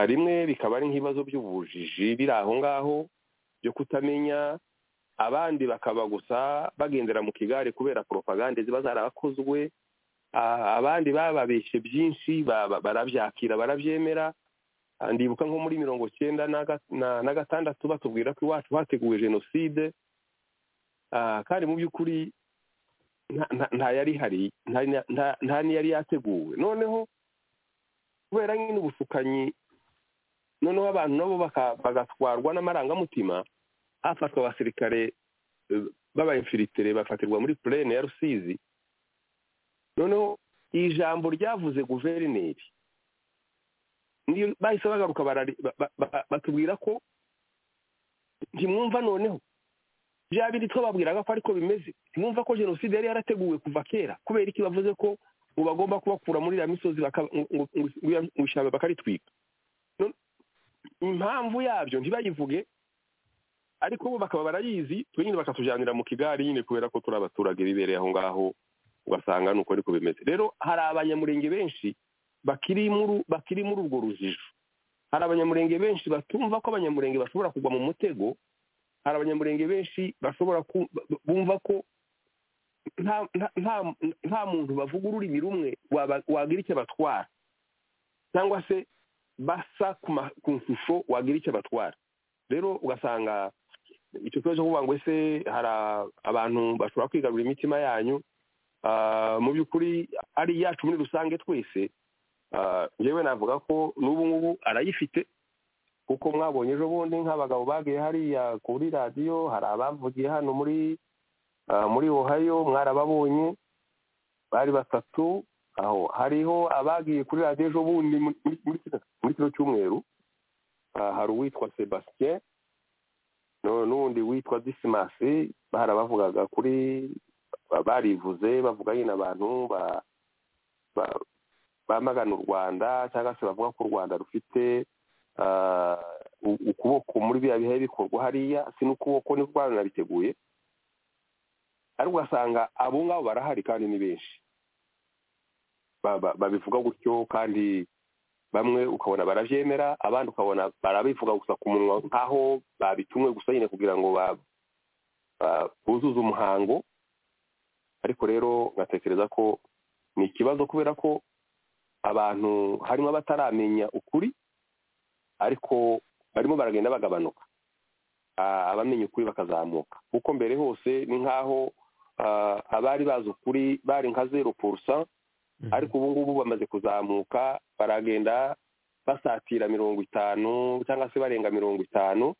rimwe bikaba ari nk'ibibazo by'ubujiji biri aho ngaho byo kutamenya abandi bakaba gusa bagendera mu kigare kubera poropagande ziba zarakozwe abandi bababeshye byinshi barabyakira barabyemera ndibuka nko muri mirongo cyenda na gatandatu batubwira ko iwacu hateguwe jenoside kandi mu by'ukuri nta yari hari nta n'iyari yateguwe noneho kubera nyine ubushukanyi noneho abantu nabo bagatwarwa n'amarangamutima hafatwa abasirikare b'abayimfiritere bafatirwa muri purene ya rusizi noneho iri jambo ryavuze guverineri bahise bagaruka batubwira ko ntimwumva noneho bya bindi twababwiraga ko ariko bimeze ntimwumva ko jenoside yari yarateguwe kuva kera kubera iki bavuze ko ngo bagomba kubakura muri iriya misozi ngo ishyamba bakaritwika impamvu yabyo ntibayivuge ariko bo bakaba barayizi twe nyine bakatujyanira mu kigari nyine kubera ko turi abaturage bibereye aho ngaho ugasanga ni uko ariko bimeze rero hari abanyamurenge benshi bakiri muri urwo rujijo hari abanyamurenge benshi batumva ko abanyamurenge bashobora kugwa mu mutego hari abanyamurenge benshi bashobora bumva ko nta muntu bavuga ururimi rumwe wagira icyo batwara cyangwa se basa ku nshusho wagira icyo batwara rero ugasanga icyo kibazo kuvuga ngo ese hari abantu bashobora kwigarurira imitima yanyu mu by'ukuri ari iyacu muri rusange twese yewe navuga ko n'ubu ngubu arayifite kuko mwabonye ejo bundi nk'abagabo bagiye hariya kuri radiyo hari abavugiye hano muri muri ohayo mwarababonye bari batatu aho hariho abagiye kuri radiyo ejo bundi muri kino cyumweru hari uwitwa sebasitien n'undi witwa disimasi barabavugaga kuri barivuze bavuga nyine abantu bamagana u rwanda cyangwa se bavuga ko u rwanda rufite ukuboko muri biriya bihe bikorwa hariya si n'ukuboko ni rwanda biteguye ariko ugasanga abo ngabo barahari kandi ni benshi babivuga gutyo kandi bamwe ukabona barabyemera abandi ukabona barabivuga gusa ku munwa nk'aho babitumwe gusa nyine kugira ngo buzuze umuhango ariko rero ngatekereza ko ni ikibazo kubera ko abantu harimo abataramenya ukuri ariko barimo baragenda bagabanuka abamenya ukuri bakazamuka kuko mbere hose ni nk'aho abari bazi ukuri bari nka zeru purusa ariko ubu ngubu bamaze kuzamuka baragenda basatira mirongo itanu cyangwa se barenga mirongo itanu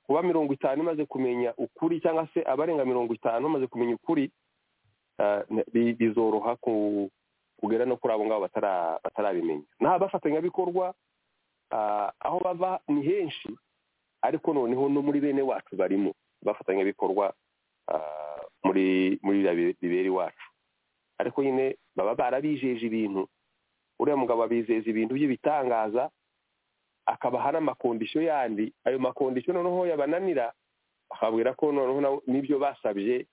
kuba mirongo itanu imaze kumenya ukuri cyangwa se abarenga mirongo itanu bamaze kumenya ukuri bizoroha kugera no kuri abo ngabo batarabimenya nta abafatanyabikorwa aho bava ni henshi ariko noneho no muri bene wacu barimo abafatanyabikorwa muri muri bibera iwacu ariko nyine baba barabijeje ibintu uriya mugabo abizeza ibintu by'ibitangaza akabaha n'amakondisiyo yandi ayo makondisiyo noneho yabananira akabwira ko noneho n'ibyo basabye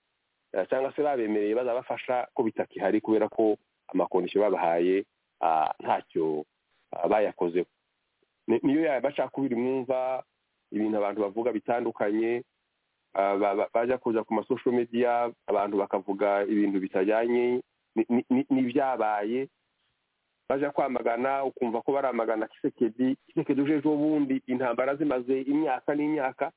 cyangwa se babemereye bazabafasha ko bitakihari kubera ko amakondisiyo babahaye ntacyo bayakozeho niyo yabacakubiri mwumva ibintu abantu bavuga bitandukanye bajya kuza ku masosho mediya abantu bakavuga ibintu bitajyanye n'ibyabaye bajya kwamagana ukumva ko baramagana kisekedi kisekedi uje ejo bundi intambara zimaze imyaka n'imyaka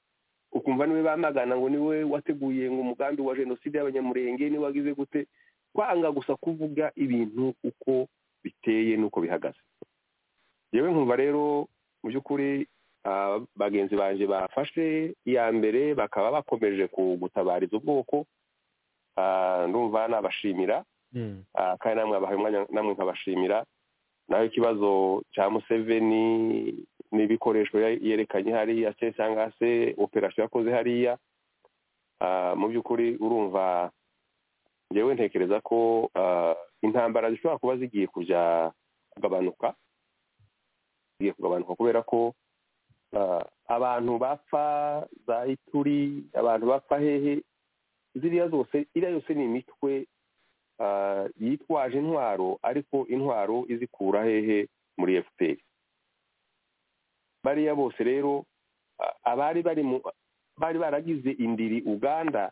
ukumva niwe bamagana ngo niwe wateguye ngo umugambi wa jenoside y'abanyamurenge niwe wagize gute kwanga gusa kuvuga ibintu uko biteye n'uko bihagaze yewe nkumva rero mu by'ukuri bagenzi banjye bafashe iya mbere bakaba bakomeje gutabariza ubwoko ndumva nabashimira kandi namwe abahaye umwanya namwe nkabashimira naho ikibazo cya museveni n'ibikoresho yerekanye hariya se cyangwa se operasiyo yakoze hariya mu by'ukuri urumva ngewe ntekereza ko intambara zishobora kuba zigiye kujya kugabanuka zigiye kugabanuka kubera ko abantu bapfa za ituri abantu bapfa hehe ziriya zose iriya yose ni imitwe yitwaje intwaro ariko intwaro izikura hehe muri efuperi bariya bose rero abari bari mu bari baragize indiri uganda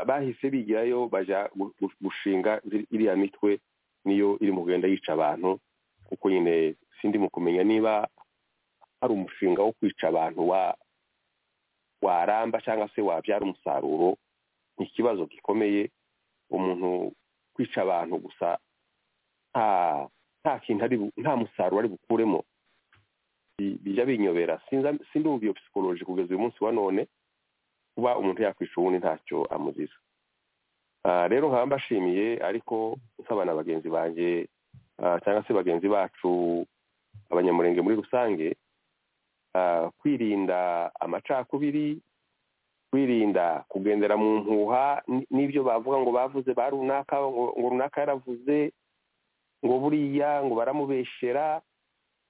bahise bigirayo bajya gushinga iriya mitwe niyo iri mu kugenda yica abantu kuko nyine sindi mu kumenya niba hari umushinga wo kwica abantu waramba cyangwa se wabyara umusaruro ni ikibazo gikomeye umuntu kwica abantu gusa nta kintu ari nta musaruro ari bukuremo bijya binyobera sindumva iyo psikoloji kugeza uyu munsi wa none kuba umuntu yakwica uwundi ntacyo amuziza rero nkaba mbashimiye ariko nsaba na bagenzi banjye cyangwa se bagenzi bacu abanyamurenge muri rusange kwirinda amacakubiri kwirinda kugendera mu mpuha n'ibyo bavuga ngo bavuze ba runaka ngo runaka yaravuze ngo buriya ngo baramubeshera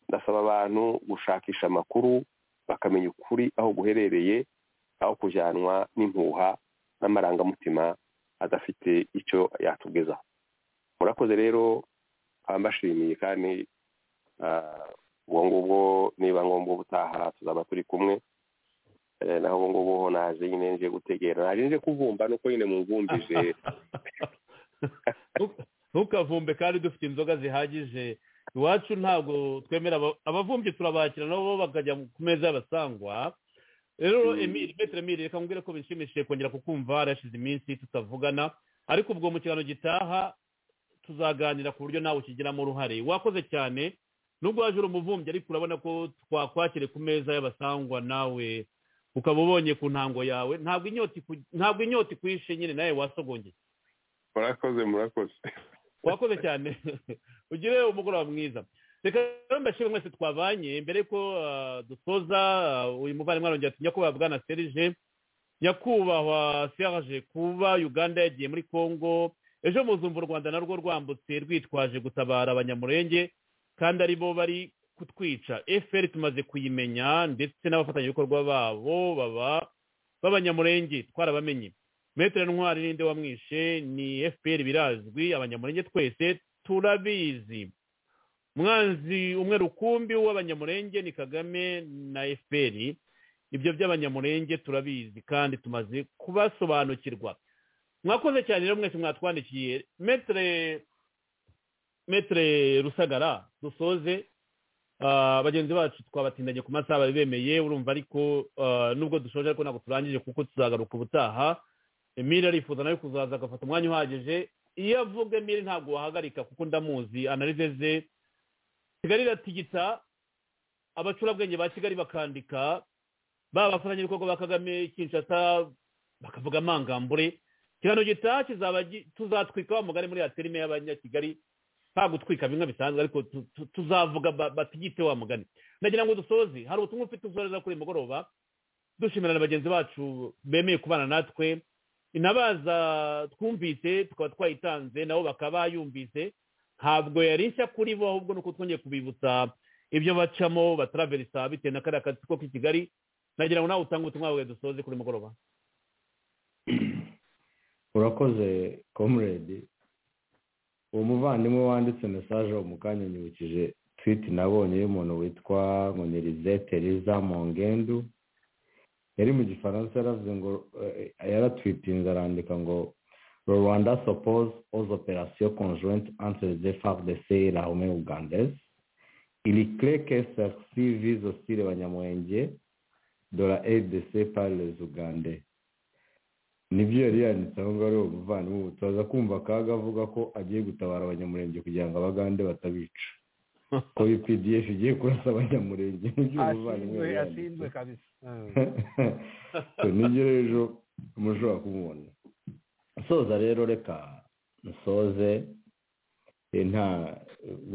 ndasaba abantu gushakisha amakuru bakamenya ukuri aho guherereye aho kujyanwa n'impuha n'amarangamutima adafite icyo yatugezaho murakoze rero mbashimiye kandi ubwo ngubwo niba ngombwa ubutaha tuzaba turi kumwe naho ubu ngubu ho naje nyine nje gutegera naje nje kuvumba nuko nyine mumvumbije ntukavumbe kandi dufite inzoga zihagije iwacu ntabwo twemera abavumbyi turabakira nabo bakajya ku meza y'abasangwa rero emiri metero emiri reka mbwire ko bishimishije kongera kukumva harashize iminsi tutavugana ariko ubwo mu kiganiro gitaha tuzaganira ku buryo nawe ukigiramo uruhare wakoze cyane nubwo waje uri umuvumbyi ariko urabona ko twakwakire ku meza y'abasangwa nawe ukaba ubonye ku ntango yawe ntabwo inyota ikwishe nyine nawe wasogongeye murakoze murakoze wakoze cyane ugire umugoroba mwiza reka rero mbashime mwese twabanye mbere ko dusoza uyu muvandimwe arongera ati nyakubahwa bwana serije nyakubahwa serije kuba uganda yagiye muri congo ejo muzumva u rwanda narwo rwambutse rwitwaje gutabara abanyamurenge kandi aribo bari kutwica efuperi tumaze kuyimenya ndetse n'abafatanyabikorwa babo baba b'abanyamurenge twarabamenye metero ntwari n'inde wamwishe ni efuperi birazwi abanyamurenge twese turabizi mwanzi umwe rukumbi w'abanyamurenge ni kagame na efuperi ibyo by'abanyamurenge turabizi kandi tumaze kubasobanukirwa mwakoze cyane rero mwese mwatwandikiye metere rusagara dusoze bagenzi bacu twabatindanye ku masaha bari bemeye urumva ariko nubwo dushoje ariko ntabwo turangije kuko tuzagaruka ubutaha emile arifuza nawe kuzaza agafata umwanya uhagije iyo avuga emile ntabwo wahagarika kuko ndamuzi analize ze kigali iratigita abacurabwenge ba kigali bakandika baba abafatanyabikorwa ba kagame kinshasa bakavuga amangambure ikiganiro gitaha tuzatwika mugari muri aterime y'abanyakigali nta gutwika bimwe bisanzwe ariko tuzavuga batigite wa mugani ndagira ngo dusoze hari ubutumwa ufite uzohereza kuri mugoroba dushimira na bagenzi bacu bemeye kubana natwe inabaza twumvise tukaba twayitanze nabo bakaba bayumvise ntabwo yari nshya kuri bo ahubwo nuko twongeye kubibutsa ibyo bacamo bataraverisa bitewe na kariya kazi ko k'i kigali nagira ngo nawe utange ubutumwa bwawe dusoze kuri mugoroba urakoze komuredi uwo muvandimwe wanditse mesaje mu kanya nyibukije twiti nabonye y'umuntu witwa nkonirize tereza mongendu yari mu gifaransa yaravuze ngo yaratwitinze arandika ngo rwanda suppose all operation conjointe entre les FARDC et la Armée ougandaise il est clair que celle-ci vise aussi les Banyamulenge de la RDC par les Ougandais nibyo yari yanditse aho ngaho ari uwo muvandimwe ubu turaza kumva akaga avuga ko agiye gutabara abanyamurenge kugira ngo abagande batabica ko bpdf igiye kurasa abanyamurenge nibyo umuvandimwe ashinzwe kabisa nibyo rero mushobora kumubona soza rero reka nsoze nta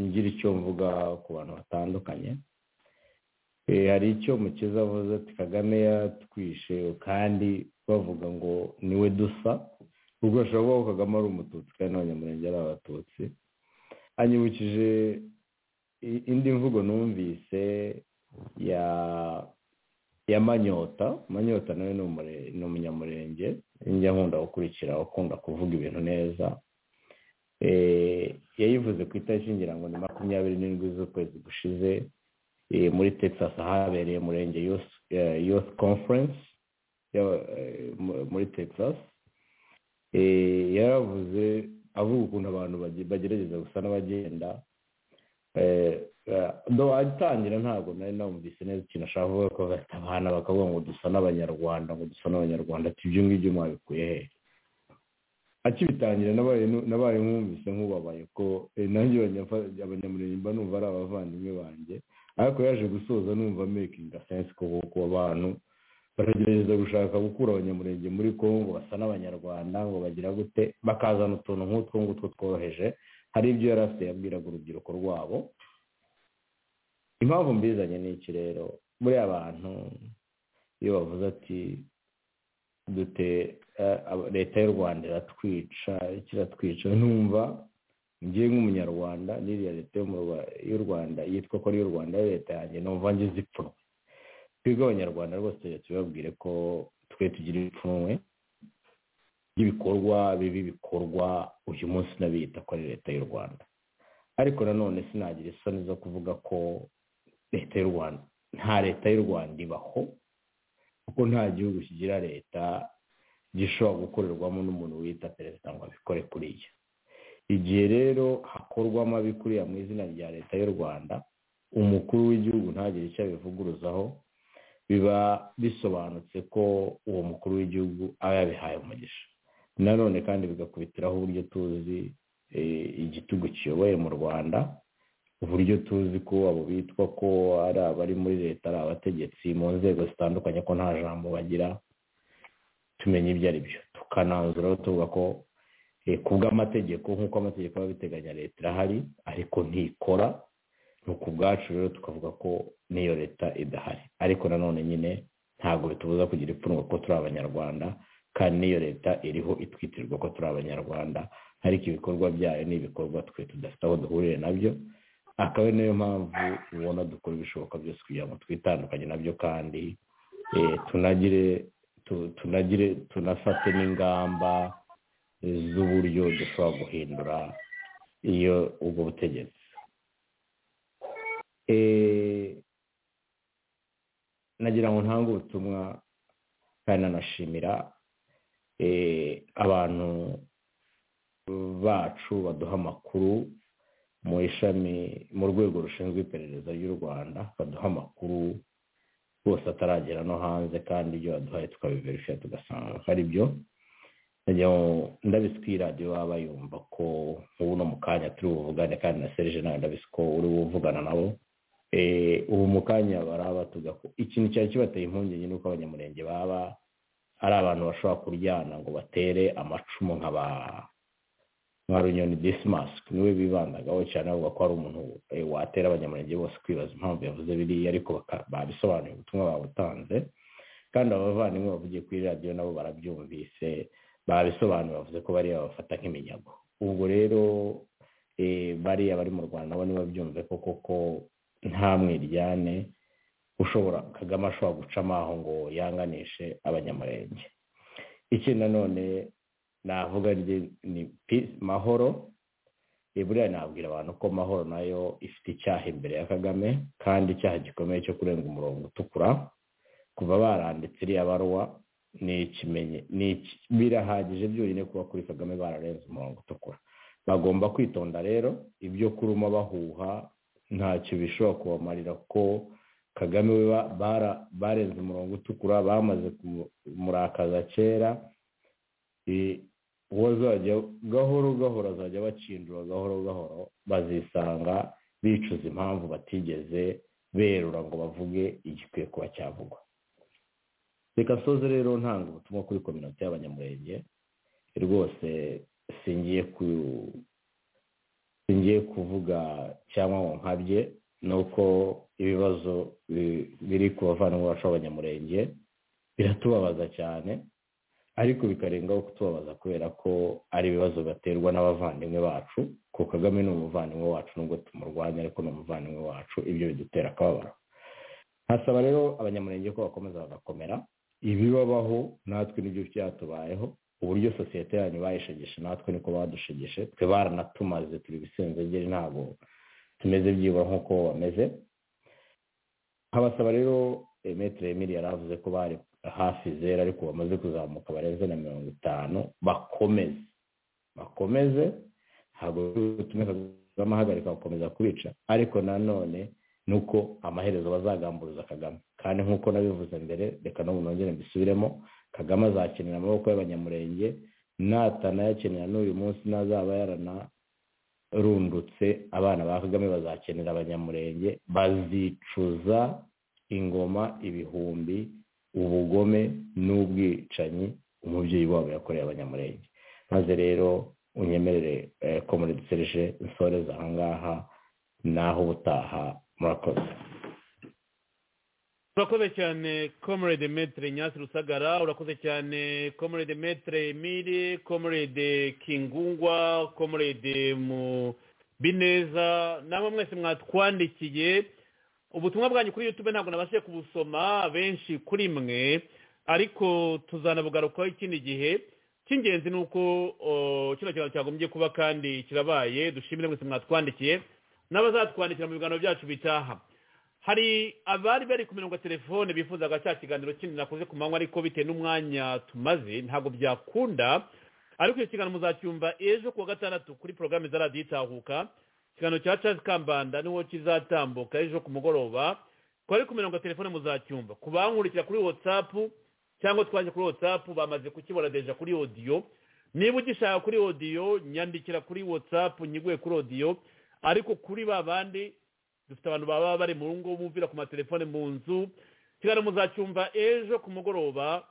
ngira icyo mvuga ku bantu batandukanye hari icyo mukiza avuze ati kagame yatwishe kandi bavuga ngo niwe dusa ubwo ashobora kuba kagame ari umututsi kandi n'abanyamurenge ari abatutsi anyibukije indi mvugo numvise ya ya manyota manyota nawe ni umunyamurenge njya nkunda gukurikira ukunda kuvuga ibintu neza yayivuze ku itariki ngira ngo ni makumyabiri n'indwi z'ukwezi gushize muri texas ahabereye murenge youth conference muri texas yaravuze avuga ukuntu abantu bagerageza gusa n'abagenda atangira ntabwo nari nawumvise neza ikintu ashaka kuvuga ko bafite abana bakavuga ngo dusa n'abanyarwanda ngo dusa n'abanyarwanda ati ibyo ngibyo mwabikuye he akibitangira nabaye nkumvise nk'ubabaye ko nanjye abanyamurenge mba numva ari abavandimwe banjye ariko yaje gusoza numva mekingi sense ko ku bantu baragerageza gushaka gukura abanyamurenge muri congo basa n'abanyarwanda ngo bagira gute bakazana utuntu nk'utwo ngutwo tworoheje hari ibyo yari afite yabwiraga urubyiruko rwabo impamvu mbizanye ni iki rero buriya abantu iyo bavuze ati dute leta y'u rwanda iratwica kiratwica numva ngiye nk'umunyarwanda n'iriya leta y'u rwanda yitwa ko ari iy'u rwanda ari leta yanjye numva ngize ipfunwe twebwe abanyarwanda rwose tubabwire ko twe tugira ipfunwe ry'ibikorwa bibi bikorwa uyu munsi n'abiyita ko ari leta y'u rwanda ariko nanone sinagira isoni zo kuvuga ko leta y'u rwanda nta leta y'u rwanda ibaho kuko nta gihugu kigira leta gishobora gukorerwamo n'umuntu wita perezida ngo abikore kuriya igihe rero hakorwamo abikuriya mu izina rya leta y'u rwanda umukuru w'igihugu ntagire icyo abivuguruzaho biba bisobanutse ko uwo mukuru w'igihugu aba yabihaye umugisha nanone kandi bigakubitiraho uburyo tuzi igitugu kiyoboye mu rwanda uburyo tuzi ko abo bitwa ko ari abari muri leta ari abategetsi mu nzego zitandukanye ko nta jambo bagira tumenya ibyo ari byo tukananzuraho tuvuga ko ku bw'amategeko nk'uko amategeko aba abiteganya leta irahari ariko ntikora ni uku bwacu rero tukavuga ko n'iyo leta idahari ariko nanone nyine ntabwo bitubuza kugira ipfunwe ko turi abanyarwanda kandi n'iyo leta iriho itwitirwa ko turi abanyarwanda ariko ibikorwa byayo ni ibikorwa twe tudafite aho duhuriye nabyo akaba ari nayo mpamvu ubona dukora ibishoboka byose kugira ngo twitandukanye nabyo kandi tunagire tunagire tunafate n'ingamba z'uburyo dushobora guhindura iyo ubwo butegetsi nagira ngo ntange ubutumwa kandi nanashimira abantu bacu baduha amakuru mu ishami mu rwego rushinzwe iperereza ry'u rwanda baduha amakuru rwose ataragera no hanze kandi ibyo baduhaye tukabiverifiya tugasanga ko ari byo ndabisi radiyo baba bayumva ko nk'ubu no mu kanya turi buvugane kandi na serije nawe ndabisi ko uri buvugana nabo ubu mu kanya baraba tugako ikintu cyari kibateye impungenge ni uko abanyamurenge baba ari abantu bashobora kuryana ngo batere amacumu nka ba runyoni disimasike niwe bibandagaho cyane bavuga ko hari umuntu watera abanyamurenge bose kwibaza impamvu yavuze biriya ariko babisobanuye ubutumwa babutanze kandi abavandimwe bavugiye kuri radiyo nabo barabyumvise babisobanuye bavuze ko bariya babafata nk'iminyago ubwo rero bariya bari mu rwanda nabo ntibabyumve ko koko nta mwiryane ushobora kagame ashobora guca amaho ngo yanganishe abanyamurenge ikindi nanone navuga ni mahoro buriya nabwira abantu ko mahoro nayo ifite icyaha imbere ya kagame kandi icyaha gikomeye cyo kurenga umurongo utukura kuva baranditse iriya baruwa birahagije byonyine kuba kuri kagame bararenze umurongo utukura bagomba kwitonda rero ibyo kuruma bahuha ntacyo bishobora kubamarira ko kagame we barenze umurongo utukura bamaze kumurakaza kera uwo azajya gahoro gahoro azajya bakindura gahoro gahoro bazisanga bicuza impamvu batigeze berura ngo bavuge igikwiye kuba cyavugwa reka soze rero ntanga ubutumwa kuri kominote y'abanyamurenge rwose singiye ku ngiye kuvuga cyangwa ngo nkabye ni uko ibibazo biri ku bavandimwe bacu b'abanyamurenge biratubabaza cyane ariko bikarengaho kutubabaza kubera ko ari ibibazo baterwa n'abavandimwe bacu ko kagame ni umuvandimwe wacu nubwo tumurwanya ariko ni umuvandimwe wacu ibyo bidutera akababaro hasaba rero abanyamurenge ko bakomeza bagakomera ibibabaho natwe nibyo byatubayeho uburyo sosiyete yanyu bayishegeshe natwe niko badushegeshe twe baranatumaze turi bisenzegeri ntabwo tumeze byibura nk'uko bameze nkabasaba rero emetire emiri yari avuze ko bari hafi zera ariko bamaze kuzamuka barenze na mirongo itanu bakomeze bakomeze ntabwo bitume kagame ahagarika gukomeza kubica ariko nanone ni uko amaherezo bazagamburuza kagame kandi nk'uko nabivuze mbere reka n'ubu nongere mbisubiremo kagame azakenera amaboko y'abanyamurenge natanayakenera n'uyu munsi n'azaba yarana rundutse abana ba kagame bazakenera abanyamurenge bazicuza ingoma ibihumbi ubugome n'ubwicanyi umubyeyi wabo yakoreye abanyamurenge maze rero unyemerere ko muri dusereje nsoreza ahangaha naho ubutaha murakoze urakoze cyane comrade metre nyasi rusagara urakoze cyane comrade metre emile comrade kingungwa comrade mu bineza namwe mwese mwatwandikiye ubutumwa bwanyu kuri youtube ntabwo nabashije kubusoma benshi kuri mwe ariko tuzanabugarukaho ikindi gihe cy'ingenzi ni uko kino kintu cyagombye kuba kandi kirabaye dushimire mwese mwatwandikiye n'abazatwandikira mu biganiro byacu bitaha hari abari bari ku mirongo ya telefone bifuzaga cya kiganiro kindi nakoze ku manywa ariko bitewe n'umwanya tumaze ntabwo byakunda ariko icyo kiganiro muzacyumva ejo kuwa gatandatu kuri porogaramu za radiyo itahuka ikiganiro cya Charles kambanda niho kizatambuka ejo ku mugoroba twari ku mirongo ya telefone muzacyumba ku bankurikira kuri watsapu cyangwa twaje kuri watsapu bamaze kukibona deja kuri odiyo niba ugishaka kuri odiyo nyandikira kuri watsapu nyiguye kuri odiyo ariko kuri ba bandi dufite abantu baba bari mu ngo bumvira ku matelefone mu nzu ikiganiro muzacyumva ejo ku mugoroba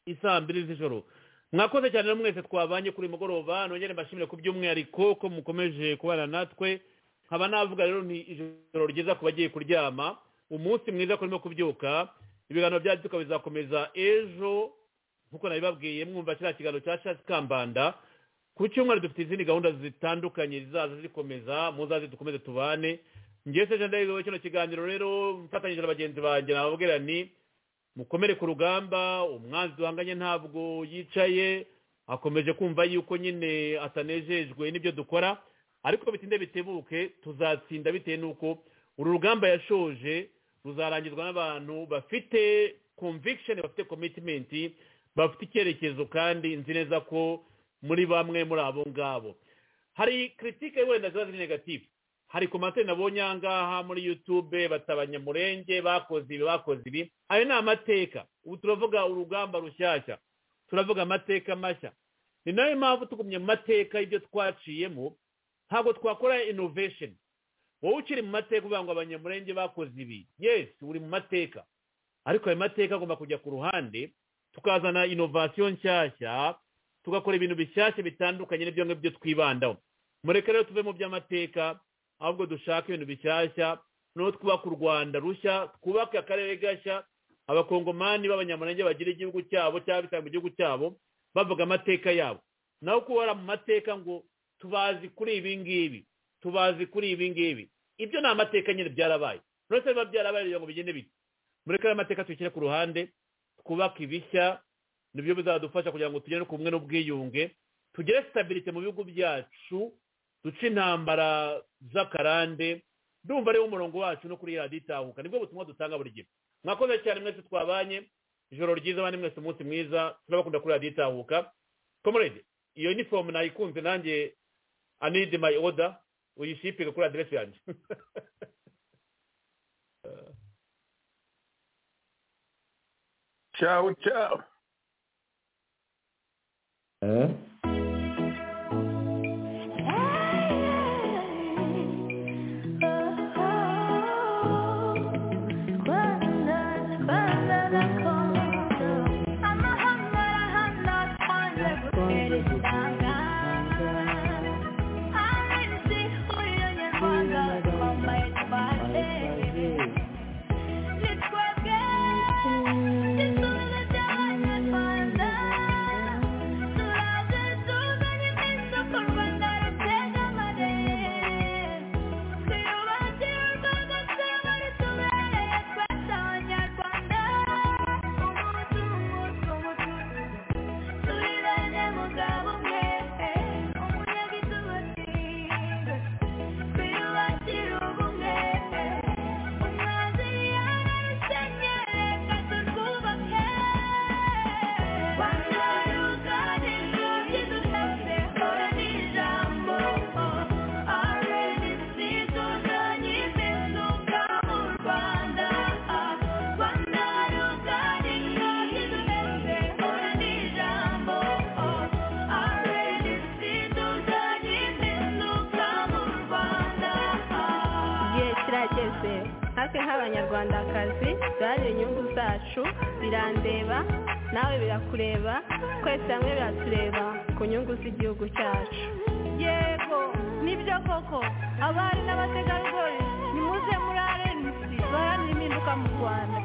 isaa mbiri z'ijoro mwakoze cyane mwese twabanye kuri mugoroba nongere mbashimire ku by'umwihariko ko mukomeje kubana natwe nkaba navuga rero ni ijoro ryiza ku bagiye kuryama umunsi mwiza kurimo kubyuka ibiganiro byacu tukaba bizakomeza ejo nk'uko nabibabwiye mwumva kiriya kiganiro cya shasi kambanda ku cyumweru dufite izindi gahunda zitandukanye zizaza zikomeza muzaze dukomeze tubane ngewe se jenda kino kiganiro rero mfatanyije na bagenzi banjye nababwira ni mukomere ku rugamba umwanzi duhanganye ntabwo yicaye akomeje kumva yuko nyine atanejejwe n'ibyo dukora ariko bitinde bitebuke tuzatsinda bitewe n'uko uru rugamba yashoje ruzarangizwa n'abantu bafite conviction bafite commitment bafite icyerekezo kandi nzi neza ko muri bamwe muri abo ngabo hari kiritike wenda ziba ziri negative hari komantere nabonye aha ngaha muri yutube batabanyamurenge bakoze ibi bakoze ibi ayo ni amateka ubu turavuga urugamba rushyashya turavuga amateka mashya ni nayo mpamvu tugumye mu mateka y'ibyo twaciyemo ntabwo twakora inovesheni wowe ukiri mu mateka uvuga ngo abanyamurenge bakoze ibi yesi uri mu mateka ariko ayo mateka agomba kujya ku ruhande tukazana inovasiyo nshyashya tugakora ibintu bishyashya bitandukanye n'ibyo ngibyo twibandaho mureke rero tuve mu by'amateka ahubwo dushaka ibintu bishyashya no twubaka u rwanda rushya twubake akarere gashya abakongomani b'abanyamurenge bagira igihugu cyabo cyangwa bitanga igihugu cyabo bavuga amateka yabo naho kuba mu mateka ngo tubazi kuri ibi ngibi tubazi kuri ibi ngibi ibyo ni amateka nyine byarabaye uretse biba byarabaye kugira ngo bigende bite muri kariya mateka tuyishyire ku ruhande twubake ibishya nibyo bizadufasha kugira ngo tugere ku bumwe n'ubwiyunge tugere sitabirite mu bihugu byacu duce intambara z'akarande ndumva ariwo umurongo wacu no kuri radiyo itahuka nibwo butumwa dutanga buri gihe mwakoze cyane mwese twabanye ijoro ryiza abandi mwese umunsi mwiza turabakunda kuri radiyo itahuka komorede iyo inifomu nayikunze nanjye anide mayi oda uyishipinga kuri aderesi yanjye cyawu cyawu It's kirageze natwe nk'abanyarwandakazi duharanire inyungu zacu birandeba nawe birakureba twese hamwe biratureba ku nyungu z'igihugu cyacu yego nibyo koko abari n'abategarugori nimuze muri arenisi baharanire impinduka mu rwanda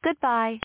Goodbye.